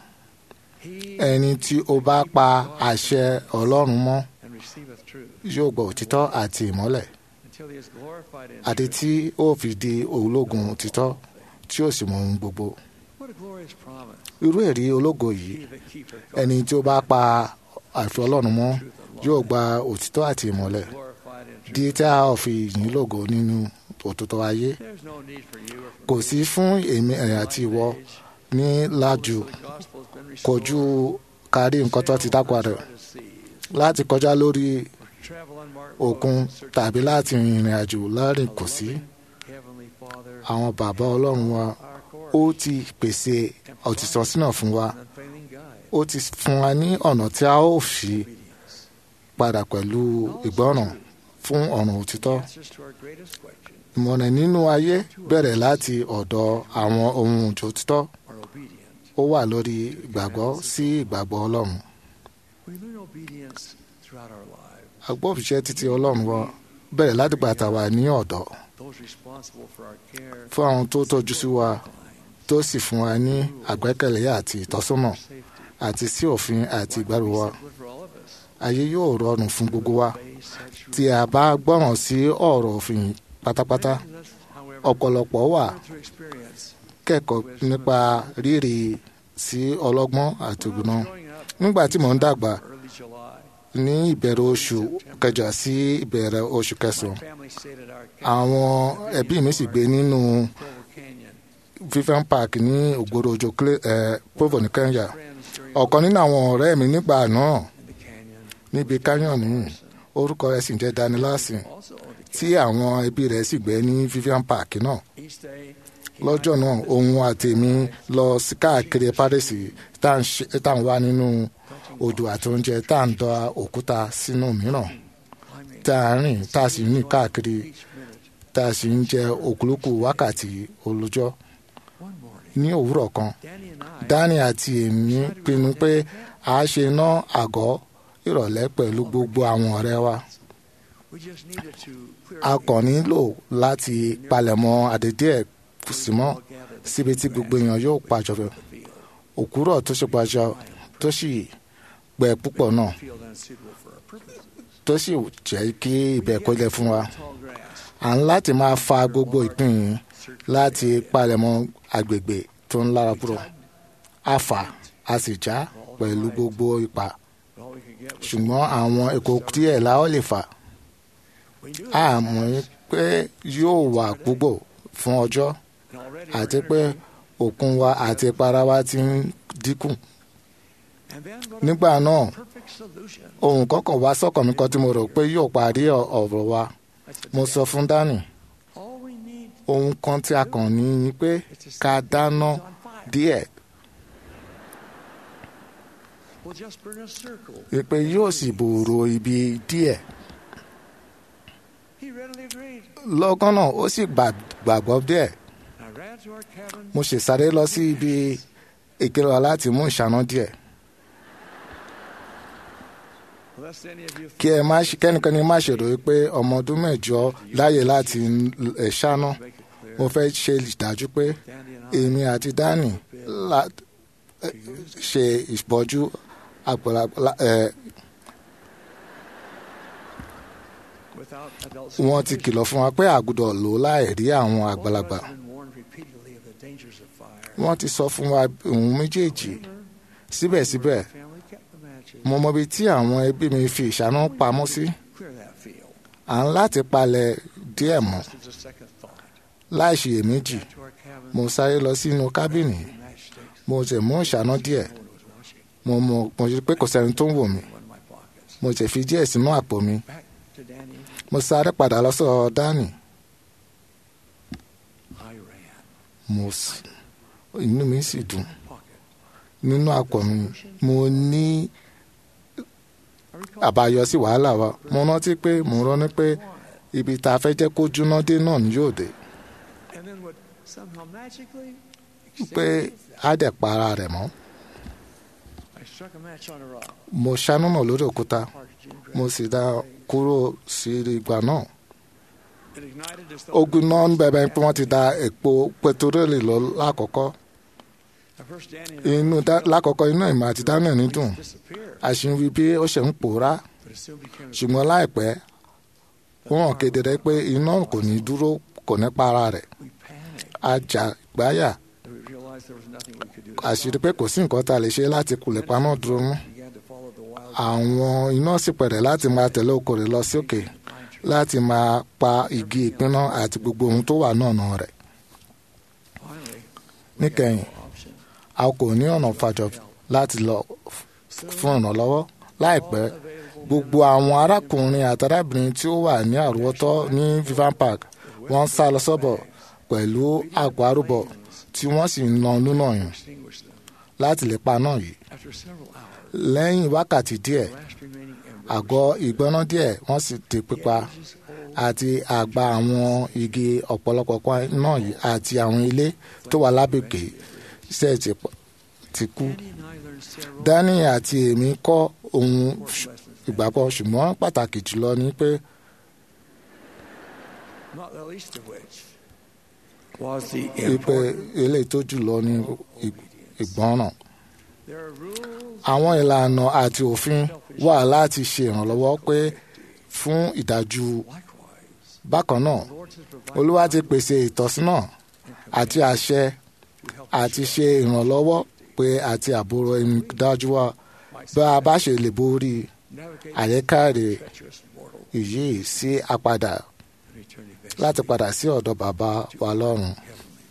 he ẹni tí ó bá pa àṣẹ Ọlọ́run mọ́ and receiveth truth yóò gba òtítọ́ àti ìmọ́lẹ̀ until he is glorified in àti truth. tí ó fi di ológun òtítọ́ tí ó sì mọ ohun gbogbo What a glorious promise. irú ẹ̀rí ológo yìí He that keepeth ẹni tí ó bá pa àṣẹ Ọlọ́run mọ́ yóò gba òtítọ́ àti ìmọ̀lẹ̀ glorified in truth. di tí a ó fi yìn lógo nínú òtítọ́ ayé There's no need for you or for kò me sí fún èmi ẹ̀yà àti ìwọ ní lájú the gospel has been kojú restored. kárí nǹkan tó ti dákọ̀ rẹ̀ Part of seas, láti kọjá lórí or travel unmarked òkun roads in search of tàbí láti rìnrìn àjò láàrin kò sí Heavenly Father, àwọn bàbá Ọlọ́run wa our ó course, ti pèsè òtítọ́ sínú fún wa and unfailing guide, ó ti fún wa ní ọ̀nà tí a ó fi obedience. padà pẹ̀lú ìgbọ́ràn fún ọ̀nà òtítọ́ Answers to our greatest question ìmọ̀ràn nínú ayé bẹ̀rẹ̀ láti ọ̀dọ̀ àwọn ohun òtítọ́ are obedient. ó wà lórí ìgbàgbọ́ sí ìgbàgbọ́ Ọlọ́run We learn obedience throughout our lives. agbófinṣẹ́ títí Ọlọ́run wa bẹ̀rẹ̀ láti gbà tá a wà ní ọ̀dọ́ Those responsible for our care, fún àwọn tó tọ́jú sí wa tó sì fún wa ní àgbẹ́kẹ̀lé àti ìtọ́sọ́nà safety, àti sí òfin àti ìgbàlù wa good for all of us. ayé yóò rọrùn fún gbogbo wa Obey such tí a bá gbọ́ràn sí ọ̀rọ̀ òfin pátápátá rules, however, ọ̀pọ̀lọpọ̀ wà through experience. kẹ́kọ̀ọ́ nípa rírì sí ọlọ́gbọ́n àti ògbóná Growing up nígbà tí mò ń dàgbà early July, ní ìbẹ̀rẹ̀ oṣù kẹjọ sí ìbẹ̀rẹ̀ oṣù kẹsàn-án family stayed at our àwọn ẹbí mi sì gbé nínú Provo Canyon. Vivian Park ní ògbóró ojú Provo ní Kenya Friends during ọ̀kan nínú àwọn ọ̀rẹ́ mi nígbà náà in the canyon níbi canyon nìyí orúkọ rẹ̀ sì ń jẹ́ Danny Larson also owned a tí àwọn ẹbí rẹ̀ sì gbé ní Vivian Park náà Each day, he lọ́jọ́ náà òun àtèmi lọ sí káàkiri Paris tá à ń ṣe- tá à ń wá nínú odò àti oúnjẹ tá à ń dọ òkúta sínú mìíràn climbing tá à ń rìn tá a sì ń rìn káàkiri each minute. tá a sì ń jẹ òkúlùkù wákàtí olójọ́ One morning, ní òwúrọ̀ kan Danny and I Danny àti èmi pinnu pé a ṣe ná àgọ́ ìrọ̀lẹ́ pẹ̀lú gbogbo àwọn ọ̀rẹ́ wa We just needed to clear a kàn nílò láti palẹ̀mọ́ àdédé ẹ̀ símọ́ síbi tí gbogbo èèyàn yóò pàjọ òkúrọ̀ tó ṣe pàjọ tó sì gbẹ púpọ̀ náà field unsuitable for our purposes. tó sì jẹ́ kí ibẹ̀ kó lẹ̀ fún wa Tall grass, à ń láti máa fa gbogbo ìpín yìí láti palẹ̀mọ́ agbègbè tó ń lára kúrò a fà a sì já pẹ̀lú gbogbo ipa all we could get was ṣùgbọ́n àwọn èkó díẹ̀ la ó lè fà we knew á mọ̀ pé yóò wà púpọ̀ fún ọjọ́ and already àti our pé energy. òkun wa àti ìpara wa ti ń dínkù And then what nígbà a náà perfect solution. ohun kọ́kọ́ wá sọ́kàn mi kan tí mo rò pé yóò parí ọ- ọ̀rọ̀ wa I said, mo sọ fún dani all we need ohun kan tí a kàn ní ni pé ká dáná is on fire. díẹ̀ We'll just burn a circle. pé yóò sì bòòrò ibi díẹ̀ He readily agreed. lọ́gán náà ó sì gbà- gbàgbọ́ díẹ̀ I ran to our cabin. mo sì sáré lọ sí ibi ìkẹrẹ láti mú ìṣáná díẹ̀ Lest any of you kí ẹ má ṣe kẹ́nikẹ́ni má ṣèrò pé ọmọ ọdún mẹ́jọ láàyè láti ẹ̀ ṣáná make it clear, mo fẹ́ ṣe ìdájú pé Dandy and I, èmi àti dani la ẹ, ṣe ìbọ́jú àgbàlagbà ẹ, without adult wọ́n ti supervision, kìlọ̀ fún wa pé àgùdọ̀ lò láì rí àwọn àgbàlagbà has been warned repeatedly of the dangers of fire. wọ́n ti sọ fún wa ohun méjèèjì síbẹ̀síbẹ̀ Family kept the matches. mo mọ ibi tí àwọn ẹbí mi fi ìṣáná pamọ́ sí Clear that field. à ń láti palẹ̀ díẹ̀ mọ́ Just as a second thought. láì ṣiyèméjì To our cabin, mo sáré lọ sínú kábìnì matchsticks. mo sì mú ìṣáná díẹ̀ No one was watching. mo mọ mo rí pé kò sẹ́ni tó ń wò mí One of my pockets. mo sì fi díẹ̀ sínú àpò mi Back to Danny. mo sáré padà lọ sọ́dọ̀ dani I ran. mo sì inú mi sì dùn Pocket. nínú àpò mi mo ní I recall àbáyọ sí wàhálà wa mo rántí pé mo rántí pé ibi tá a fẹ́ jẹ́ kó jóná dé náà ni yóò dé and then would somehow magically pé extinguish á dẹ̀ pa ara rẹ̀ mọ́ I struck a match on a rock. mo ṣáná náà lórí òkúta Parked Jim mo sì dá kúrò sí ìgbà náà It ignited as though ogun náà ń bẹ̀bẹ̀ pé wọ́n ti da epo pẹtiróòlù lọ lákọ̀ọ́kọ́ at first Danny and I inú dá- lákọ̀ọ́kọ́ inú ìmọ̀ àti dáná ní dùn disappeared, àṣìwí bí ó ṣe ń pòórá but it soon became ṣùgbọ́n láìpẹ́ ó hàn kedere pé iná kò ní dúró kò ní para rẹ̀ we panicked. a jà gbáyà We realized there was nothing we could do to àṣírí pé kò sí nǹkan tá a lè ṣe láti kulẹ̀ paná dúró mú began to follow the wild àwọn iná sì pẹ̀rẹ̀ láti máa tẹ̀lé okòrè lọ sí òkè pine tree. láti máa pa igi ìpinná àti gbogbo ohun tó wà náà nà rẹ̀ Finally, níkẹyìn option. a kò ní ọ̀nà fàjọ láti lọ f- fún ìrànlọ́wọ́ láìpẹ́ gbogbo àwọn arákùnrin àti arábìnrin tí ó wà ní àrùwọ́tọ́ ní vivan park wọ́n sá lọ sọ́bọ̀ pẹ̀lú àgọ́ arúbọ tí wọ́n sì ń lọ nínú ọ̀yàn Extinguished them. láti lè pa náà yìí After several hours, lẹ́yìn wákàtí díẹ̀ last remaining embers àgọ́ ìgbóná díẹ̀ wọ́n sì ti pípa àti àgbà àwọn igi ọ̀pọ̀lọpọ̀ kan náà yìí àti àwọn ilé tó wà lábẹ́gbẹ̀ iṣẹ́ ti p- ti kú. Danny and I learned several dani àti èmi kọ́ ohun ṣ- lessons. ìgbàgbọ́ ṣùgbọ́n pàtàkì jùlọ ni pé Not the least of which was the pípẹ́ importance. eléyìí tó jùlọ ní ì- ìgbọ́ràn. There are rules àwọn ìlànà àti òfin wà láti ṣe ìrànlọ́wọ́ pé fún ìdájú likewise. bákan náà The Lord has provided olúwa ti pèsè ìtọ́sínà àti àṣẹ àti ṣe ìrànlọ́wọ́ pé àti àbúrò ẹni dájú wa bá a bá ṣe lè borí navigate àyíkáre treacherous mortal yìí sí àpadà and eternity back láti padà sí ọ̀dọ̀ bàbá wa lọ́run. Heavenly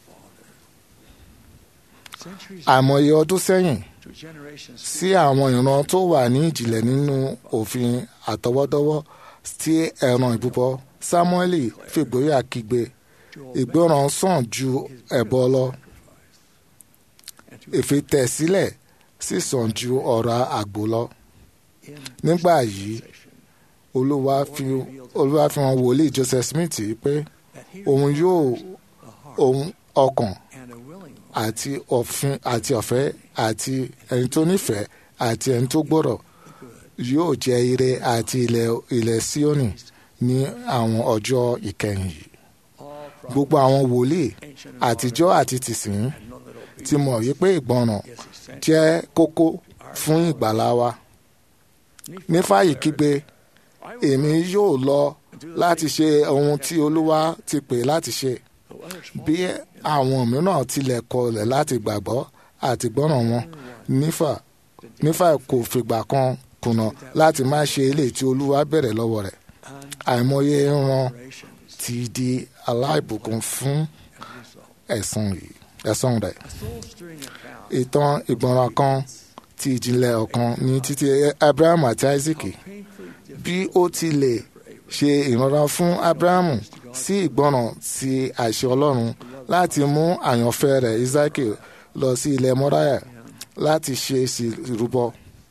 Father. Centuries àìmọye ọdún sẹ́yìn to generations sí àwọn ìran tó wà ní ìjìnlẹ̀ nínú òfin àtọwọ́dọ́wọ́ tí ẹran ìbúbọ sámúẹ́lì fìgbóyà kígbe ìgbọràn sàn ju ẹbọ lọ and to ìfitẹ̀sílẹ̀ sì sàn ju ọ̀rọ̀ àgbò lọ in nígbà yìí olúwa fi olúwa fi hàn wòlíì joseph smith pé that he òun yóò the heart òun ọkàn and a willing one àti òfin àti ọ̀fẹ́ àti ẹni tó nífẹ̀ẹ́ àti ẹni tó gbọ́rọ̀ yóò jẹ́ ire àti ilẹ̀ ilẹ̀ Síónì ní àwọn ọjọ́ ìkẹyìn yìí gbogbo àwọn wòlíì àtijọ́ àti tìsín ti mọ̀ wípé ìgbọràn jẹ́ kókó fún ìgbàlá wa nífàyè kígbe èmi yóò lọ láti ṣe ohun tí olúwa ti pè láti ṣe bí àwọn mìíràn tilẹ̀ kọlẹ̀ láti gbàgbọ́ àti gbọ́ràn wọn nífà nífà kò fìgbà kan kùnà láti má ṣe eléyìí tí olúwa bẹ̀rẹ̀ lọ́wọ́ rẹ̀ àìmọye ran ti di aláìbùkún fún ẹ̀san yìí ẹ̀san rẹ̀ ìtàn ìgbọràn kan ti ìjìnlẹ̀ ọ̀kan ní títí Abraham àti Isaac bí ó tilẹ̀ ṣe ìrànlọ́wọ́ fún Abrahamu sí ìgbọràn sí àṣẹ Ọlọ́run láti mú àyànfẹ́ rẹ̀ Isaac lọ sí ilẹ̀ Mọ́ráyà láti ṣe ìrúbọ.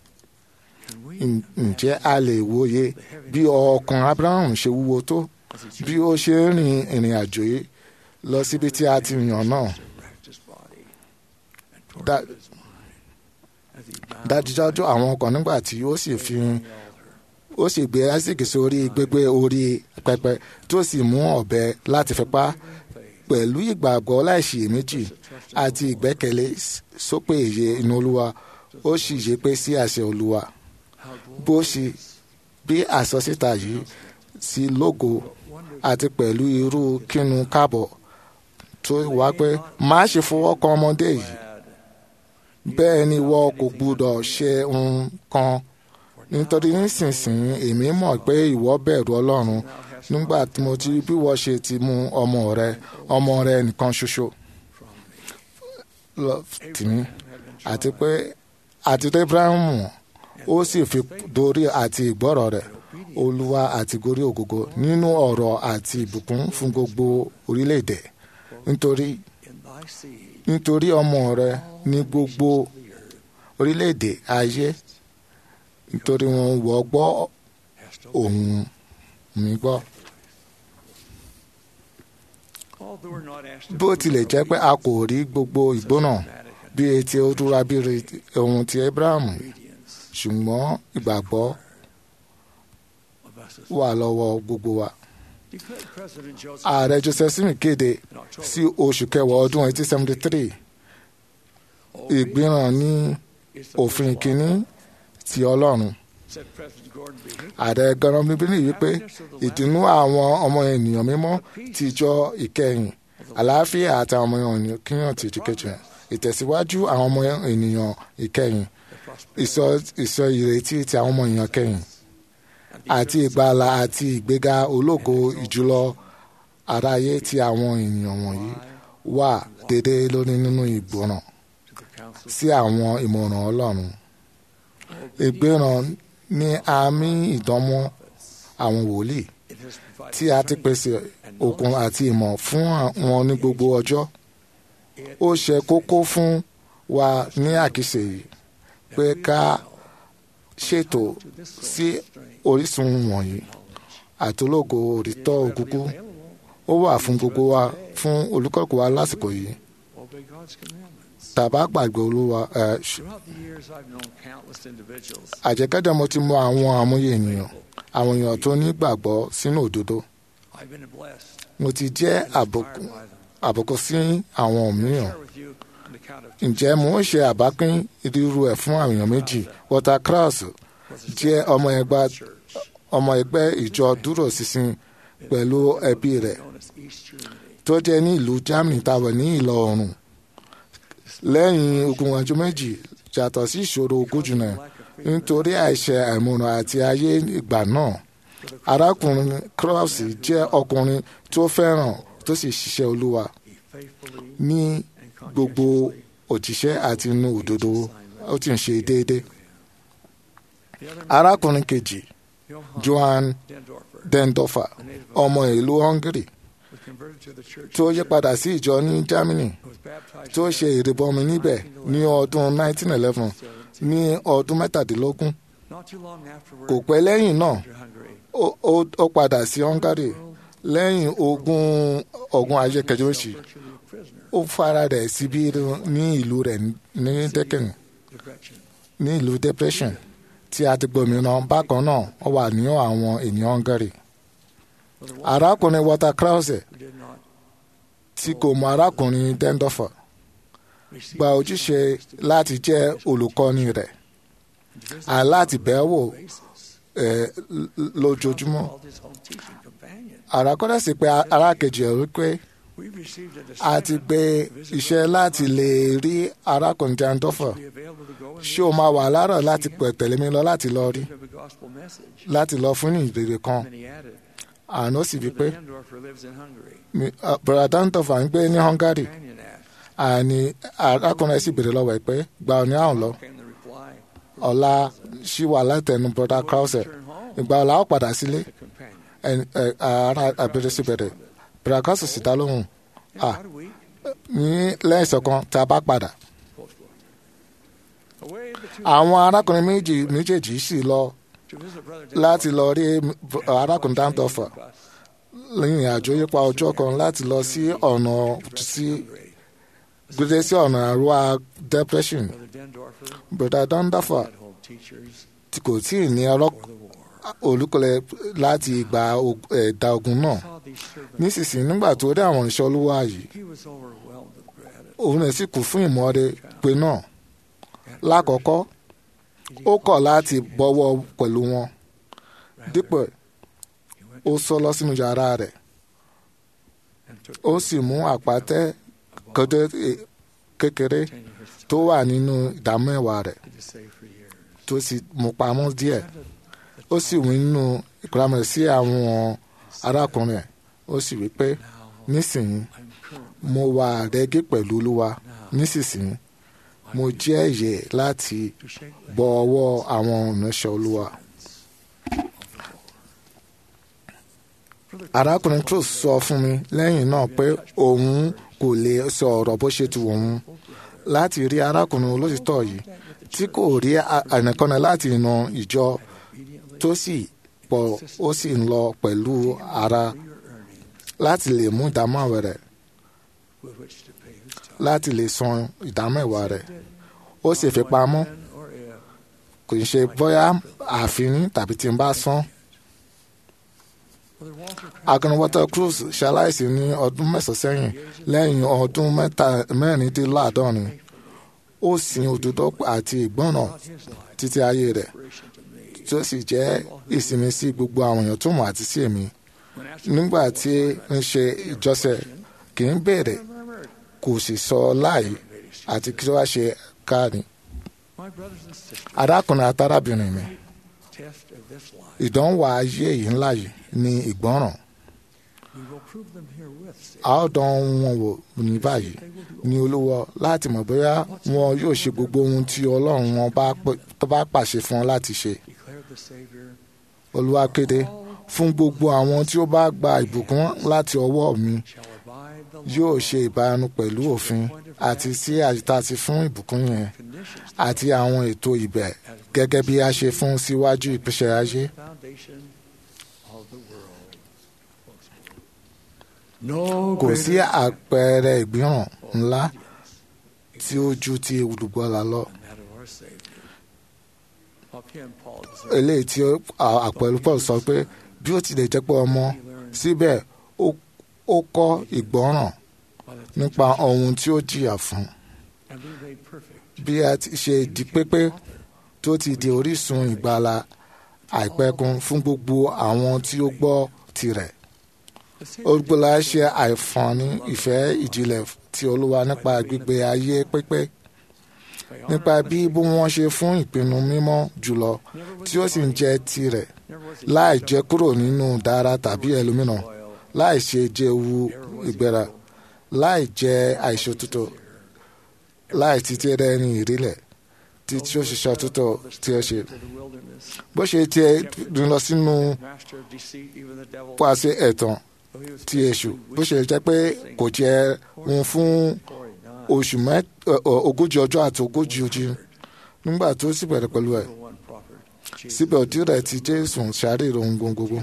Ǹjẹ́ a lè wòye bí ọkàn Abrahamu ṣe wúwo tó bí ó ṣe ń rin ìrìn àjò yìí lọ síbi tí a ti yàn náà. Dájúdájú àwọn ọkàn nígbà tí ó sì fi ó sì gbé Isaac sórí gbégbé orí pẹpẹ tó sì mú ọ̀bẹ láti fi pa pẹ̀lú ìgbàgbọ́ láìṣiyèméjì àti ìgbẹ́kẹ̀lé sópè èyí inú olúwa ó sì yé pé sí àṣẹ olúwa bó ṣe bí àsọsíta yìí sí lógo àti pẹ̀lú irú kínu káàbọ̀ tó wá pé má ṣe fọwọ́ kan ọmọdé yìí bẹ́ẹ̀ ni wọ́n kò gbúdọ̀ ṣe nǹkan nítorí nísinsìnyí èmi mọ̀ pé ìwọ bẹ̀rù ọlọ́run nígbà tí mo ti bí wọ́n ṣe ti mú ọmọ rẹ ọmọ rẹ nìkan ṣoṣo lọ tìmí àti pé àti tó Ibrahimu ó sì fi dorí àti ìgbọ́rọ̀ rẹ̀ olúwa àti gorí ògógó nínú ọ̀rọ̀ àti ìbùkún fún gbogbo orílẹ̀-èdè nítorí nítorí ọmọ rẹ ní gbogbo orílẹ̀-èdè ayé nítorí wọn wọ́ gbọ́ ohùn mi gbọ́. bó tilẹ̀ jẹ́ pé a kò rí gbogbo ìgbóná bí etí ó dúra bí ohun ti Abrahamu ṣùgbọ́n ìgbàgbọ́ wà lọ́wọ́ gbogbo wa. ààrẹ Joseph Smith kéde sí oṣù kẹwàá ọdún 1873 ìgbìràn ní òfin kínní ti Ọlọ́run ààrẹ Gordon bíbélì wípé ìdùnnú àwọn ọmọ ènìyàn mímọ́ ti jọ ìkẹyìn àlàáfíà àti àwọn ọmọ ènìyàn kíyàn ti ìdíkejì ìtẹ̀síwájú àwọn ọmọ ènìyàn ìkẹyìn ìsọ ìrètí ti àwọn ọmọ ènìyàn kẹyìn àti ìgbàlà àti ìgbéga ológo ìjùlọ aráyé tí àwọn ènìyàn wọ̀nyí wà dédé lórí nínú ìgbọràn sí àwọn ìmọ̀ràn Ọlọ́run ìgbéràn ní àmì ìdánmọ́ àwọn wòlíì tí a ti pèsè okun àti ìmọ̀ fún wọn ní gbogbo ọjọ́ ó ṣe kókó fún wa ní àkíyèsí yìí pé ká ṣètò sí orísun wọ̀nyí àtológo òrítọ́ òkúkú ó wà fún gbogbo wa fún olùkọ́kọ́ wa lásìkò yìí tàbá gbàgbé olúwa ẹ àjẹkẹ́dẹ́ mo ti mọ àwọn àmúyẹ ènìyàn àwọn èèyàn tó ní gbàgbọ́ sínú òdodo mo ti jẹ́ àbùkù sí àwọn mìíràn ǹjẹ́ mo ń ṣe àbápín irú ẹ̀ fún àwọn èèyàn méjì Walter Krauss jẹ́ ọmọ ẹgbẹ́ ọmọ ẹgbẹ́ ìjọ dúró ṣinṣin pẹ̀lú ẹbí rẹ̀ tó jẹ́ ní ìlú Germany táwọn ní ìlọ oòrùn lẹ́yìn ogun ọjọ́ méjì yàtọ̀ sí ìṣòro ogójì náà nítorí àìṣe àìmọ̀ràn àti ayé ìgbà náà arákùnrin Krauss jẹ́ ọkùnrin tó fẹ́ràn tó sì ṣiṣẹ́ olúwa ní gbogbo òjíṣẹ́ àti inú òdodo ó ti ń ṣe déédéé arákùnrin kejì Johann Dendorfer ọmọ ìlú Hungary tó yí padà sí ìjọ ní Germany tó ṣe ìrìbọmi níbẹ̀ ní ọdún 1911 ní ọdún mẹ́tàdínlógún kò pẹ́ lẹ́yìn náà ó padà sí Hungary lẹ́yìn ogun ogun ayé kẹjọ́sì ó fara rẹ̀ síbí ní ìlú rẹ̀ ní Decken ní ìlú depression tí a ti gbòmìnà bákan náà ó wà ní àwọn ènìyàn hungary arákùnrin walter krause tí kò mọ arákùnrin dendorfer gba ojúṣe láti jẹ́ olùkọ́ni rẹ̀ àláti bẹ̀ẹ́ wò lójoojúmọ́ àràkọ́dà sì pé arákejì ẹ̀ wípé a ti gbé iṣẹ́ láti lè rí arákùnrin dendorfer ṣé o máa wà láàárọ̀ láti pẹ̀ tẹ̀lé mi lọ láti lọ rí láti lọ fún ìrere kan àná sì wípé brother dendorfer ń gbé ní hungary àní arákùnrin sì béèrè lọ́wọ́ ẹ̀ pé gba ọ ní àwọn lọ ọ̀la ṣì wà látẹnu brother krause ìgbà ọ̀la ó padà sílé ara àbẹ̀rẹ̀ sí bẹ̀rẹ̀ brother krause sì dá lóhùn à ní lẹ́yìn ìṣọ̀kan tá a bá padà àwọn arákùnrin méjì méjèèjì sì lọ láti lọ rí arákùnrin dáńtọ́fà lẹ́yìn àjò yípa ọjọ́ kan láti lọ sí ọ̀nà sí gbèdé sí ọ̀nà àrùwá depression brother dandafa tí kò tí ì ní olùkọ́lẹ̀ láti ìgbà ẹ̀dá ogun náà nísinsìnyí nígbà tó rí àwọn iṣẹ́ olúwa yìí òun rẹ̀ sì kù fún ìmọ̀ọ́re pé náà lákọ̀ọ́kọ́ ó kọ̀ láti bọ́wọ́ pẹ̀lú wọn dípò ó sọ lọ sínú yàrá rẹ̀ ó sì mú àpáta kọjá kékeré tó wà nínú ìdámẹ́wàá rẹ̀ tó sì mú pamọ́ díẹ̀ ó sì wí nínú ìkúrámẹ̀ sí àwọn arákùnrin ẹ̀ ó sì wí pé nísìnyí mo wà rẹ́gí pẹ̀lú olúwa nísinsìnyí mo jẹ́ ẹ̀yẹ láti bọ ọwọ́ àwọn ìránṣẹ́ olúwa. arákùnrin cruz sọ fún mi lẹ́yìn náà pé òun kò lè sọ ọ̀rọ̀ bó ṣe tu òun láti rí arákùnrin olóṣìṣẹ́ yìí tí kò rí ànàkọ́nà láti ìnà ìjọ tó sì pọ̀ ó sì ń lọ pẹ̀lú ara láti lè mú ìdámọ̀wẹ̀ rẹ̀ láti lè san ìdámẹ́wàá rẹ̀ ó sì fi pamọ́ kò ń ṣe bóyá àfin tàbí tí n bá san. akọrin walter cruz ṣaláìsí ní ọdún mẹ́sàn-án sẹ́yìn lẹ́yìn ọdún mẹ́rìndínláàádọ́rin ó sin òdodo àti ìgbọ́ràn títí ayé rẹ̀ tí ó sì jẹ́ ìsinmi sí gbogbo àwọn èèyàn tó mọ̀ àti sí èmi nígbà tí ń ṣe ìjọsẹ̀ kì í béèrè kò sì sọ láì àti kí wá ṣe káàní. arákùnrin àtàràbìnrin mi ìdánwò ayé yìí ńlá yìí ní ìgbọ́ràn. a ó dán wọn wò ní báyìí ní olúwa láti mọ̀ bóyá wọn yóò ṣe gbogbo ohun tí ọlọ́run wọn bá pàṣẹ fún wọn láti ṣe. olúwa kéde fún gbogbo àwọn tí ó bá gba ìbùkún láti ọwọ́ mi yóò ṣe ìbánu pẹ̀lú òfin àti sí àti fún ìbùkún yẹn àti àwọn ètò ibẹ̀ gẹ́gẹ́ bí a ṣe fún síwájú ìpèsè ayé. kò sí àpẹẹrẹ ìgbìràn ńlá tí ó ju ti olùgbọ́lá lọ. eléyìí tí àpẹẹrẹ paul sọ pé bí ó tilẹ̀ jẹ́ pé ọmọ síbẹ̀ ó kọ́ ìgbọ́ràn nípa ohun tí ó jìyà fún bí a ti ṣe di pépé tó ti di orísun ìgbàlà àìpẹ̀kun fún gbogbo àwọn tí ó gbọ́ tirẹ̀ olùgbòlà ṣe àìfààní ìfẹ́ ìjìnlẹ̀ ti olúwa nípa gbígbé ayé pépé nípa bí bí wọ́n ṣe fún ìpinnu mímọ́ jùlọ tí ó sì ń jẹ́ tirẹ̀ láì jẹ́ kúrò nínú dára tàbí ẹlòmíràn láì ṣe jẹ́wu ìgbéra láì jẹ́ àìṣòtútù láì títí rẹ̀ ní ìrílẹ̀ tí tí ó ṣiṣẹ́ òtútù tí ó ṣe. bó ṣe tiẹ̀ dùn lọ sínú pàṣẹ ẹ̀tàn ti èṣù bó ṣe jẹ́ pé kò jẹ́ wọn fún oṣù ogójì ọjọ́ àti ogójì ojú nígbà tó sì bẹ̀rẹ̀ pẹ̀lú ẹ̀ síbẹ̀ òdì rẹ̀ ti jésù ṣàárẹ̀ ohun gbogbo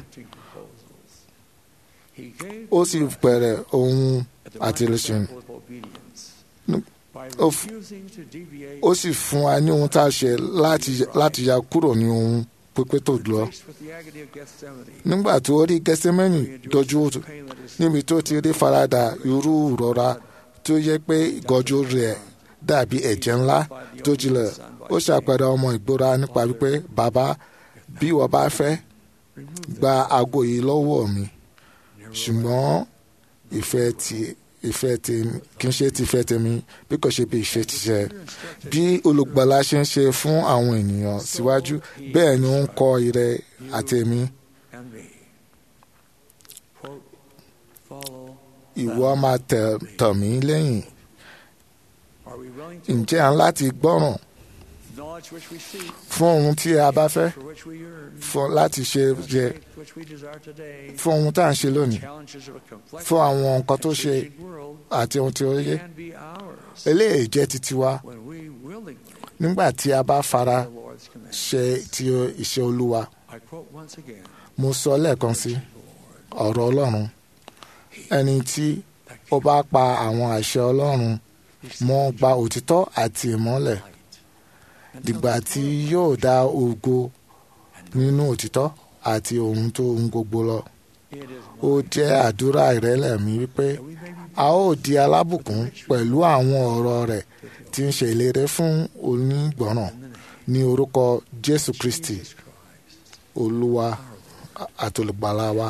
ó sì bẹ̀rẹ̀ ohun àtìlẹ́sìn ó f- ó sì fún wa ní ohun tá a ṣe láti láti ya kúrò ní ohun pípé tó lọ nígbà tó rí gẹsẹmẹnì dojú òtún níbi tó ti rí farada irú ìrora tó yẹ pé ìgọjú rẹ̀ dàbí ẹ̀jẹ̀ ńlá tó jinlẹ̀ ó ṣàpẹẹrẹ ọmọ ìgbóra nípa wípé bàbá bí wọ́n bá fẹ́ gba aago yìí lọ́wọ́ mi ṣùgbọ́n ìfẹ́ ti ìfẹ́ tèmi kì í ṣe ti ìfẹ́ tèmi bí kò ṣe bí ìfẹ́ ti ṣe bí olùgbàlà ṣe ń ṣe fún àwọn ènìyàn síwájú bẹ́ẹ̀ ni ó ń kọ́ ire àtẹ̀mí and me. Quote, follow. ìwọ máa tẹ̀ tọ̀ mí lẹ́yìn Are we willing to ǹjẹ́ à ń láti gbọ́ràn knowledge which we seek, fún ohun tí a bá fẹ́ for which we yearn, fún láti ṣe jẹ faith which we desire today, fún ohun tá à ń ṣe lónìí challenges of a complex fún àwọn nǹkan tó ṣe changing world àti ohun tí ó yé can be ours eléyìí jẹ́ titi wa when we willingly nígbà tí a bá fara the Lord's command. ṣe ti iṣẹ́ olúwa I quote once again, mo sọ lẹ́ẹ̀kan sí ọ̀rọ̀ ọlọ́run ẹni tí ó bá pa àwọn àṣẹ ọlọ́run mọ́ gba òtítọ́ àti ìmọ́lẹ̀ dìgbà tí yóò dá ògo nínú òtítọ́ àti ohun tó ń gbogbo lọ it is ó jẹ́ àdúrà ìrẹ́lẹ̀ mi wípé a ó di alábùkún pẹ̀lú àwọn ọ̀rọ̀ rẹ̀ tí ń ṣe ìlérí fún onígbọ̀ràn ní orúkọ jésù kristi olúwa àtolùgbàlà wa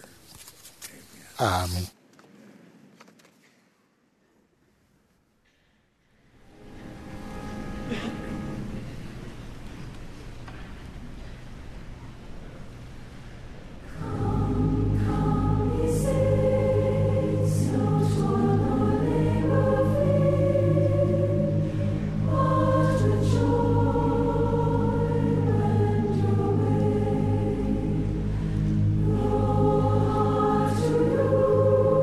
àmín. Lord,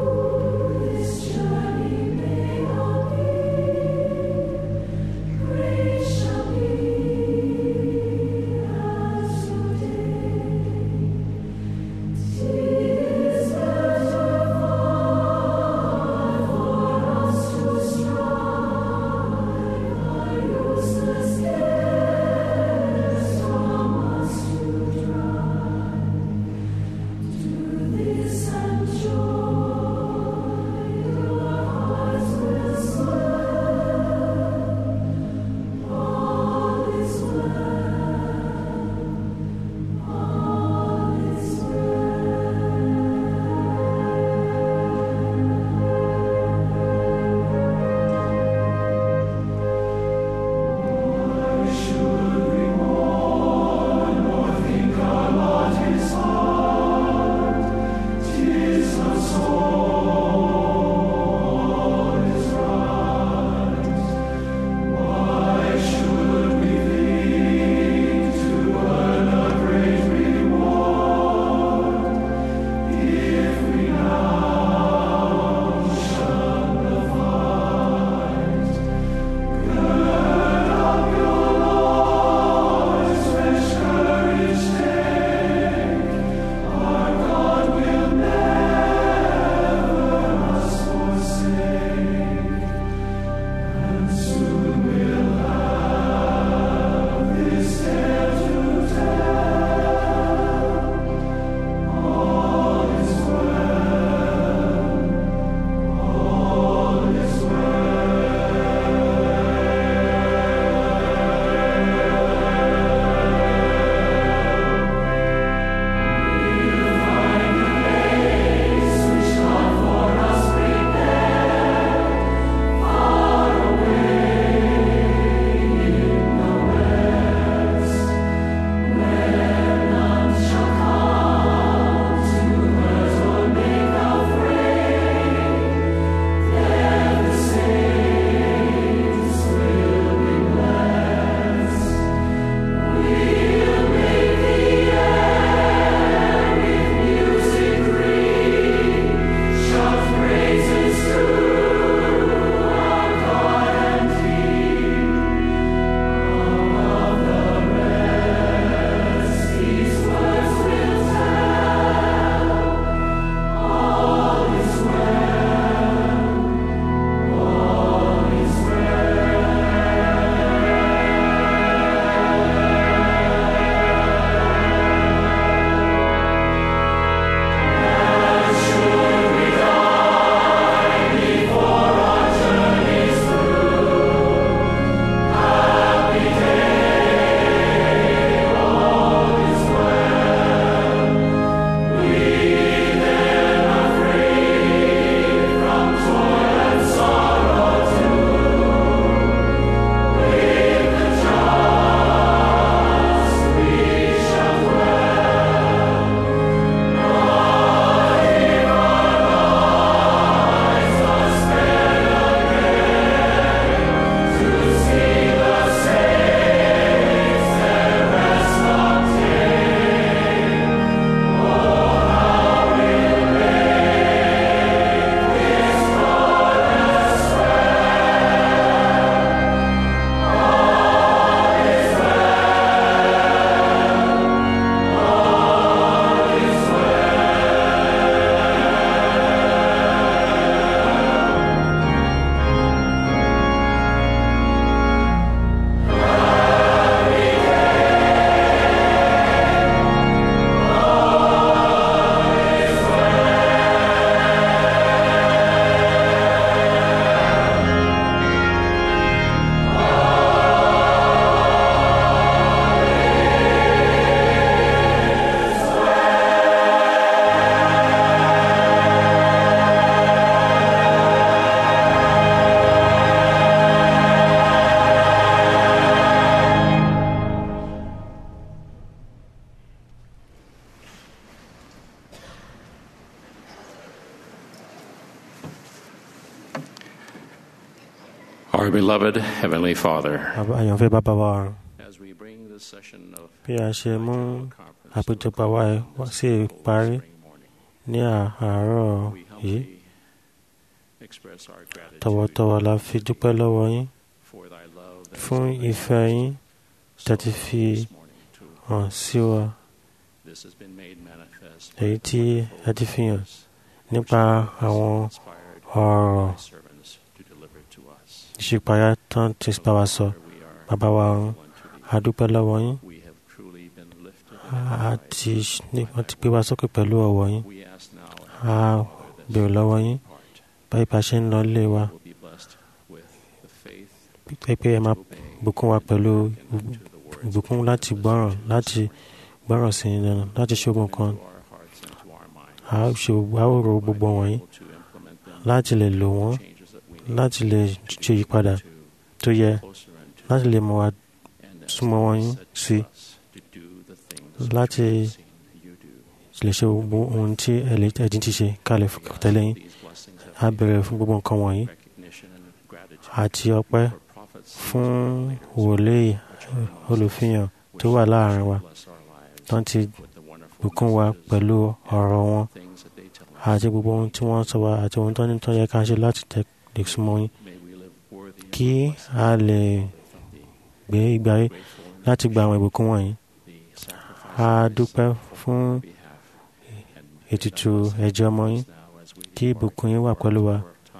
Our beloved Heavenly Father, Bàbá- àyànfẹ́ bàbá wa ọ̀run as we bring this session of bí a ṣe mú àpéjọpọ̀ wa wá sí ìparí ní à- àárọ̀ yìí express our gratitude tọ̀wọ̀tọ̀wọ̀ la fi dúpẹ́ lọ́wọ́ yín for thy love that fún ìfẹ́ yín tẹ́tí fi hàn sí wa this has been made manifest èyí tí ẹ ti fi hàn nípa àwọn ọ̀rọ̀ servants to deliver to us. ìṣípayá tán ti bá wa sọ bàbá wa ọ̀run a dúpẹ́ lọ́wọ́ yín We have truly been lifted. a ti ní- wọ́n ti gbé wa sókè pẹ̀lú ọ̀wọ̀ yín We ask now a bèrè lọ́wọ́ yín báyìí bá ṣe ń lọ lé wa will be blessed with the faith pé pé ẹ máa bùkún wa pẹ̀lú ìbùkún láti gbọ́ràn láti gbọ́ràn sí i lẹ́nu láti ṣe gbogbo nǹkan a ó ṣe gbogbo- a ó ro gbogbo wọ̀nyí láti lè lò wọ́n láti lè ṣe ìyípadà tó yẹ láti lè mọ wa súnmọ́ wọn yín sí láti lè ṣe gbogbo ohun tí ẹ̀dín ti ṣe ká lè tẹ̀lé yín a bẹ̀rẹ̀ fún gbogbo nǹkan wọ̀nyí àti ọpẹ́ fún wòlíì olùfihàn tó wà láàrin wa tán ti bùkún wa pẹ̀lú ọ̀rọ̀ wọn àti gbogbo ohun tí wọ́n sọ wa àti ohun tó ní tó yẹ ká ṣe láti tẹ̀ lè súnmọ́ yín kí a lè gbé ìgbà yìí láti gba àwọn ìbùkún wọ̀nyí a dúpẹ́ fún ètùtù ẹ̀jẹ̀ ọmọ yín kí ìbùkún yín wà pẹ̀lú wa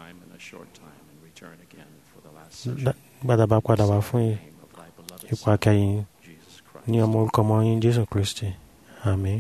gbàdá bá padà wá fún ipò akẹ́yìn ní ọmọ orúkọ ọmọ yín jésù kristi àmín.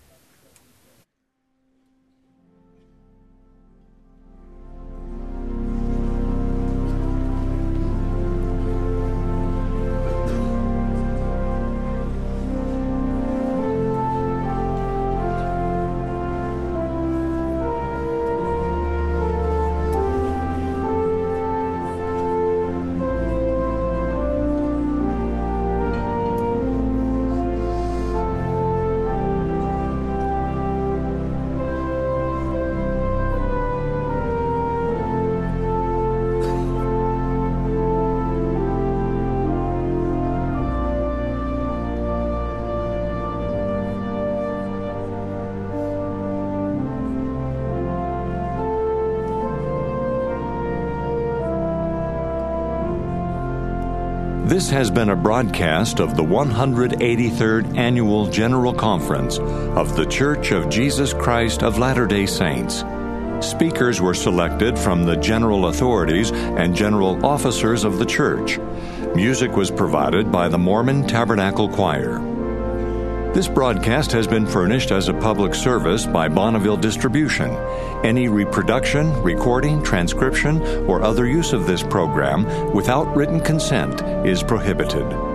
This has been a broadcast of the 183rd Annual General Conference of The Church of Jesus Christ of Latter day Saints. Speakers were selected from the general authorities and general officers of the church. Music was provided by the Mormon Tabernacle Choir. This broadcast has been furnished as a public service by Bonneville Distribution. Any reproduction, recording, transcription, or other use of this program without written consent is prohibited.